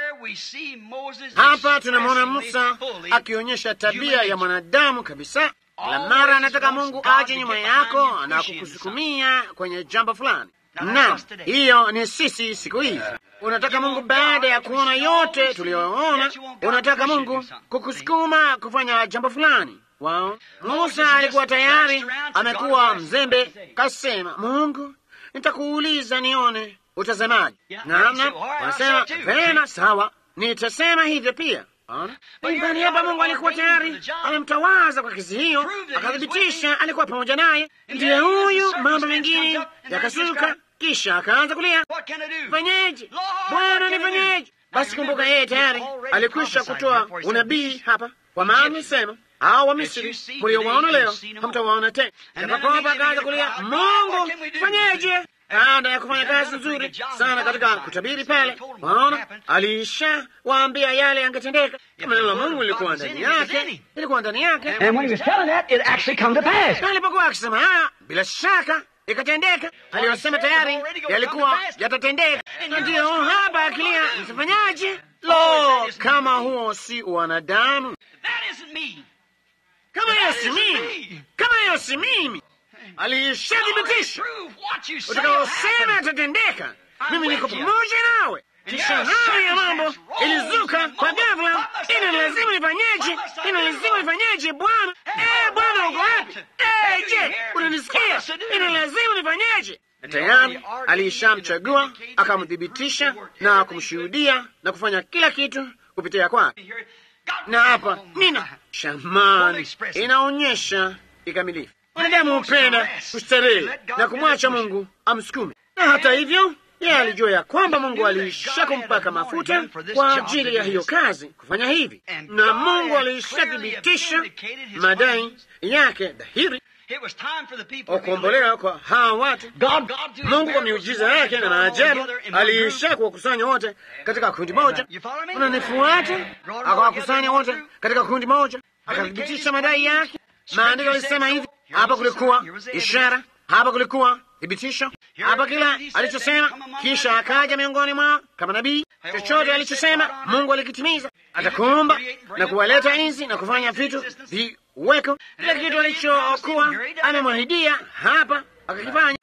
Hapa tunamwona Musa akionyesha tabia ya mwanadamu kabisa. Kila mara anataka Mungu aje nyuma yako na kukusukumia kwenye jambo fulani. Naam, hiyo ni sisi siku hizi. Unataka Mungu baada ya kuona yote tuliyoona, unataka Mungu kukusukuma kufanya jambo fulani. Wao Musa alikuwa tayari amekuwa mzembe, kasema, Mungu, nitakuuliza nione utasemaje? Namna wanasema vema, sawa, nitasema hivyo pia. Nyumbani hapa Mungu alikuwa tayari amemtawaza kwa kesi hiyo, akathibitisha alikuwa pamoja naye. Ndiye huyu, mambo mengine yakasuka, kisha akaanza kulia, fanyeje Bwana, nifanyeje? Basi kumbuka, yeye tayari alikwisha kutoa unabii hapa, kwa maana sema hao wa Misri mliowaona leo hamtawaona tena. Akakopa akaanza kulia, Mungu fanyeje? Baada ya kufanya kazi nzuri sana katika kutabiri pale, waona alisha waambia yale yangetendeka. Kama neno la Mungu lilikuwa ndani yake, ilikuwa ndani yake, na alipokuwa akisema haya, bila shaka ikatendeka. Aliyosema tayari yalikuwa yatatendeka, na ndiyo hapa akilia, nitafanyaje? Lo, kama huo si wanadamu! Kama hiyo si mimi, kama hiyo si mimi alishadhibitisha utakaosema yatatendeka. Mimi niko pamoja nawe. Kisha hali ya mambo ilizuka kwa ghafla. Ina lazima nifanyeje? Ina lazima nifanyeje? Bwana eh, Bwana uko wapi? Eh, je, unanisikia? Ina lazima nifanyeje? Na tayari alishamchagua akamthibitisha na kumshuhudia na kufanya kila kitu kupitia kwake. Na hapa nina shamani inaonyesha kikamilifu Mwanadamu hupenda kustarehe na kumwacha Mungu amsukume, na hata hivyo yeye alijua ya kwamba Mungu alisha kumpaka mafuta kwa ajili ya hiyo kazi kufanya hivi, na Mungu alishathibitisha madai yake dhahiri kuombolewa kwa hawa watu. Mungu kwa miujiza yake na maajabu aliisha kuwakusanya wote katika kundi moja. Unanifuata? Akawakusanya wote katika kundi moja, akathibitisha madai yake. Maandiko alisema hivi hapa kulikuwa ishara, hapa kulikuwa thibitisho, hapa kila alichosema. Kisha akaja miongoni mwao kama nabii. Chochote alichosema Mungu alikitimiza. Atakuumba na kuwaleta inzi na kufanya vitu viweko, kila kitu alichokuwa amemwahidia hapa akakifanya,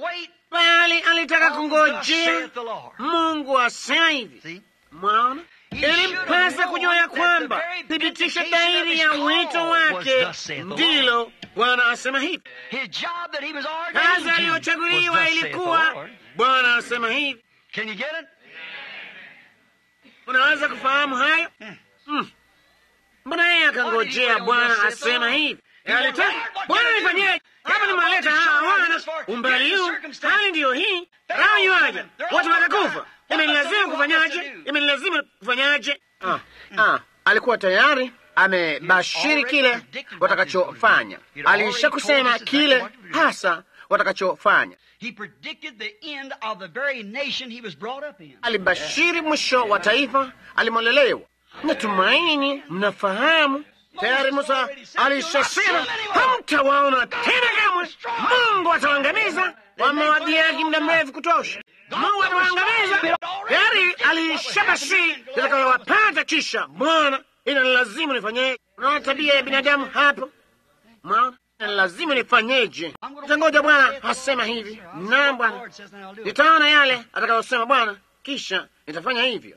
bali alitaka kungojea Mungu asema hivi. Mwaona, ilimpasa kujua ya kwamba thibitisho dhahiri ya wito wake ndilo Bwana asema hivi. Kazi aliyochaguliwa ilikuwa Bwana asema hivi. Unaweza kufahamu hayo? Hmm. Mbona yeye akangojea Bwana asema hivi? Alitaka Bwana nifanyeje? Hapa nimewaleta hawa wana umbali huu, hali ndiyo hii, raha yuaja, watu watakufa. Imenilazimu kufanyaje? Imenilazimu kufanyaje? Ah, ah, alikuwa tayari amebashiri kile watakachofanya. Alisha kusema kile hasa watakachofanya. Alibashiri mwisho wa taifa alimolelewa. Natumaini mnafahamu tayari. Musa alishasema hamtawaona tena kamwe, Mungu atawaangamiza. Wamewadhiaki muda mrefu kutosha, Mungu atawaangamiza. Tayari alishabashiri litakayowapata. Kisha Bwana, ina lazimu nifanyeje? Unaona tabia ya binadamu hapo, mwaona lazima nifanyeje? Tangoja Bwana asema hivi. Naam Bwana, nitaona yale atakayosema Bwana, kisha nitafanya hivyo.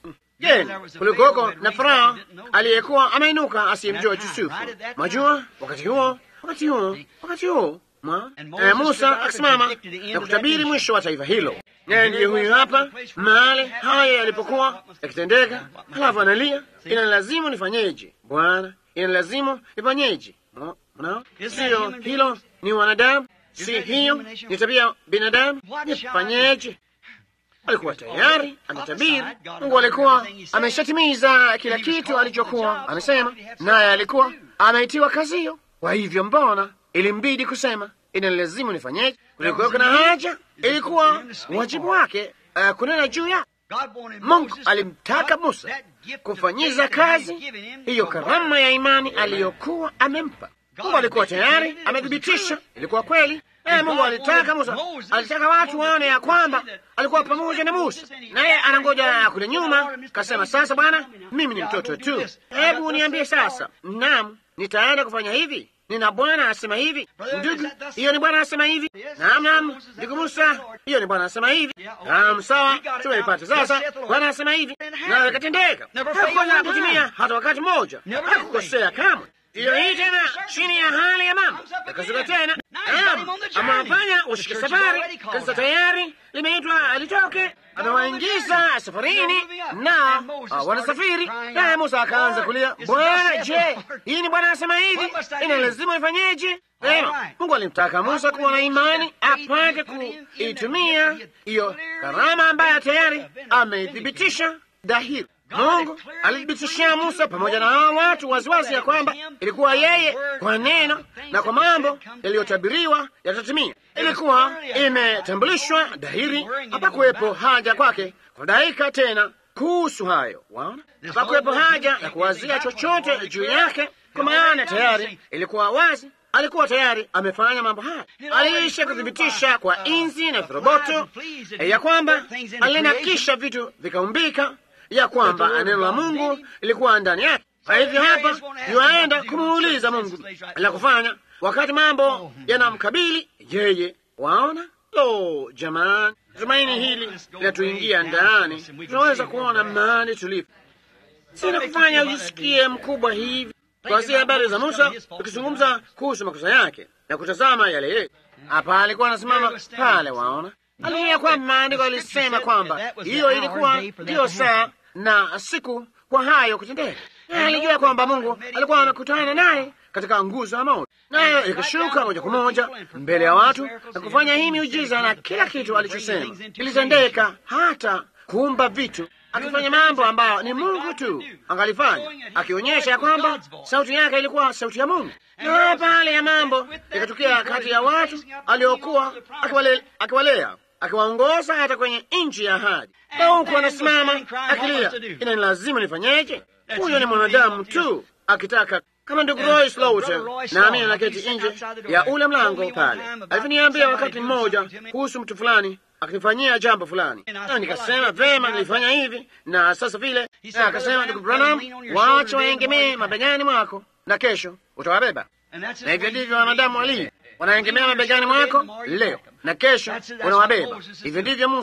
Je, kulikoko na Farao aliyekuwa ameinuka asiyemjua Yusufu. Majua wakati huo, wakati huo, wakati huo mwa e, Musa akisimama na kutabiri mwisho wa taifa hilo. Naye ndiye huyu hapa mahali haya yalipokuwa yakitendeka, halafu analia, inalazimu nifanyeje Bwana, inalazimu nifanyeje? Mnao sio hilo, ni wanadamu, si hiyo ni tabia binadamu. Nifanyeje? Alikuwa tayari ametabiri. Mungu alikuwa ameshatimiza kila kitu alichokuwa amesema, naye alikuwa ameitiwa kazi hiyo. Kwa hivyo, mbona ilimbidi kusema inalazimu nifanyeje? Kulikuwa kuna haja, ilikuwa wajibu wake uh, kunena juu ya Mungu. Alimtaka Musa kufanyiza kazi hiyo karama ya imani aliyokuwa amempa. Mungu alikuwa tayari amethibitisha ilikuwa kweli. Eh, Mungu alitaka Musa, alitaka watu waone ya kwamba alikuwa pamoja na Musa, naye anangoja kule nyuma. Kasema, sasa Bwana, mimi ni mtoto tu, hebu niambie sasa. Naam, nitaenda kufanya hivi, nina Bwana asema hivi. Ndugu, hiyo ni Bwana asema hivi. Naam, naam, ndugu Musa, hiyo ni Bwana asema hivi. Naam, sawa, tumeipata sasa. Bwana asema hivi, nawe ikatendeka. Hakukosa kutimia hata wakati mmoja, hakukosea kamwe. Ndiyo hii tena, chini ya hali ya mambo yakasuka tena. Naam, amewafanya washike safari. Kanisa tayari limeitwa alitoke, amewaingiza safarini na uh, wanasafiri. Naye Musa akaanza kulia, Bwana, je, hii ni Bwana asema hivi, ina lazima ifanyeje? Sema, Mungu alimtaka Musa kuwa na imani apate kuitumia hiyo karama ambayo tayari ameithibitisha dhahiri. Mungu alithibitishia Musa pamoja na hao watu waziwazi ya kwamba ilikuwa yeye kwa neno na kwa mambo yaliyotabiriwa yatatimia. Ilikuwa imetambulishwa dhahiri, hapakuwepo haja kwake kudhaika tena kuhusu hayo. Waona, hapakuwepo haja ya kuwazia chochote juu yake, kwa maana tayari ilikuwa wazi. Alikuwa tayari amefanya mambo haya. Aliisha kuthibitisha kwa inzi na viroboto ya kwamba alinakisha vitu vikaumbika ya kwamba neno la Mungu lilikuwa ndani yake. Kwa hivyo hapa yuaenda kumuuliza Mungu la kufanya wakati mambo yanamkabili yeye. Waona, lo, jamani, tumaini hili linatuingia ndani, tunaweza kuona mahali tulipo. Sina kufanya ujisikie mkubwa hivi. Tuanzie habari za Musa, tukizungumza kuhusu makosa yake na kutazama yale yetu. Hapa alikuwa anasimama pale, waona, aliia kwamba maandiko alisema kwamba hiyo ilikuwa ndiyo saa na siku kwa hayo kutendeka. Alijua kwamba Mungu alikuwa amekutana naye katika nguzo ya moto, nayo ikashuka moja kwa moja mbele ya watu na kufanya hii miujiza, na kila kitu alichosema kilitendeka, hata kuumba vitu, akifanya mambo ambayo ni Mungu tu angalifanya, akionyesha ya kwamba sauti yake ilikuwa sauti ya Mungu. Na pale ya mambo ikatukia kati ya watu aliokuwa akiwalea akiwaongoza hata kwenye nchi ya ahadi, na huku anasimama akilia, ina lazima nifanyeje? Huyo ni mwanadamu tu akitaka, kama ndugu Roy Slaughter naamini anaketi nje ya ule mlango pale, alivyoniambia wakati mmoja kuhusu mtu fulani akifanyia jambo fulani, na nikasema vema, nilifanya hivi na sasa vile, na akasema, ndugu Branham, wacha waengemee mabegani mwako na kesho utawabeba. Na hivyo ndivyo wanadamu walivyo wanaengemea mabegani mwako leo na kesho unawabeba. Hivyo ndivyo Musa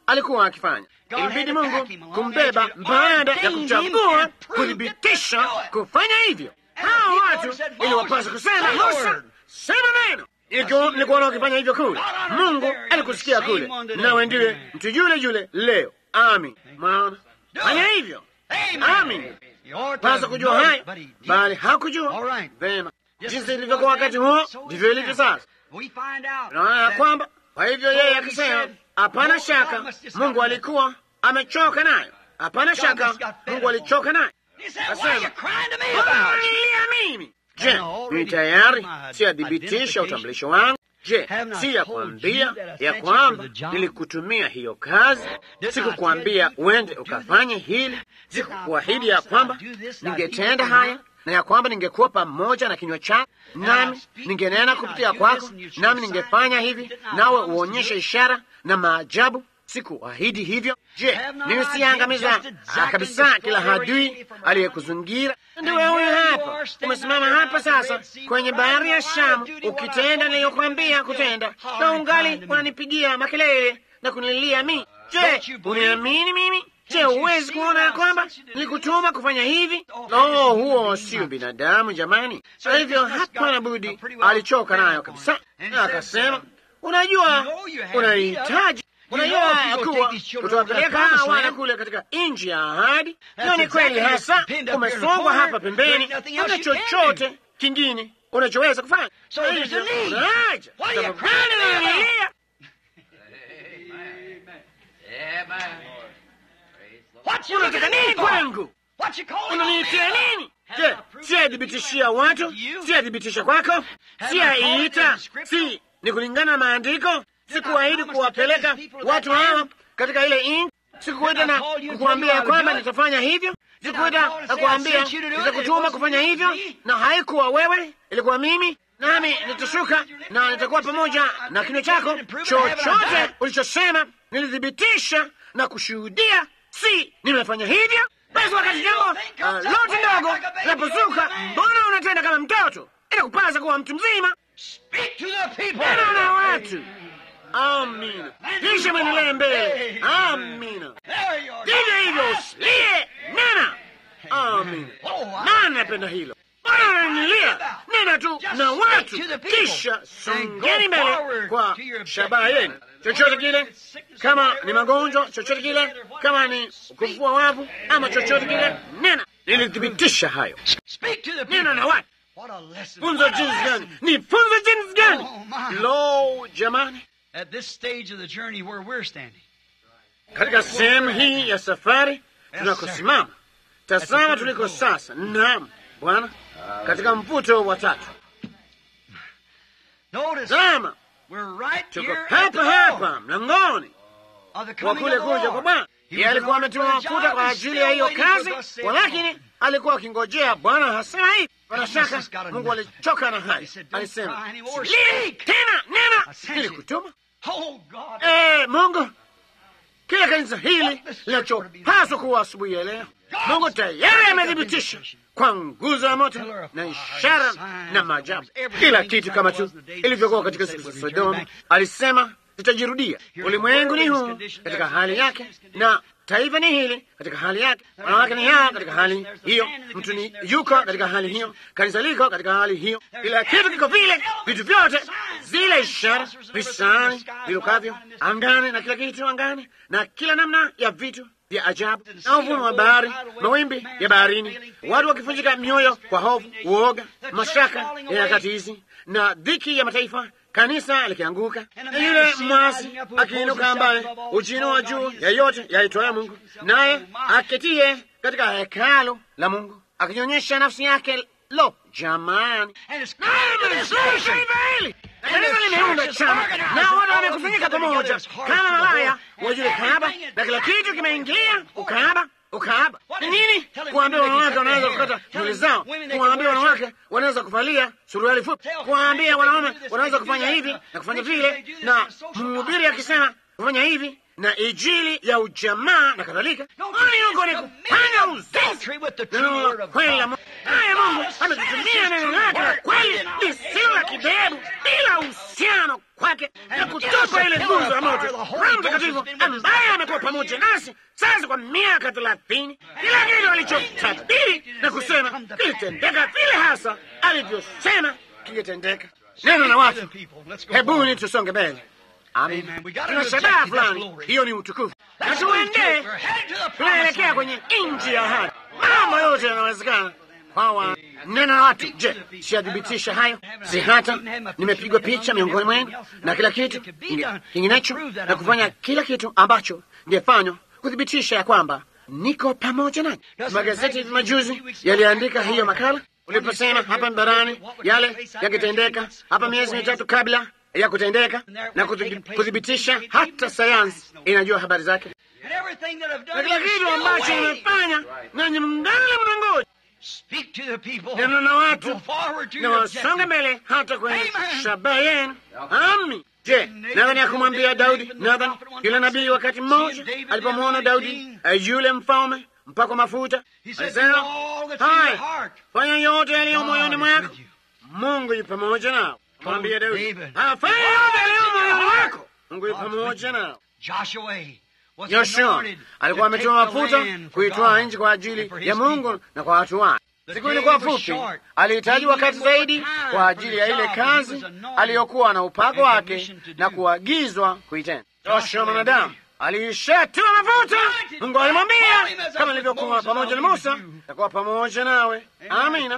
alikuwa akifanya. Ilibidi Mungu kumbeba baada ya kuchagua kuthibitisha kufanya hivyo. Hao watu iliwapasa kusema Musa, sema neno. Nilikuona ukifanya hivyo kule, Mungu alikusikia kule, nawe ndiwe mtu yule yule leo. Amin. Mwaona, fanya hivyo. Amin. Pasa kujua hayo, bali hakujua vema. Jinsi ilivyokuwa wakati huo, ndivyo ilivyo sasa. Naona ya kwamba kwa hivyo yeye akisema, hapana shaka Mungu alikuwa amechoka nayo. Hapana shaka Mungu alichoka nayo. Asema lilia mimi. Je, ni tayari siyathibitisha utambulisho wangu? Je, si ya kuambia ya kwamba nilikutumia hiyo kazi? Sikukuambia uende ukafanye hili? Sikukuahidi ya kwamba ningetenda haya na ya kwamba ningekuwa pamoja na kinywa chako, nami ningenena kupitia kwako, nami ningefanya hivi, nawe uonyeshe ishara na maajabu? Sikuahidi hivyo? Je, mimi siangamiza kabisa kila adui aliyekuzingira? Ndiwe huyu hapa, umesimama hapa sasa kwenye bahari ya Shamu, ukitenda niliyokwambia kutenda, na ungali unanipigia makelele na kunililia mimi. Je, uniamini mimi? Je, huwezi kuona ya kwamba nilikutuma kufanya hivi? Oh, huo sio binadamu jamani. Kwa hivyo hapana budi, alichoka nayo kabisa, na akasema, unajua unahitaji unajua kuwa utawapeleka wana kule katika nchi ya ahadi. Hiyo ni kweli hasa, umesongwa hapa pembeni, huna chochote kingine unachoweza kufanya. Unaaja sababu gani unanilia? Unataka nini kwangu? Unaniitia nini? Je, siyadhibitishia watu? Siyadhibitisha kwako? Siyaiita? Si ni kulingana na maandiko? Sikuahidi kuwapeleka watu hawa katika ile nchi. Sikuita na kukuambia kwamba nitafanya hivyo. Sikuita na kuambia nitakutuma kufanya hivyo, na haikuwa wewe, ilikuwa mimi. Nami nitashuka na nitakuwa pamoja na kinywa chako. Chochote ulichosema nilithibitisha na kushuhudia, si nimefanya hivyo. Basi wakati jambo uh, lote ndogo linapozuka, mbona unatenda kama mtoto? Inakupasa kuwa mtu mzima. Nena na watu Amina. Kisha mwendelee mbele. Amina. Vivyo hivyo usilie, nena. Amina. Nani napenda hilo? Bwana ananilia, nena tu na watu, kisha songeni mbele kwa shabaha yenu. Chochote kile, kama ni magonjwa, chochote kile, kama ni kufufua wavu, ama chochote kile, nena. Nilithibitisha hayo. Nena na watu. Funzo jinsi gani? Ni funzo jinsi gani? Lo, jamani At this stage of the journey where we're standing. Katika sehemu hii ya safari tunakosimama, tazama tuliko sasa. Naam Bwana, katika mvuto wa tatu. Tazama, tuko hapa hapa mlangoni wa kule kuja kwa Bwana. Yeye alikuwa ametiwa mafuta kwa ajili ya hiyo kazi, walakini alikuwa akingojea Bwana hasema hivi. Bila shaka Mungu alichoka na haya, alisema lini tena nena, nilikutuma Eh, Mungu, kila kanisa hili linachopaswa kuwa asubuhi ya leo, Mungu tayari amethibitisha kwa nguzo ya moto na ishara na maajabu, kila kitu kama tu ilivyokuwa katika siku za Sodoma. Alisema zitajirudia. Ulimwengu ni huu katika hali yake, na taifa ni hili katika hali yake, wanawake ni hawa katika hali hiyo, mtu ni yuko katika hali hiyo, kanisa liko katika hali hiyo, kila kitu kiko vile, vitu vyote, zile ishara, visani vilukavyo angani na kila kitu angani na kila namna ya vitu vya ajabu na uvumi wa bahari, mawimbi ya baharini, watu wakifunjika mioyo kwa hofu, uoga, mashaka ya nyakati hizi na dhiki ya mataifa kanisa likianguka na yule mwasi akiinuka, ambaye ujino wa juu ya yote yaitwaye Mungu, naye aketie katika hekalu la Mungu akinyonyesha nafsi yake. Lo, jamani, hili kanisa limeunda chama na watu wamekusanyika pamoja kama malaya wajue kahaba, na kila kitu kimeingilia ukahaba. Ukahaba ni nini? Kuwaambia wanawake wanaweza kukata nywele zao, kuwaambia wanawake wanaweza kuvalia suruali fupi, kuwaambia wanaume wanaweza kufanya hivi na kufanya vile, na mhubiri akisema kufanya hivi na ijili ya ujamaa na kadhalika. Yuko ni kufanya uzinzi. Neno la kweli la Mungu, naye Mungu ametutumia neno lake la kweli lisilo la kibebu, bila uhusiano kweli wake na kutupa ile nguzo ya moto. Roho Mtakatifu ambaye amekuwa pamoja nasi sasa kwa miaka thelathini, kila kitu alichotabiri na kusema kilitendeka vile hasa alivyosema kilitendeka. Neno na watu, hebuni tusonge mbele. Amin. Tuna shabaha fulani, hiyo ni utukufu, na tuende, tunaelekea kwenye nchi ya ahadi. Mambo yote yanawezekana kwa neno na watu. Je, siyathibitisha hayo? Si hata nimepigwa picha miongoni mwenu na kila kitu kinginecho, na kufanya kila kitu ambacho ngefanywa kuthibitisha ya kwamba niko pamoja nanyi. Magazeti hivi majuzi yaliandika hiyo makala uliposema hapa barani yale yangetendeka hapa miezi mitatu kabla ya kutendeka na kuthibitisha, hata sayansi inajua habari zake, na kila kitu ambacho nimefanya, nanyi mngali mnangoja neno na watu na wasonge mbele hata kwenye shabaha yenu. Ami, je, nadhani ya kumwambia Daudi, nadhani yule nabii wakati mmoja alipomwona Daudi yule mfalme mpakwa mafuta, alisema haya, fanya yote yaliyo moyoni mwako, Mungu yu pamoja nao. Mwambia Daudi, afanya yote yaliyo moyoni mwako, Mungu yu pamoja nao. Yoshua alikuwa ametoa mafuta kuitwaa nchi kwa ajili ya Mungu na kwa watu wake. Siku ilikuwa fupi, alihitaji wakati zaidi kwa ajili ya ile kazi aliyokuwa na upako wake na kuagizwa kuitenda. Yoshua mwanadamu aliishatua mafuta. Mungu alimwambia kama ilivyokuwa pamoja na Musa, takuwa pamoja nawe. Amina.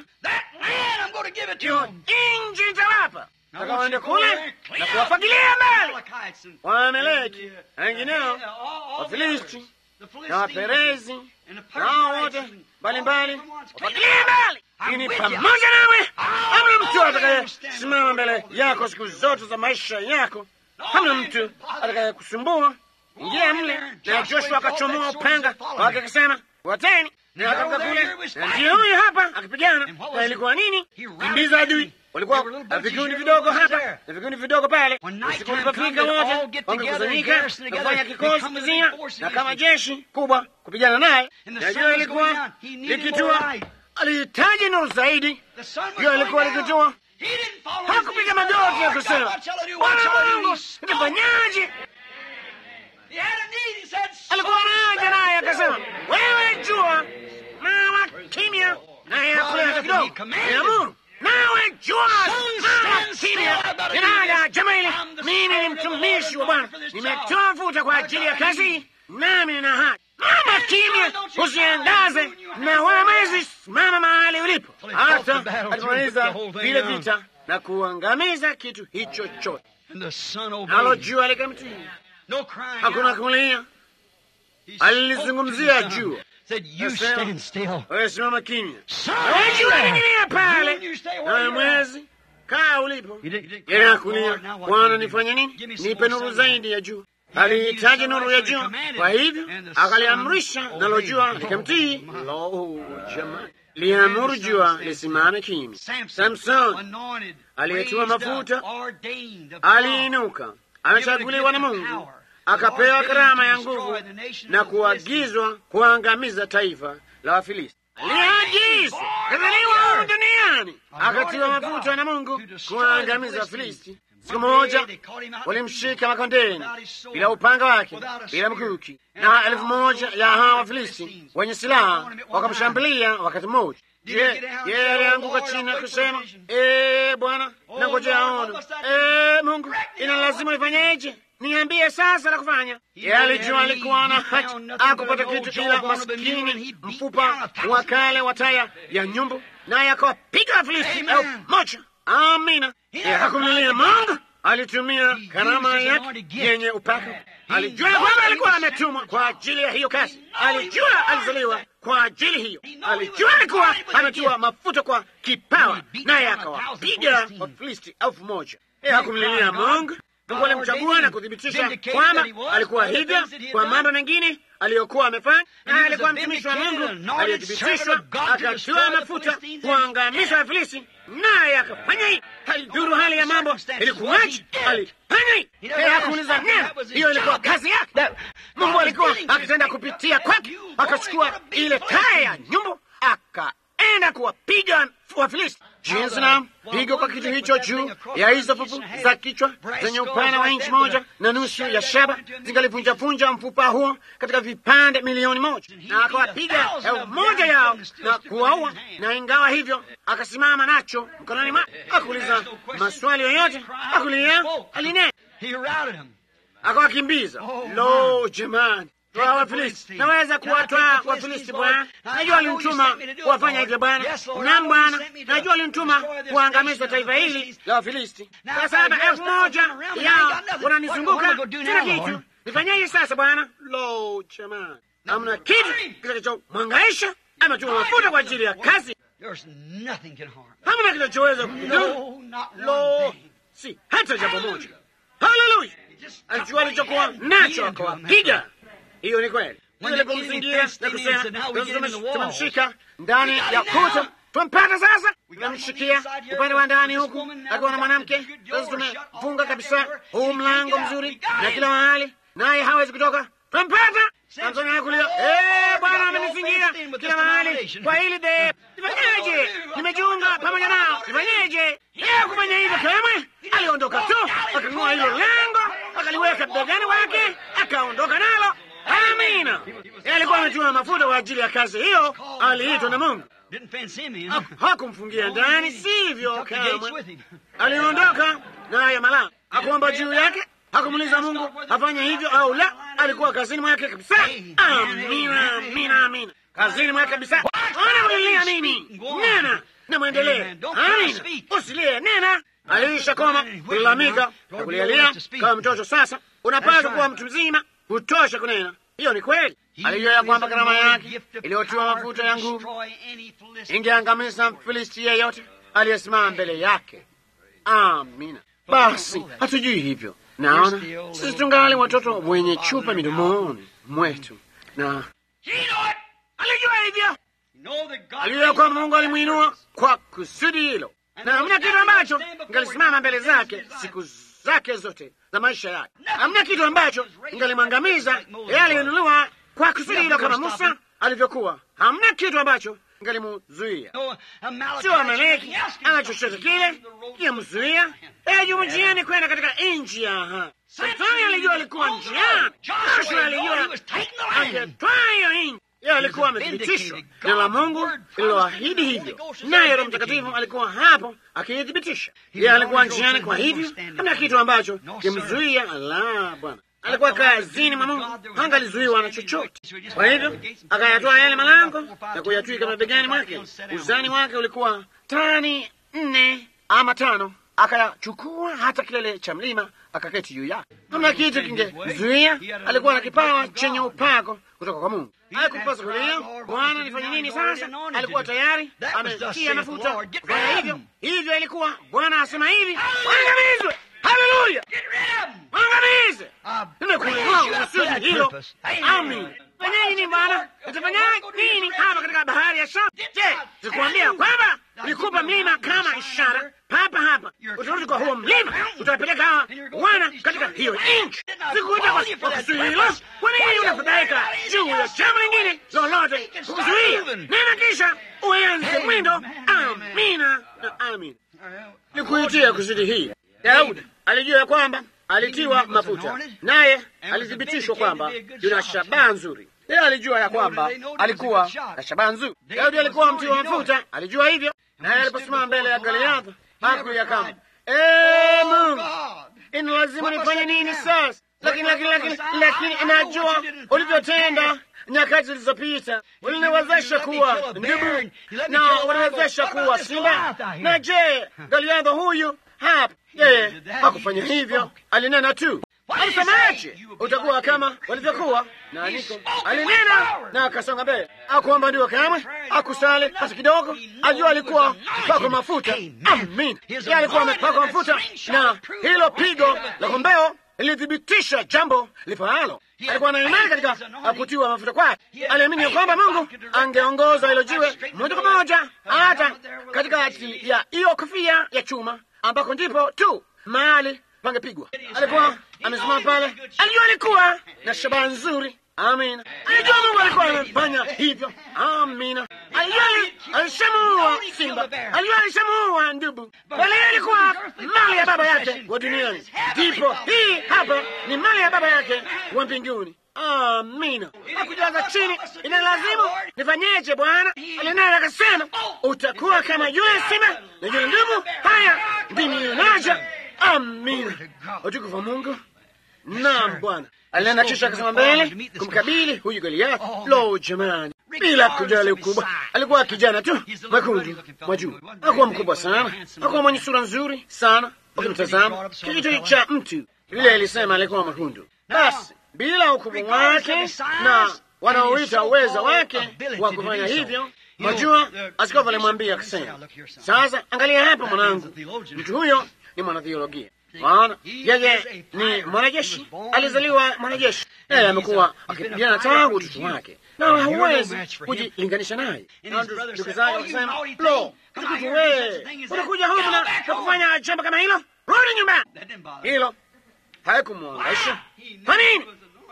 Nchi nitawapa takawaende kule na kuwafagilia mbali Waameleki na wengineo, Wafilisti na Waperezi nao wote mbalimbali, wafagilie mbali. Ini pamoja nawe, hamna mtu atakayesimama mbele yako siku zote za maisha yako, hamna mtu atakayekusumbua. Ingia mle. Na Joshua akachomoa upanga wake akisema, wateni na akatoka kule, na ndiye huyu hapa akipigana. Na ilikuwa nini? Kimbiza adui walikuwa vikundi vidogo hapa na vikundi vidogo pale. Usiku ulipofika, wote wangekusanyika na kufanya kikosi kizima na kama jeshi kubwa kupigana naye. Na jua ilikuwa likitua, alihitaji nuru zaidi. Jua ilikuwa likitua, hakupiga magoti ya kusema Bwana Mungu, nifanyaje? Alikuwa naja naye akasema, wewe jua, mama kimya, naye hakuna hata kidogo, niamuru nawe jua mama kimya. Ninaja Jamali, mimi ni mtumishi wa Bwana, nimetoa mafuta kwa ajili ya kazi, nami nina haki. Mama kimya, usiangaze na wala mwezi, simama mahali ulipo. Hata alipomaliza vile vita na kuangamiza kitu hicho chote, nalo jua likamtii. Hakuna kulia, alilizungumzia jua wewe simama kimya, jua lingilia pale, nawe mwezi kaa ulipo. Yeye hakulia, Bwana nifanye nini? Nipe nuru zaidi ya jua. Alihitaji nuru ya jua, kwa hivyo akaliamrisha, nalo jua likamtii. Lo, jamani, liamuru jua lisimame kimya. Samson aliyetiwa mafuta aliinuka, amechaguliwa na Mungu akapewa karama ya nguvu na kuagizwa kuangamiza taifa la Wafilisti. Aliagizwa kazaliwa humu duniani, akatiwa mafuta na Mungu kuangamiza Wafilisti. Siku moja walimshika makondeni bila upanga wake, bila mkuki, na elfu moja ya hawa Wafilisti wenye silaha wakamshambulia wakati mmoja. Je, yeye alianguka chini na kusema ee Bwana, nangojea ono. Ee Mungu, ina lazima nifanyeje? Niambie sasa la kufanya. Yeye alijua alikuwa na haki akupata kitu, ila maskini mfupa wa kale wa taya ya nyumbu, naye akawapiga Wafilisti elfu moja. Amina. Yeye hakumlilia Mungu, alitumia karama yake yenye upako. Alijua kwamba alikuwa ametumwa kwa ajili ya hiyo kazi. Alijua alizaliwa kwa ajili hiyo. Alijua alikuwa ametiwa mafuta kwa kipawa, naye akawapiga Wafilisti elfu moja. Yeye hakumlilia Mungu. Mungu alimchagua na kuthibitisha kwamba alikuwa hivyo kwa mambo mengine aliyokuwa amefanya, na alikuwa mtumishi wa Mungu aliyethibitishwa, akatiwa mafuta kuangamiza Wafilisti, naye akafanya hii. Haidhuru hali ya mambo ilikuwaje, alifanya hii. Yeye hakuuliza neno, hiyo ilikuwa kazi yake. Mungu alikuwa akitenda kupitia kwake, akachukua ile taya ya nyumbu aka enda kuwapiga Wafilisti. Jinsi na pigo kwa kitu hicho juu ya hizo fufu za kichwa zenye upana wa inchi moja na nusu ya shaba zingalivunjapunja mfupa huo katika vipande milioni moja, na akawapiga elfu moja yao na kuwaua. Na ingawa hivyo, akasimama nacho mkononi mwake, akuuliza maswali yoyote, akulia, alinena, akawakimbiza. Lo, jamani Toa Wafilisti, naweza kuwatwaa Wafilisti Bwana. Najua alinituma kuwafanya hivyo Bwana. Naam Bwana, najua alinituma kuangamiza taifa hili la Wafilisti. Kwa sababu elfu moja yao wananizunguka, sina kitu. Nifanyeje sasa Bwana? Lo, jamani, hamna kitu kitakachomwangaisha ama tuma mafuta kwa ajili ya kazi. Hamna kinachoweza kudhuru. Lo, si hata jambo moja. Haleluya! Alijua alichokuwa nacho, akawapiga hiyo ni kweli. Alipomzingira na kusema tumemshika ndani ya kuta, tumpata sasa, tunamshikia upande wa ndani huku akiwa na mwanamke. Sasa tumefunga kabisa huu mlango mzuri na kila mahali, naye hawezi kutoka. Tumpata Samsoni kulia, eh, Bwana amenizingira kila mahali kwa hili de, nifanyeje? Nimejiunga pamoja nao, nifanyeje? Yeye kufanya hivyo kamwe, aliondoka tu, akang'oa hilo lango, akaliweka begani wake, akaondoka nalo. Amina. Alikuwa ametuma mafuta kwa ajili ya kazi hiyo, aliitwa na Mungu. Hakumfungia ndani, sivyo? Kamwe aliondoka naye malango, akuomba juu yake, hakumuuliza Mungu afanye hivyo au la. Alikuwa kazini mwake kabisa. Amina, amina, amina, kazini mwake kabisa. Ona ulilia nini? Nena na mwendelee. Amina, usilie, nena. Aliisha koma kulalamika na kulialia kama mtoto. Sasa unapaswa kuwa mtu mzima kutosha kunena. Hiyo ni kweli. Alijua ya kwamba karama yake iliyotiwa mafuta ya nguvu ingeangamiza Mfilisti yeyote aliyesimama mbele yake. Amina. Basi hatujui hivyo. Naona sisi tungali watoto wenye chupa midomoni mwetu, na alijua hivyo. Alijua kwamba Mungu alimwinua kwa kusudi hilo, na hamna kitu ambacho ngalisimama mbele zake siku zake zote za maisha yake. Hamna kitu ambacho ingalimwangamiza yeye. Aliinuliwa kwa kusudi hilo, kama Musa alivyokuwa. Hamna kitu ambacho ingalimuzuia, sio Amaleki ama chochote kile kimzuia yeye juu njiani kwenda katika nchi ya ahadi. Shetani alijua alikuwa njiani, Joshua alijua angetwaa hiyo nchi. Yeye alikuwa amethibitishwa neno la Mungu lililoahidi hivyo, naye Roho Mtakatifu alikuwa hapo akiithibitisha. Yeye alikuwa njiani, kwa hivyo hamna kitu ambacho kimzuia. La, Bwana alikuwa kazini mwa Mungu, hangalizuiwa na chochote. Kwa hivyo akayatoa yale malango na kuyatwika mabegani mwake. Uzani wake ulikuwa tani nne ama tano. Akayachukua hata kilele cha mlima akaketi juu yake. Hamna kitu kingemzuia. Alikuwa na kipawa chenye upako kutoka kwa Mungu. Haikumpasa kulia, Bwana nifanye nini sasa? Alikuwa tayari ametia mafuta kufanya hivyo. Hivyo ilikuwa Bwana asema hivi, wangamizwe. Haleluya, wangamize. Nimekuinua kusudi hilo. Amin. Fanya nini Bwana? Nitafanya nini hapa katika bahari ya Shamu? Je, sikuambia kwamba nikupa mlima kama ishara? Papa hapa utarudi kwa huo mlima, utawapeleka wana katika hiyo nchi. Sikuita kwa kusudi hilo. Kwa nini unafadhaika juu ya jambo lingine lolote kukuzuia? Nena kisha uanze mwendo. Amina na amin. Nikuitia kusudi hii. Daudi alijua ya kwamba alitiwa mafuta, naye alithibitishwa kwamba yuna shabaha nzuri. Yeye alijua ya kwamba alikuwa na shabaha nzuri. Daudi alikuwa mtiwa mafuta, alijua hivyo, naye aliposimama mbele ya Goliathi hakuya kama ee, Mungu, ina lazima nifanye nini sasa? Lakini lakini lakini lakini najua ulivyotenda nyakati zilizopita, uliniwezesha kuwa ndubu na uniwezesha kuwa simba. Na je, Goliathi huyu hapa yeye hakufanya hivyo, alinena tu. Alisemaje? Utakuwa kama walivyokuwa na niko. Alinena na akasonga mbele, akuomba ndio kamwe, akusali hata kidogo. Ajua alikuwa mpakwa mafuta. Amin, yeye alikuwa amepakwa mafuta, na hilo pigo la kombeo lilithibitisha jambo lifaalo. Alikuwa na imani katika kutiwa mafuta kwake. Aliamini ya kwamba Mungu angeongoza hilo jiwe moja kwa moja hata katika ajili ya hiyo kofia ya chuma ambako ndipo tu mahali pangepigwa. Alikuwa amesimama pale, alijua alikuwa na shabaha nzuri, Amina. Alijua Mungu alikuwa amefanya hivyo. Amina. Alijua alishamuua simba, alijua alishamuua ndubu, bali ilikuwa mali ya baba yake wa duniani. Ndipo hii hapa ni mali ya baba yake wa mbinguni. Amina. Akujaza chini, ina lazimu nifanyeje? Bwana alinaye akasema, utakuwa kama yule simba na yule ndubu. Haya ndimi naja. Amina. Utukufu wa Mungu. Naam, Bwana alinena, kisha akasema mbele kumkabili huyu Goliathi. Lo, jamani, bila kujali ukubwa, alikuwa kijana tu mwekundu mwa juu, hakuwa mkubwa sana, hakuwa mwenye sura nzuri sana ukimtazama, kijitu cha mtu. Biblia ilisema alikuwa mwekundu. Basi bila ukubwa wake na wanaoita uweza wake wa kufanya hivyo Mwajua, askofu alimwambia akasema, sasa angalia hapa mwanangu, mtu huyo ni mwanatheolojia maana yeye ni mwanajeshi, alizaliwa mwanajeshi, naye amekuwa akipigana tangu utoto wake, na hauwezi kujilinganisha naye. Ndugu zake wakisema, lo, tukutu wee, unakuja humu na kufanya jambo kama hilo, rudi nyumbani. Hilo haikumwangaisha. Kwa nini?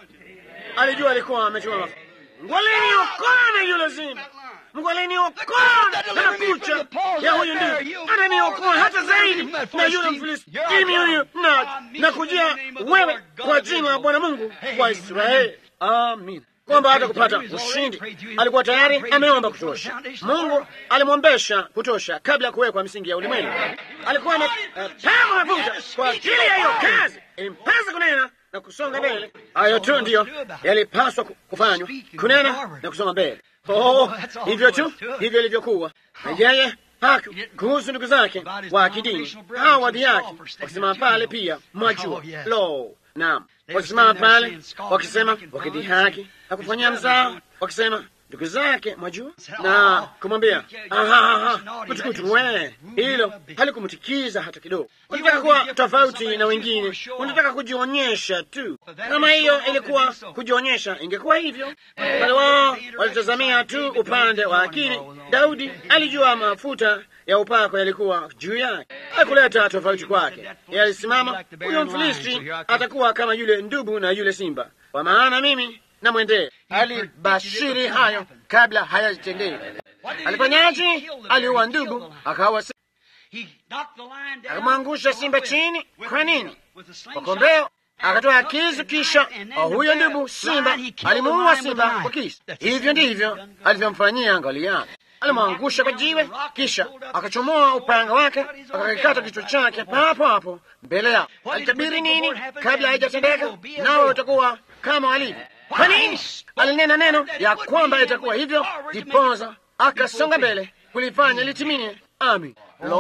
Alijua alikuwa amechukua mafuta. Mungu aliniokoa na yule simba Mungu aliniokoa na kucha ya huyu ndugu, ataniokoa hata zaidi na yule Mfilistini huyu, na na kujia wewe kwa jina la Bwana Mungu wa Israeli. Amin. Kwamba hata kupata ushindi alikuwa tayari ameomba kutosha. Mungu alimwombesha kutosha kabla ya kuwekwa misingi ya ulimwengu. Alikuwa amepakwa mafuta kwa ajili ya hiyo kazi, ilimpasa kunena na kusonga mbele. Hayo tu ndiyo yalipaswa kufanywa, kunena na kusonga mbele. Oh, hivyo tu hivyo ilivyokuwa. Na yeye haku kuhusu ndugu zake wa kidini hawa wadhi yake wakisimama pale pia, mwajua lo, naam, wakisimama pale wakisema, wakidhihaki na kufanyia mzaa, wakisema ndugu zake mwajua, na kumwambia mtukutu we, hilo halikumtikiza hata kidogo. Unataka kuwa tofauti na wengine, unataka kujionyesha tu. Kama hiyo ilikuwa kujionyesha, ingekuwa hivyo. Wale wao walitazamia tu upande wa akili. Daudi alijua mafuta ya upako yalikuwa juu yake, hakuleta tofauti kwake. Yeye alisimama, huyo Mfilisti atakuwa kama yule ndubu na yule simba, kwa maana mimi namwendee. Alibashiri hayo kabla hayajitendeka. Alifanyaje? Aliua ndubu, akawa akamwangusha simba chini. Kwa nini? Kwa kombeo akatoa kisu, kisha huyo ndubu simba alimuua simba kwa kisu. Hivyo ndivyo alivyomfanyia Goliathi. Alimwangusha kwa jiwe, kisha akachomoa upanga wake, akakikata kichwa chake papo hapo mbele yao. Alitabiri nini kabla haijatendeka? Nao utakuwa kama walivyo. Kwa nini? Alinena neno ya kwamba itakuwa hivyo, dipoza akasonga mbele kulifanya litimie. Amin.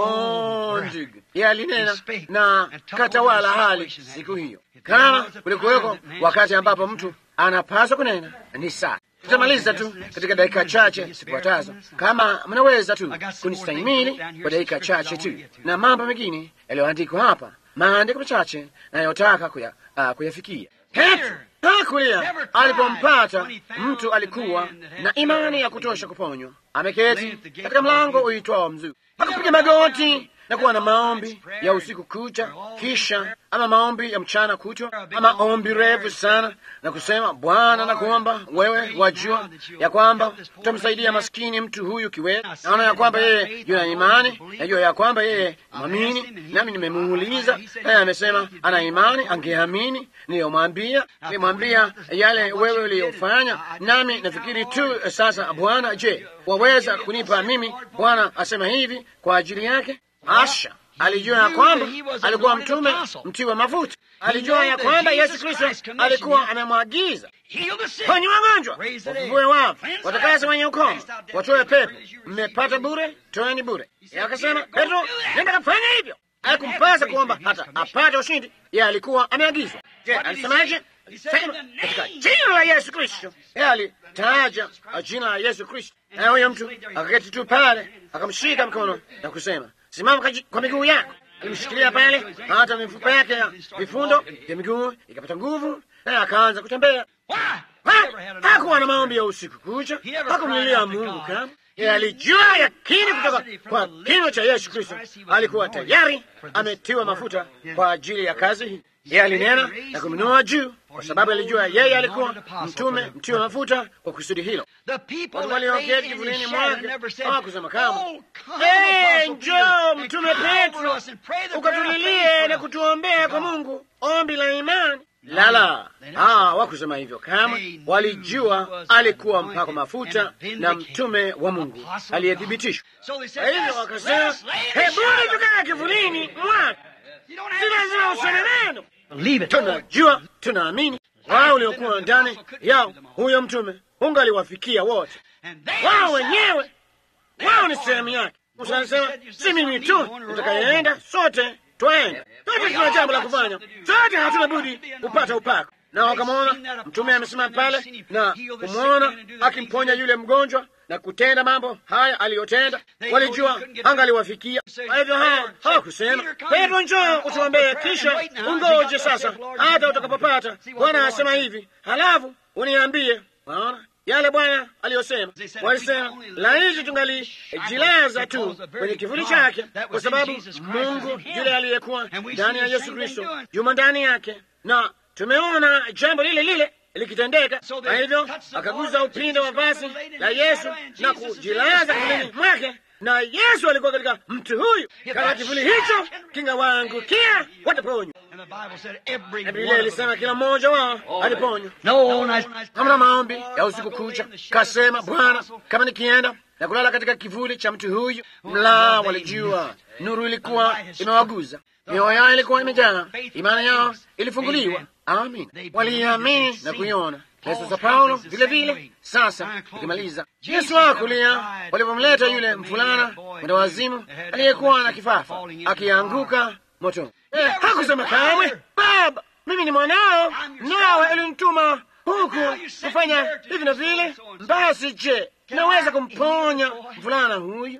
Lo, ndugu, yeye alinena na katawala hali siku hiyo. Kama kulikuweko wakati ambapo mtu anapaswa kunena, ni saa tutamaliza tu katika dakika chache zifuatazo, kama mnaweza tu kunistahimili kwa dakika chache tu, na mambo mengine yaliyoandikwa hapa, maandiko machache nayotaka kuya, uh, kuyafikia. Petro hakulia alipompata mtu alikuwa na imani ya kutosha kuponywa, ameketi katika mlango uitwao Mzuri, akapiga magoti na kuwa na maombi ya usiku kucha, kisha ama maombi ya mchana kutwa, ama ombi refu sana, na kusema, Bwana, nakuomba wewe, wajua ya kwamba utamsaidia maskini mtu huyu kiwete. Naona ya kwamba yeye yuna imani, najua ya kwamba yeye mwamini, nami nimemuuliza naye amesema ana imani, angeamini niliyomwambia. Nilimwambia yale wewe uliyofanya, nami nafikiri tu sasa, Bwana, je, waweza kunipa mimi? Bwana asema hivi kwa ajili yake Asha alijua ya kwamba alikuwa mtume mtiwa mafuta. Alijua ya kwamba Yesu Kristo alikuwa amemwagiza ponye wagonjwa, wafufue wafu, watakase wenye ukoma, watoe pepo. Mmepata bure, toeni bure. Akasema Petro, nenda kafanya hivyo. Haikumpasa kuomba hata apate ushindi, yeye alikuwa ameagizwa. Je, alisemaje? Sema katika jina la Yesu Kristo. Yeye alitaja jina la Yesu Kristo, na huyo mtu akaketi tu pale, akamshika mkono na kusema simama kwa miguu yako. Alimshikilia pale, hata mifupa yake ya vifundo vya miguu ikapata nguvu, naye akaanza kutembea. Hakuwa na maombi ya usiku kucha, hakumlilia Mungu kama Yeye alijua yakini kutoka kwa kinywa cha Yesu Kristo, alikuwa tayari ametiwa mafuta kwa ajili ya kazi hii. Yeye alinena na kumnua juu, kwa sababu alijua yeye alikuwa mtume mtiwa mafuta kwa kusudi hilo. Watu walioketi kivulini mwake hawakusema kama, hey, njoo mtume Petro ukatulilie na kutuombea kwa Mungu ombi la imani. Lala, hawakusema hivyo kama. Walijua alikuwa mpako mafuta na mtume wa Mungu aliyethibitishwa. Kwa hivyo wakasema, hebuni tukaa kivulini mwake, si lazima useme neno tunajua tunamini. Wao uliokuwa ndani yao huyo mtume ungaliwafikia wote, wao wenyewe, wao ni sehemu yake. Musa alisema si mimi tu nitakayeenda, sote twaenda, sote tuna jambo la kufanya, sote hatuna budi kupata upako. Na wakamwona mtume amesimama pale na kumwona akimponya yule mgonjwa na kutenda mambo haya aliyotenda, walijua angaliwafikia. Kwa hivyo hao hawakusema Petro, njoo utuombee, kisha ungoje sasa hata utakapopata Bwana asema hivi, halafu uniambie. Waona yale Bwana aliyosema. Walisema laiti tungalijilaza tu kwenye kivuli chake, kwa sababu Mungu yule aliyekuwa ndani ya Yesu Kristo yumo ndani yake, na tumeona jambo lile lile likitendeka. Kwa hivyo akaguza upinde wa vazi la Yesu na kujilaza kivulini mwake, na Yesu alikuwa katika mtu huyu. Kama kivuli hicho kingawaangukia, wataponywa. Na Biblia ilisema kila mmoja wao aliponywa. Hamna maombi ya usiku kucha, kasema Bwana, kama nikienda na kulala katika kivuli cha mtu huyu. Mla walijua nuru ilikuwa imewaguza, mioyo yao ilikuwa imejaa, imani yao ilifunguliwa. Amin, waliamini na kuiona. Yesu za Paulo vile vile. Sasa ikimaliza, Yesu akulia walipomleta yule mvulana mwenda wazimu aliyekuwa na kifafa akianguka moto, eh, hakusema kamwe, Baba, mimi ni mwanao, nawe ulinituma huku kufanya hivi na vile. Basi je, naweza kumponya mvulana huyu?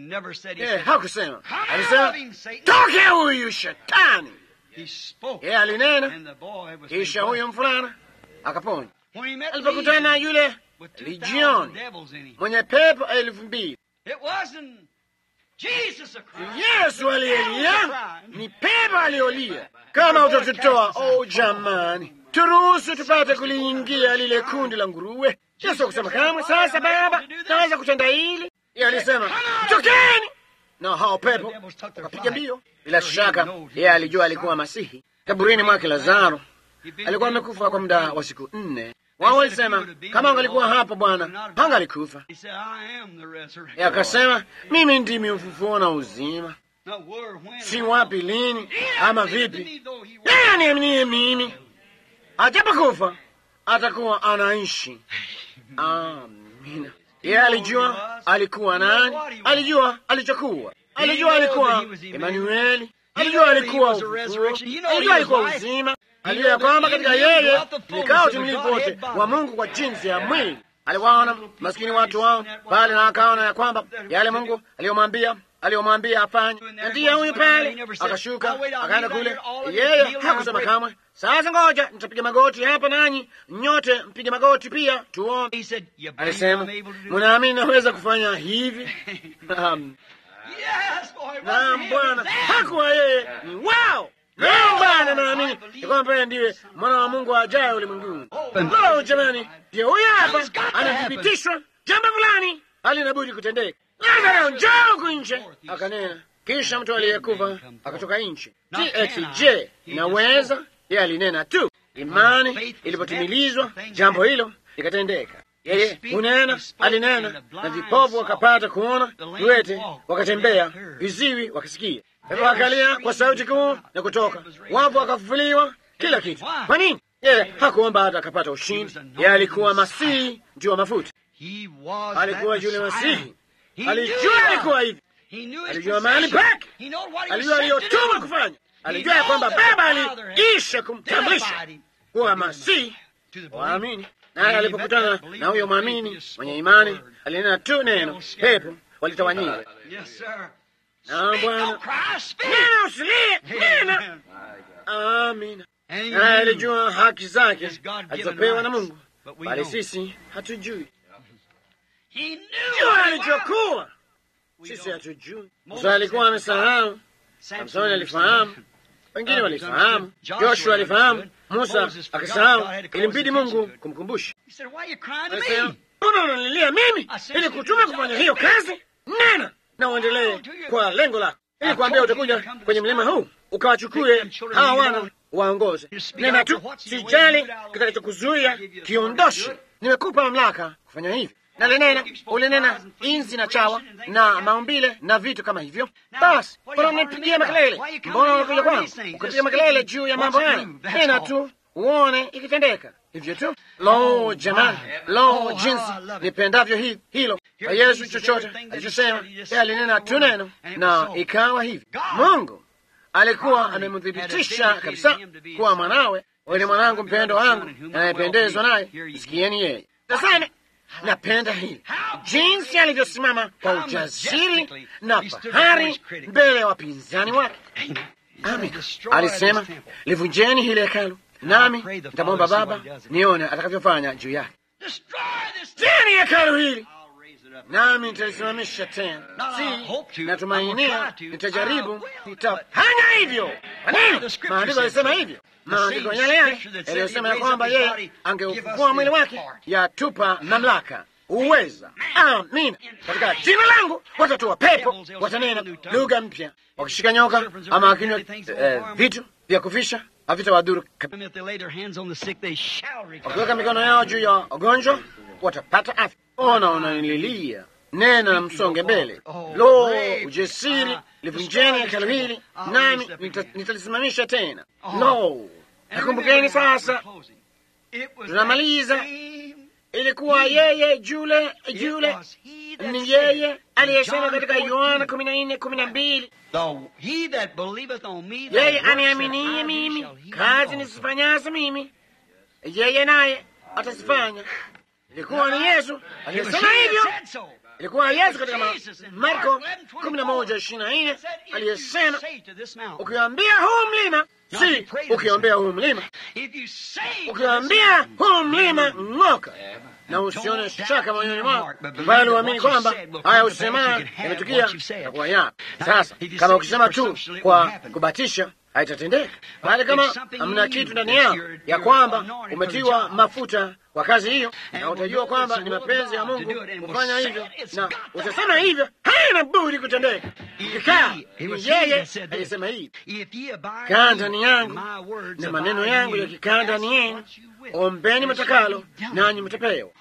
Eh, hakusema, alisema toke huyu shetani. Yeye alinena, kisha huyo mvulana akaponywa. Alipokutana na yule lijioni mwenye pepo elfu mbili Yesu aliyelia ni pepo aliyolia. Kama utatutoa, oh jamani, turuhusu tupate kuliingia lile kundi la nguruwe. Yesu akusema kamwe, sasa Baba, naweza kutenda hili. Yeye alisema tokeni, na hao pepo wakapiga mbio. Bila shaka yeye alijua alikuwa Masihi. Kaburini mwake Lazaro alikuwa amekufa kwa muda wa siku nne. Wao walisema kama angalikuwa hapa Bwana hangalikufa. Yeye akasema mimi ndimi ufufuo na uzima, si wapi, lini ama vipi. Yeye aniaminie mimi, ajapokufa atakuwa anaishi. Amina. Yeye alijua alikuwa nani, alijua alichokuwa, alijua alikuwa Emanueli, alijua alikuwa ufufuo, alijua alikuwa uzima alijua ya kwamba katika yeye nikao utimilifu wote wa Mungu kwa jinsi ya mwili. Aliwaona maskini watu wao pale, na akaona ya kwamba yale Mungu aliyomwambia aliyomwambia afanye, na ndiye huyu pale. Akashuka akaenda kule, yeye hakusema kamwe, sasa ngoja nitapiga magoti hapa, nanyi nyote mpige magoti pia tuombe. Alisema, mnaamini naweza kufanya hivi? Naam Bwana, hakuwa yeye ni wao Leo Bwana, naamini ya kwamba yeye ndiye mwana wa Mungu ajaye ulimwenguni. Oh jamani, ndio huyo hapa anathibitishwa jambo fulani halina budi kutendeka. Lazaro, njoo huku nje, akanena. Kisha mtu aliyekufa akatoka nje. Je, inaweza? Yeye alinena tu. Imani ilipotimilizwa, jambo hilo likatendeka. Yeye hunena, alinena, na vipofu wakapata kuona, viwete wakatembea, viziwi wakasikia Pepo wakalia kwa sauti kuu na kutoka, wafu wakafufuliwa, kila kitu. Kwa nini? Yeye hakuomba hata akapata ushindi. Yeye alikuwa Masihi juu wa mafuta, alikuwa yule Masihi. Alijua alikuwa hivi, alijua mahali pake, alijua aliyotuma kufanya, alijua ya kwamba Baba aliisha kumtambulisha kuwa Masihi. Waamini naye alipokutana na huyo mwamini mwenye imani, alinena tu neno, pepo walitawanyika. Na Bwana nena, usilie, nena. Amina. Naye alijua haki zake alizopewa na Mungu, bali sisi hatujui. jua alichokuwa sisi hatujui. Musa alikuwa amesahau, Samsoni alifahamu, wengine walifahamu, Joshua alifahamu, Musa akasahau. Ilimbidi Mungu kumkumbusha. Alisema, mbona unanilia mimi ili kutuma kufanya hiyo kazi? Nena na uendelee kwa lengo lako, ili kuambia utakuja kwenye mlima huu ukawachukue hawa wana waongoze. Nena tu, sijali kitakachokuzuia kiondoshe. Nimekupa mamlaka kufanya hivi na linena ulinena inzi na chawa na maumbile na vitu kama hivyo. Basi mbona unipigia makelele? Mbona unakuja kwangu ukapiga makelele juu ya mambo haya? Nena tu uone ikitendeka hivyo tu. Lo, jamani, lo, jinsi nipendavyo hi, hilo kwa Yesu. Chochote alichosema yeye alinena tu neno na ikawa hivi. Mungu alikuwa amemthibitisha kabisa kuwa mwanawe, wewe ni mwanangu mpendo wangu anayependezwa naye, sikieni yeye. Tazame, napenda hili jinsi alivyosimama kwa ujasiri na fahari mbele ya wapinzani wake. Amin, alisema livunjeni hili hekalu, nami nitamwomba Baba nione atakavyofanya juu yake. Teni hekalu hili nami nitalisimamisha tena. Si natumainia, nitajaribu, nitafanya hivyo. Kwa nini? Maandiko yalisema hivyo. Maandiko yale yale yaliyosema ya kwamba yeye angeufufua mwili wake yatupa mamlaka, uweza. Amina. Katika jina langu watatoa pepo, watanena lugha mpya, wakishika nyoka ama wakinywa eh, vitu vya kufisha havitawadhuru. Wakiweka mikono yao juu ya wagonjwa watapata afya. Ona, unanililia nena na msonge mbele. Lo, ujasiri! Livunjeni hekalu hili, nami nitalisimamisha tena. Lo, nakumbukeni sasa, tunamaliza. Ilikuwa yeye jule jule, ni yeye aliyesema katika Yohana kumi na nne kumi na mbili yeye aniaminie mimi, kazi nisifanyazo mimi, yeye naye atazifanya. Ilikuwa ni Yesu aliyesema hivyo. Ilikuwa Yesu katika Marko kumi na moja ishirini na nne aliyesema, ukiambia huu mlima, si ukiombea huu mlima, ukiambia huu mlima ng'oka, na usione shaka moyoni mwako, bali uamini kwamba haya usema yametukia na kuwa yapo. Sasa kama ukisema tu kwa kubatisha haitatendeka, bali kama hamna kitu ndani yao ya kwamba umetiwa mafuta kwa kazi hiyo, na utajua kwamba ni mapenzi ya Mungu kufanya hivyo, na utasema hivyo, haina budi kutendeka. Ukikaa ni yeye aliyesema hivi, kaa ndani yangu na maneno yangu yakikaa ndani yenu, ombeni matakalo nanyi mtapewa.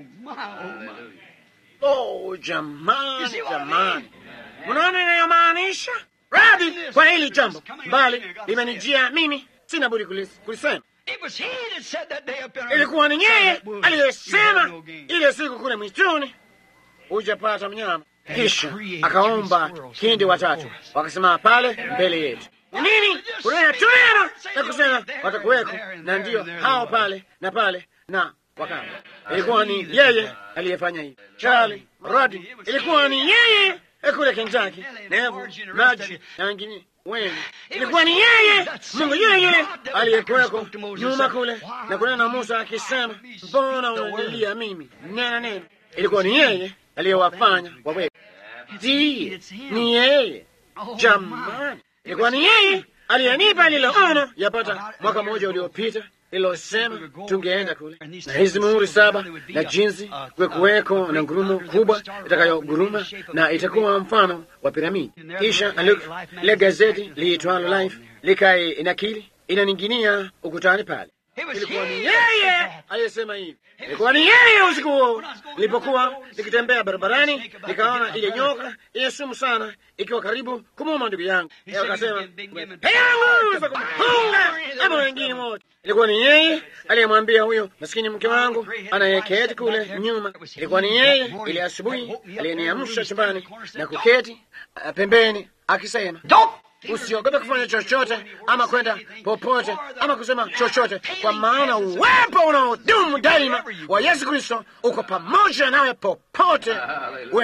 Oh, jamani, jamani, mnaona inayomaanisha radhi kwa hili jambo, bali limenijia mimi, sina budi kulisema. Ilikuwa ni yeye aliyesema ile siku kule mwituni, hujapata mnyama. Kisha akaomba kindi watatu, wakasema pale mbele yetu nini, kunena tu neno na kusema watakuweko, na ndiyo hao pale na pale na wakama. Ilikuwa ni yeye aliyefanya hivi. Charlie Rodi, ilikuwa ni yeye kule Kentucky, Nevu, Maji na wengine wengi. Ilikuwa ni yeye Mungu yule yule aliyekuweko nyuma kule na kunena na Musa akisema, mbona unanilia mimi? Nena neno. Ilikuwa ni yeye aliyewafanya waweke. Ndiye, ni yeye jamani, ilikuwa ni yeye aliyenipa lile ono yapata mwaka mmoja uliopita lilosema tungeenda kule na hizi muhuri saba na jinsi kuwekuweko na ngurumo kubwa itakayoguruma na itakuwa mfano wa piramidi. Kisha le gazeti liitwalo Life likai inakili inaninginia ukutani pale. Ilikuwa ni yeye aliyesema hivi. Ilikuwa ni yeye usiku huo nilipokuwa nikitembea barabarani, nikaona ile nyoka yenye sumu sana ikiwa karibu kumuuma ndugu yangu. Akasema nguvu za kumfunga ama wengine wote. Ilikuwa ni yeye aliyemwambia huyo maskini mke wangu anayeketi kule nyuma. Ilikuwa ni yeye ile asubuhi aliyeniamsha chumbani na kuketi uh, pembeni akisema Usiogope kufanya chochote ama kwenda popote ama kusema chochote, kwa maana uwepo unaodumu daima wa Yesu Kristo uko pamoja nawe popote uenda.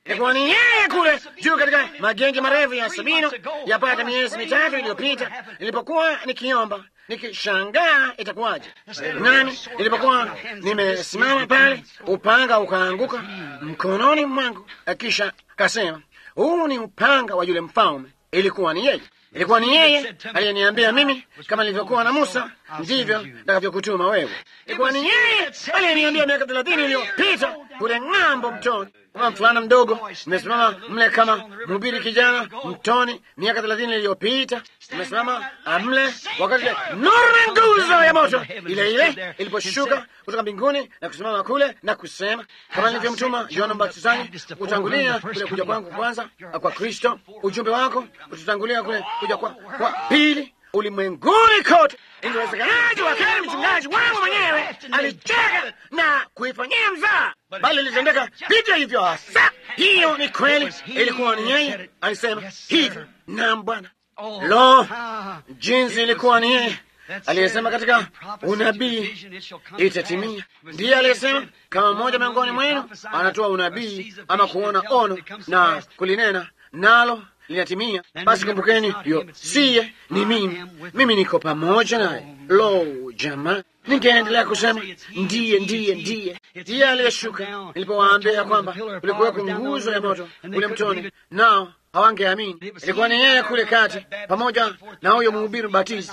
Ilikuwa ni yeye kule juu katika magenge marefu ya Sabino yapata miezi mitatu iliyopita, nilipokuwa nikiomba nikishangaa itakuwaje. Nami nilipokuwa nimesimama pale, upanga ukaanguka mkononi mwangu, kisha kasema, huu ni upanga wa yule mfalme. Ilikuwa ni yeye, ilikuwa ni yeye aliyeniambia mimi, kama nilivyokuwa na Musa ndivyo nitakavyokutuma wewe. Ilikuwa ni yeye aliyeniambia miaka thelathini iliyopita kule ng'ambo mtoni kama mfulana mdogo nimesimama mle kama mhubiri kijana mtoni miaka thelathini iliyopita. Nimesimama mle wakati nuru na nguzo ya moto ile ile iliposhuka kutoka mbinguni na kusimama kule na kusema, kama nilivyomtuma Yohana Mbatizaji kutangulia kule kuja kwangu kwanza kwa Kristo, ujumbe wako kututangulia kule kuja kwa, kwa pili ulimwenguni kote. Ingewezekanaje wakati mchungaji wangu mwenyewe alicheka na kuifanyia mzaa, bali ilitendeka vivyo hivyo hasa. Hiyo ni kweli, ilikuwa ni yeye alisema hivyo. Naam Bwana, lo, jinsi ilikuwa ni yeye aliyesema katika unabii itatimia. Ndiye aliyesema kama mmoja miongoni mwenu anatoa unabii ama kuona ono na kulinena nalo linatimia, basi kumbukeni, hiyo siye ni mimi, mimi niko pamoja naye. Lo, jamaa, ningeendelea kusema ndiye, ndiye, ndiye, ndiye aliyeshuka nilipowaambia kwamba kulikuweko nguzo ya moto ule mtoni, nao hawangeamini. Ilikuwa ni yeye kule kati, pamoja na huyo mhubiri batizi,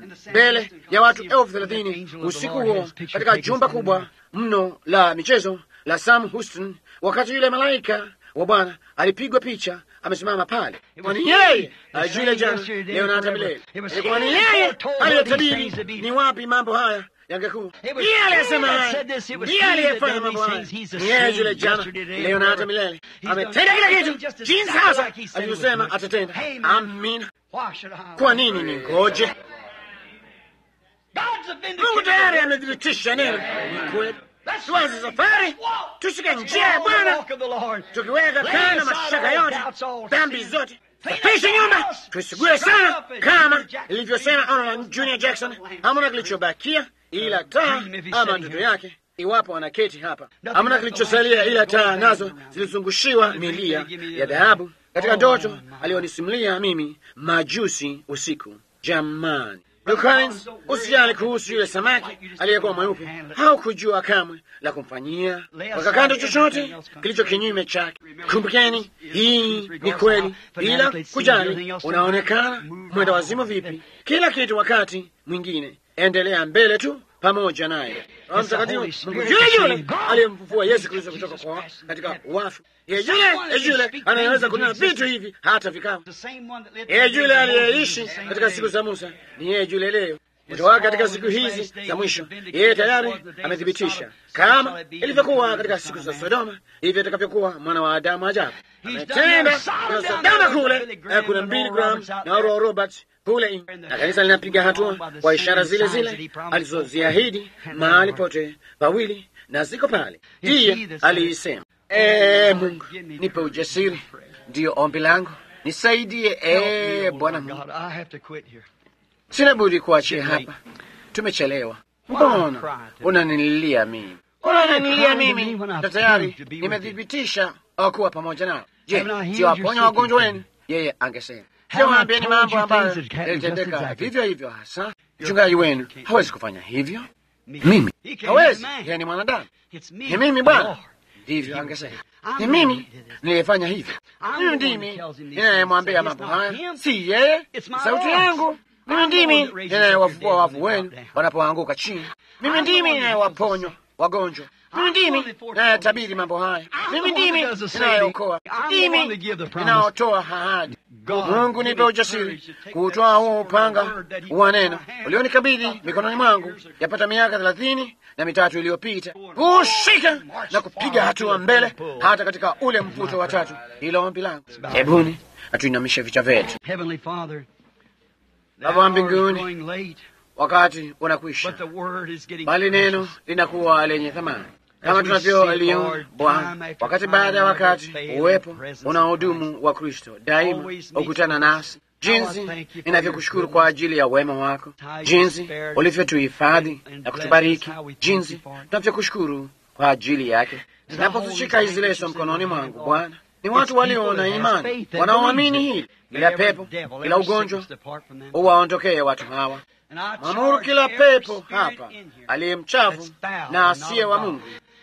mbele ya watu elfu thelathini usiku huo, katika jumba kubwa mno la michezo la Sam Houston, wakati yule malaika wa Bwana alipigwa picha amesimama pale. Ilikuwa ni yeye ajule jana, leo na hata milele. Ilikuwa ni yeye aliyetabiri ni wapi mambo haya yangekuwa. Ndiye aliyesema haya, ndiye aliyefanya mambo haya. Ni yeye yule jana, leo na hata milele. Ametenda kila kitu jinsi hasa alivyosema atatenda. Amina. Kwa nini ningoje? Mungu tayari amethibitisha neno ni kweli. Tuanze safari, tushike njia ya Bwana, tukiweka kando mashaka yote, dhambi zote, tupishe nyumba, tusigue sana, kama ilivyosema Arnold Junior Jackson. Hamuna kilichobakia ila taa ama ndoto yake, iwapo anaketi hapa. Hamuna kilichosalia ila taa, nazo zilizungushiwa milia ya dhahabu katika ndoto aliyonisimulia mimi majusi usiku. Jamani, Collins, usijali kuhusu yule samaki aliyekuwa mweupe. Haukujua kamwe la kumfanyia weka kando chochote kilicho kinyume chake. Kumbukeni, hii ni kweli, bila kujali unaonekana mwenda wazimu vipi, kila kitu wakati mwingine, endelea mbele tu pamoja naye. Roho Mtakatifu, Mungu yule yule aliyemfufua Yesu Kristo kutoka kwa katika wafu, yeye yule yule anayeweza kunena vitu hivi hata vikawa. Yeye yule aliyeishi katika siku za Musa ni yeye yule leo kutoka katika siku hizi za mwisho. Yeye tayari amethibitisha kama ilivyokuwa katika siku za Sodoma, hivyo itakavyokuwa mwana wa Adamu ajabu. Ametenda kuna Sodoma kule, kuna Billy Graham na Oral Roberts kule, na kanisa linapiga hatua kwa ishara zile zile alizoziahidi mahali pote pawili, na ziko pale. Ndiye aliisema, ee Mungu, nipe ujasiri, ndiyo ombi langu, nisaidie, ee Bwana Mungu. Sina budi kuachia hapa, tumechelewa. Mbona unanililia mimi? Mbona unanililia mimi na tayari nimethibitisha kuwa pamoja nao? Je, siwaponya wagonjwa wenu? Yeye angesema siwaambieni mambo ambayo yalitendeka vivyo hivyo. Hasa mchungaji wenu hawezi kufanya hivyo, mimi hawezi. Yeye ni mwanadamu, ni mimi Bwana. Ndivyo angesema, ni mimi niliyefanya hivyo. Mimi ndimi ninayemwambia mambo haya, si yeye. Sauti yangu mimi ndimi ninayewafufua wafu wenu wanapoanguka chini. Mimi ndimi ninayewaponywa wagonjwa. Mimi ndimi ninayetabiri mambo haya. Mimi ndimi ninayeokoa. Ndimi ninaotoa ahadi. Mungu, nipe ujasiri kuutoa huo upanga wa neno ulionikabidhi mikononi mwangu yapata miaka thelathini na mitatu iliyopita, kuushika na kupiga hatua mbele hata katika ule mvuto wa tatu. Hilo ombi langu. Hebuni atuinamishe vichwa vyetu. Baba wa mbinguni, wakati unakwisha, bali neno linakuwa lenye thamani kama tunavyoliona Bwana, wakati baada ya wakati, uwepo unaodumu wa Kristo daima ukutana nasi. Jinsi ninavyokushukuru kwa ajili ya wema wako, jinsi ulivyotuhifadhi na kutubariki, jinsi tunavyokushukuru kwa ajili yake. Ninapozishika hizi leso mkononi mwangu Bwana, ni watu walio na imani wanaoamini hili. Kila pepo, kila ugonjwa uwaondokee watu hawa. Mamuru kila pepo hapa aliye mchafu na asiye wa Mungu,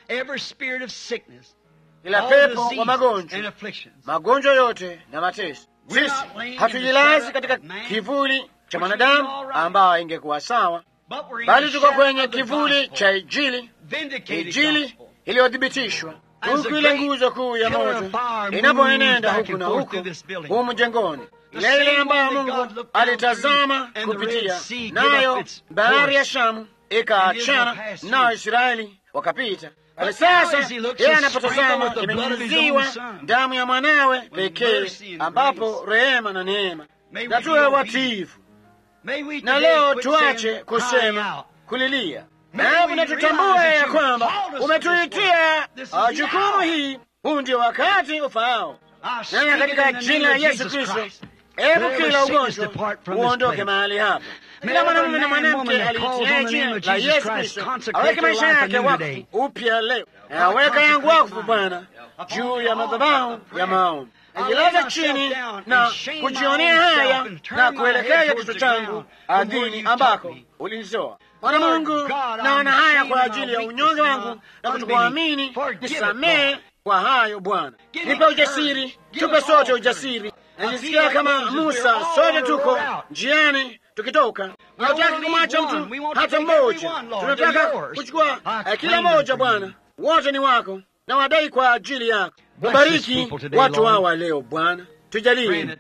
kila pepo wa magonjwa, magonjwa yote na mateso. Sisi hatujilazi katika kivuli cha mwanadamu ambao ingekuwa sawa, bali tuko kwenye kivuli cha Injili, Injili iliyothibitishwa huku ile nguzo kuu ya moto inapoenenda huku na huku humu jengoni, ile ile ambayo Mungu alitazama kupitia nayo bahari ya Shamu ikaachana nayo Israeli wakapita. Bali sasa yeye anapotazama imenyunyiziwa damu ya mwanawe pekee, ambapo rehema na neema, na tuwe watiifu. Na leo tuache kusema kulilia Hebu na tutambue ya kwamba umetuitia jukumu hii. Huu ndio wakati ufaao, nana katika jina la Yesu Kristo, hebu kila ugonjwa uondoke mahali hapa. Kila mwanamume na mwanamke aliitia jina la Yesu Kristo aweke maisha yake wakfu upya leo. Naweka yangu wakfu, Bwana, juu ya madhabahu ya maombi. Najilaza chini na kujionea haya na kuelekeza kichwa changu ardhini ambako ulinizoa. Bwana Mungu, naona haya kwa ajili ya unyonge wangu na kutokuamini. Nisamehe kwa hayo Bwana, nipe ujasiri, tupe sote ujasiri. Najisikia kama Musa, sote tuko njiani tukitoka. Tunataka kumwacha mtu hata mmoja, tunataka kuchukua kila mmoja. Bwana, wote ni wako na wadai kwa ajili yako. Ubariki watu hawa leo Bwana, tujalie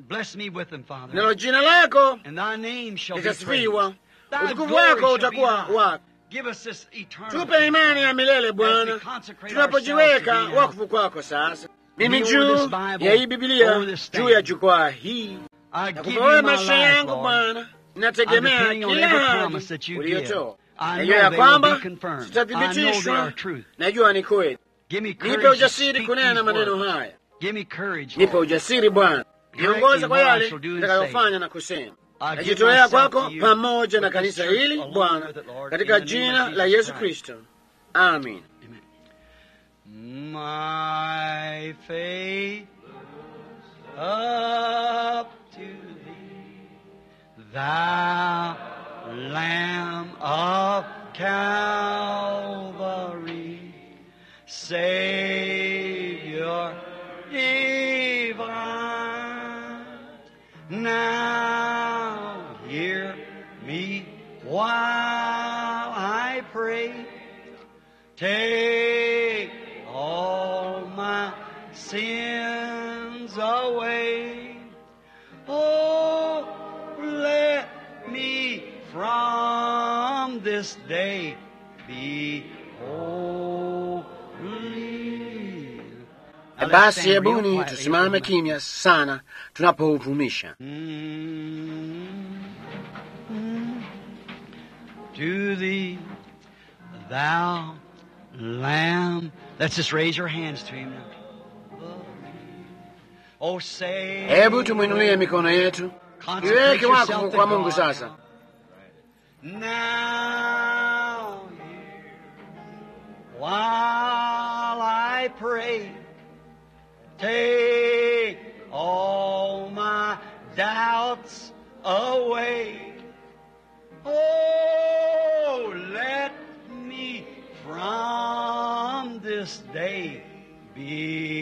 nalo jina lako litasifiwa, utukufu wako utakuwa wako. Tupe imani ya milele Bwana, tunapojiweka wakfu kwako. Sasa mimi juu ya hii Bibilia, juu ya jukwaa hii, nakupa maisha yangu Bwana, nategemea kila ahadi uliyotoa. Najua ya kwamba sitathibitishwa, najua ni kweli. Nipe ujasiri kunena maneno haya, nipe ujasiri Bwana, niongoza kwa yale nitakayofanya na kusema. Najitolea kwako pamoja na kanisa hili Bwana, katika jina la Yesu Kristo, amin. My faith up to thee, thou Lamb of Calvary, Savior divine. Now hear me while I pray. Take all my sins away. Oh, let me from this day be holy. Basi hebuni tusimame kimya sana tunapouvumisha. To thee, thou Lamb. Let's just raise your hands to him now. Oh, say. Hebu tumwinulie mikono yetu, iweke wakfu kwa Mungu sasa. Now, hear while I pray, take all my doubts away. Oh, let me from this day be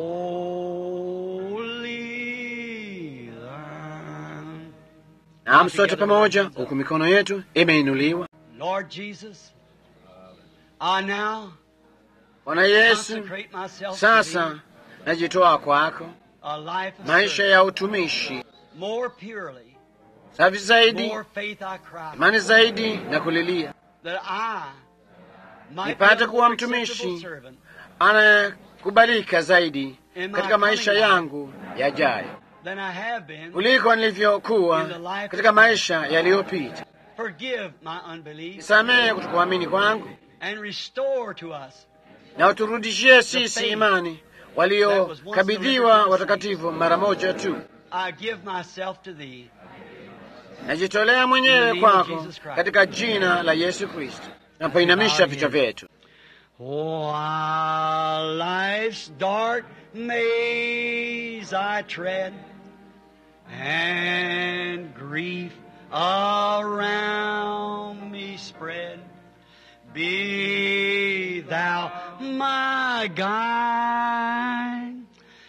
holy. thine. Naam, sote pamoja, huku mikono yetu imeinuliwa. Lord Jesus, I now Bwana Yesu, consecrate myself to sasa thee, najitoa kwako, a life of maisha service, ya utumishi more purely, safi zaidi, more faith I cry, imani zaidi na kulilia, that I might Nipate be a kuwa more mtumishi acceptable servant anayekubalika zaidi in my katika maisha coming life yangu yajayo than I have been. kuliko nilivyokuwa katika maisha yaliyopita. Forgive my unbelief Nisamehe kutokuamini kwangu and restore to us na uturudishie sisi imani waliokabidhiwa watakatifu mara moja tu. I give myself to thee. Najitolea mwenyewe kwako katika jina la Yesu Kristo. Napoinamisha vichwa vyetu, While life's dark maze I tread, and grief around me spread. Be thou my guide.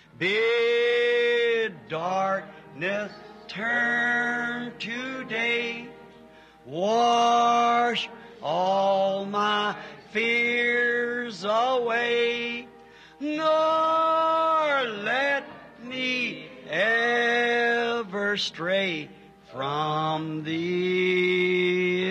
Bid darkness turn to day. Wash all my fears away. Nor let me ever stray from thee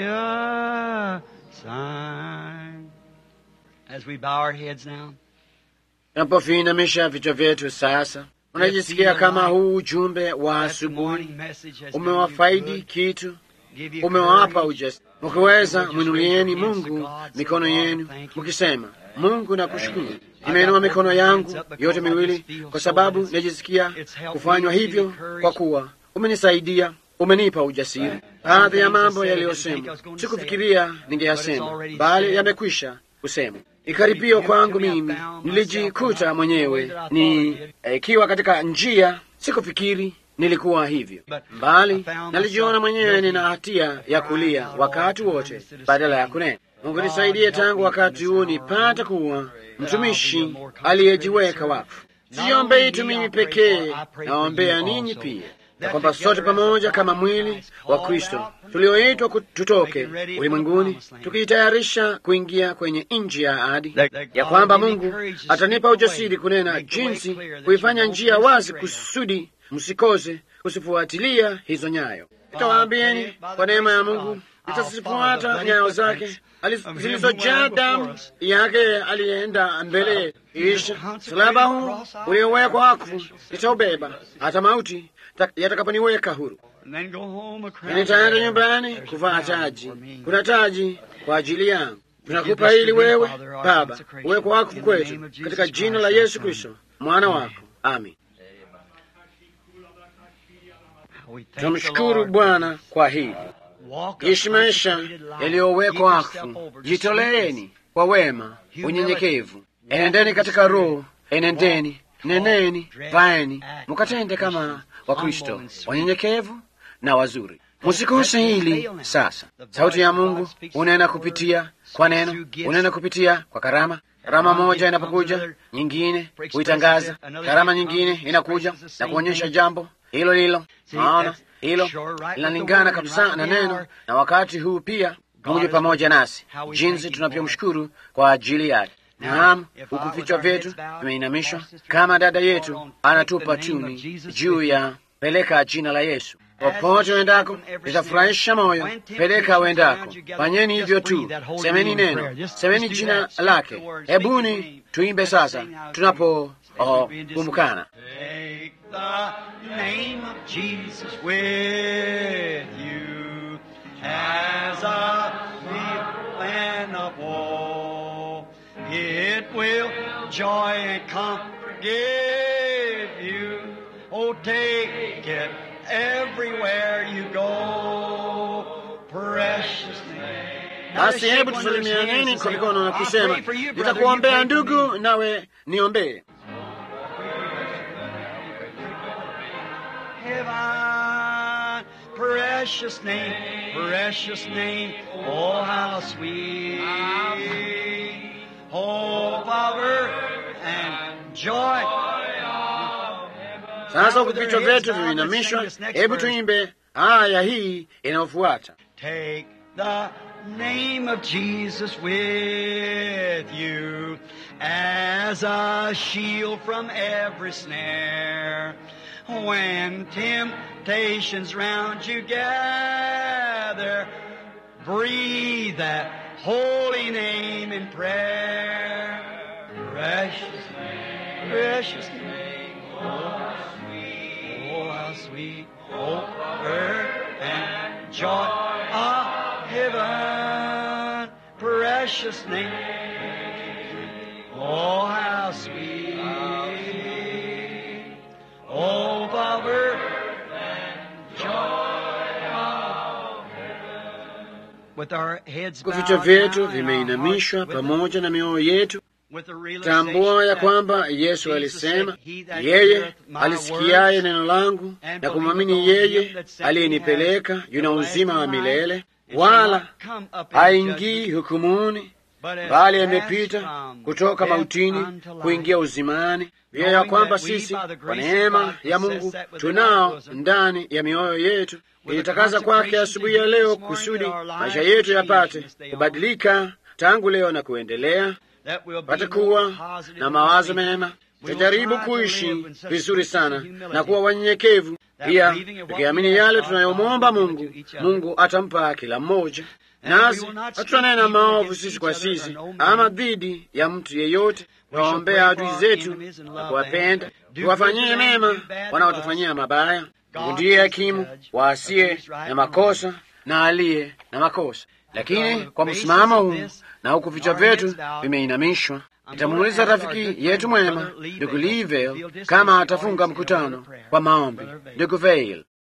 aside. As we bow our heads now. Tunapoviinamisha vichwa vyetu sasa, unajisikia kama huu ujumbe wa asubuhi umewafaidi kitu, umewapa ujasiri. Mkiweza mwinulieni Mungu mikono yenu mkisema, Mungu nakushukuru, nimeinua mikono yangu yote miwili kwa sababu najisikia kufanywa hivyo, kwa kuwa umenisaidia, umenipa ujasiri. Baadhi ya mambo yaliyosemwa sikufikiria ningeyasema, bali yamekwisha kusema. Ikaribio kwangu mimi, nilijikuta mwenyewe ni ikiwa katika njia, sikufikiri nilikuwa hivyo, bali nalijiona mwenyewe nina hatia ya kulia wakati wote badala ya kunena. Mungu nisaidie tangu wakati huo nipate kuwa mtumishi aliyejiweka wakfu. Siombei tu mimi pekee, naombea ninyi pia, na kwamba sote pamoja kama mwili wa Kristo tulioitwa tutoke ulimwenguni tukijitayarisha kuingia nchi nchi ya ahadi, ya kwamba Mungu atanipa ujasiri kunena jinsi kuifanya njia wazi kusudi msikose kusifuatilia hizo nyayo. Nitawaambieni kwa neema ya Mungu nitasifuata nyayo zake zilizojaa damu yake, aliyeenda mbele. Isha msalaba huu uliowekwa wakfu nitaubeba hata mauti yatakaponiweka huru. Nitaenda nyumbani kuvaa taji. Kuna taji kwa ajili yangu, tunakupa ili wewe Baba uwekwa wakfu kwetu, katika jina la Yesu Kristo mwana wako, amin. Tunamshukuru Bwana kwa hili. Ishi maisha yaliyowekwa wakfu, jitoleeni kwa wema, unyenyekevu. Enendeni katika Roho, enendeni, neneni, vaeni, mukatende kama Wakristo wanyenyekevu na wazuri. Musikose hili sasa. Sauti ya Mungu unena kupitia kwa neno, unena kupitia kwa karama. Karama moja inapokuja, nyingine huitangaza. Karama nyingine inakuja na kuonyesha jambo hilo lilo. Naona hilo linalingana kabisa na neno, na wakati huu pia Mungu pamoja nasi, jinsi tunavyomshukuru kwa ajili yake. Naam, huku vichwa vyetu vimeinamishwa kama dada yetu anatupa tuni juu ya peleka jina la Yesu popote wendako, litafurahisha moyo. Peleka wendako, fanyeni hivyo tu, semeni neno, semeni jina lake. Hebuni tuimbe sasa tunapokumbukana. It will joy and comfort give you. Oh, take it everywhere you go. Precious name. Basi hebu tusalimianeni kwa mikono na kusema, nitakuombea ndugu, nawe niombee. Heaven, precious name, precious name. Oh, how sweet. Hope of earth and joy. Sasa huku vichwa vyetu vimeinamishwa, hebu tuimbe haya hii inayofuata. Take the name of Jesus with you as a shield from every snare. When temptations round you gather, breathe that holy name in prayer. Precious name, precious name, oh sweet, oh how sweet, hope, earth, and joy of heaven. Precious name, oh how sweet, hope of earth, and joy of heaven. With our heads Huku vichwa bowed vyetu down and our vimeinamishwa hearts with pamoja na mioyo yetu. tambua ya kwamba Yesu alisema, yeye alisikiaye neno langu na kumwamini yeye aliyenipeleka yuna uzima wa milele, wala haingii hukumuni, bali amepita kutoka mautini kuingia uzimani. Pia ya kwamba sisi kwa neema ya Mungu tunao ndani ya mioyo yetu ilitakaza kwake asubuhi ya leo, kusudi maisha yetu yapate kubadilika tangu leo na kuendelea, pate kuwa na mawazo mema. Tutajaribu kuishi vizuri sana na kuwa wanyenyekevu pia, tukiamini yale tunayomwomba Mungu, Mungu atampa kila mmoja. Nasi hatutanena maovu sisi kwa sisi ama dhidi ya mtu yeyote. Tuwaombea adui zetu na kuwapenda, tuwafanyie mema wanaotufanyia mabaya. Mungu ndiye hakimu wa asiye na makosa na aliye na makosa. Lakini kwa msimamo huu na huku vichwa vyetu vimeinamishwa, nitamuuliza rafiki yetu mwema ndugu Livell kama atafunga mkutano kwa maombi. Ndugu Veil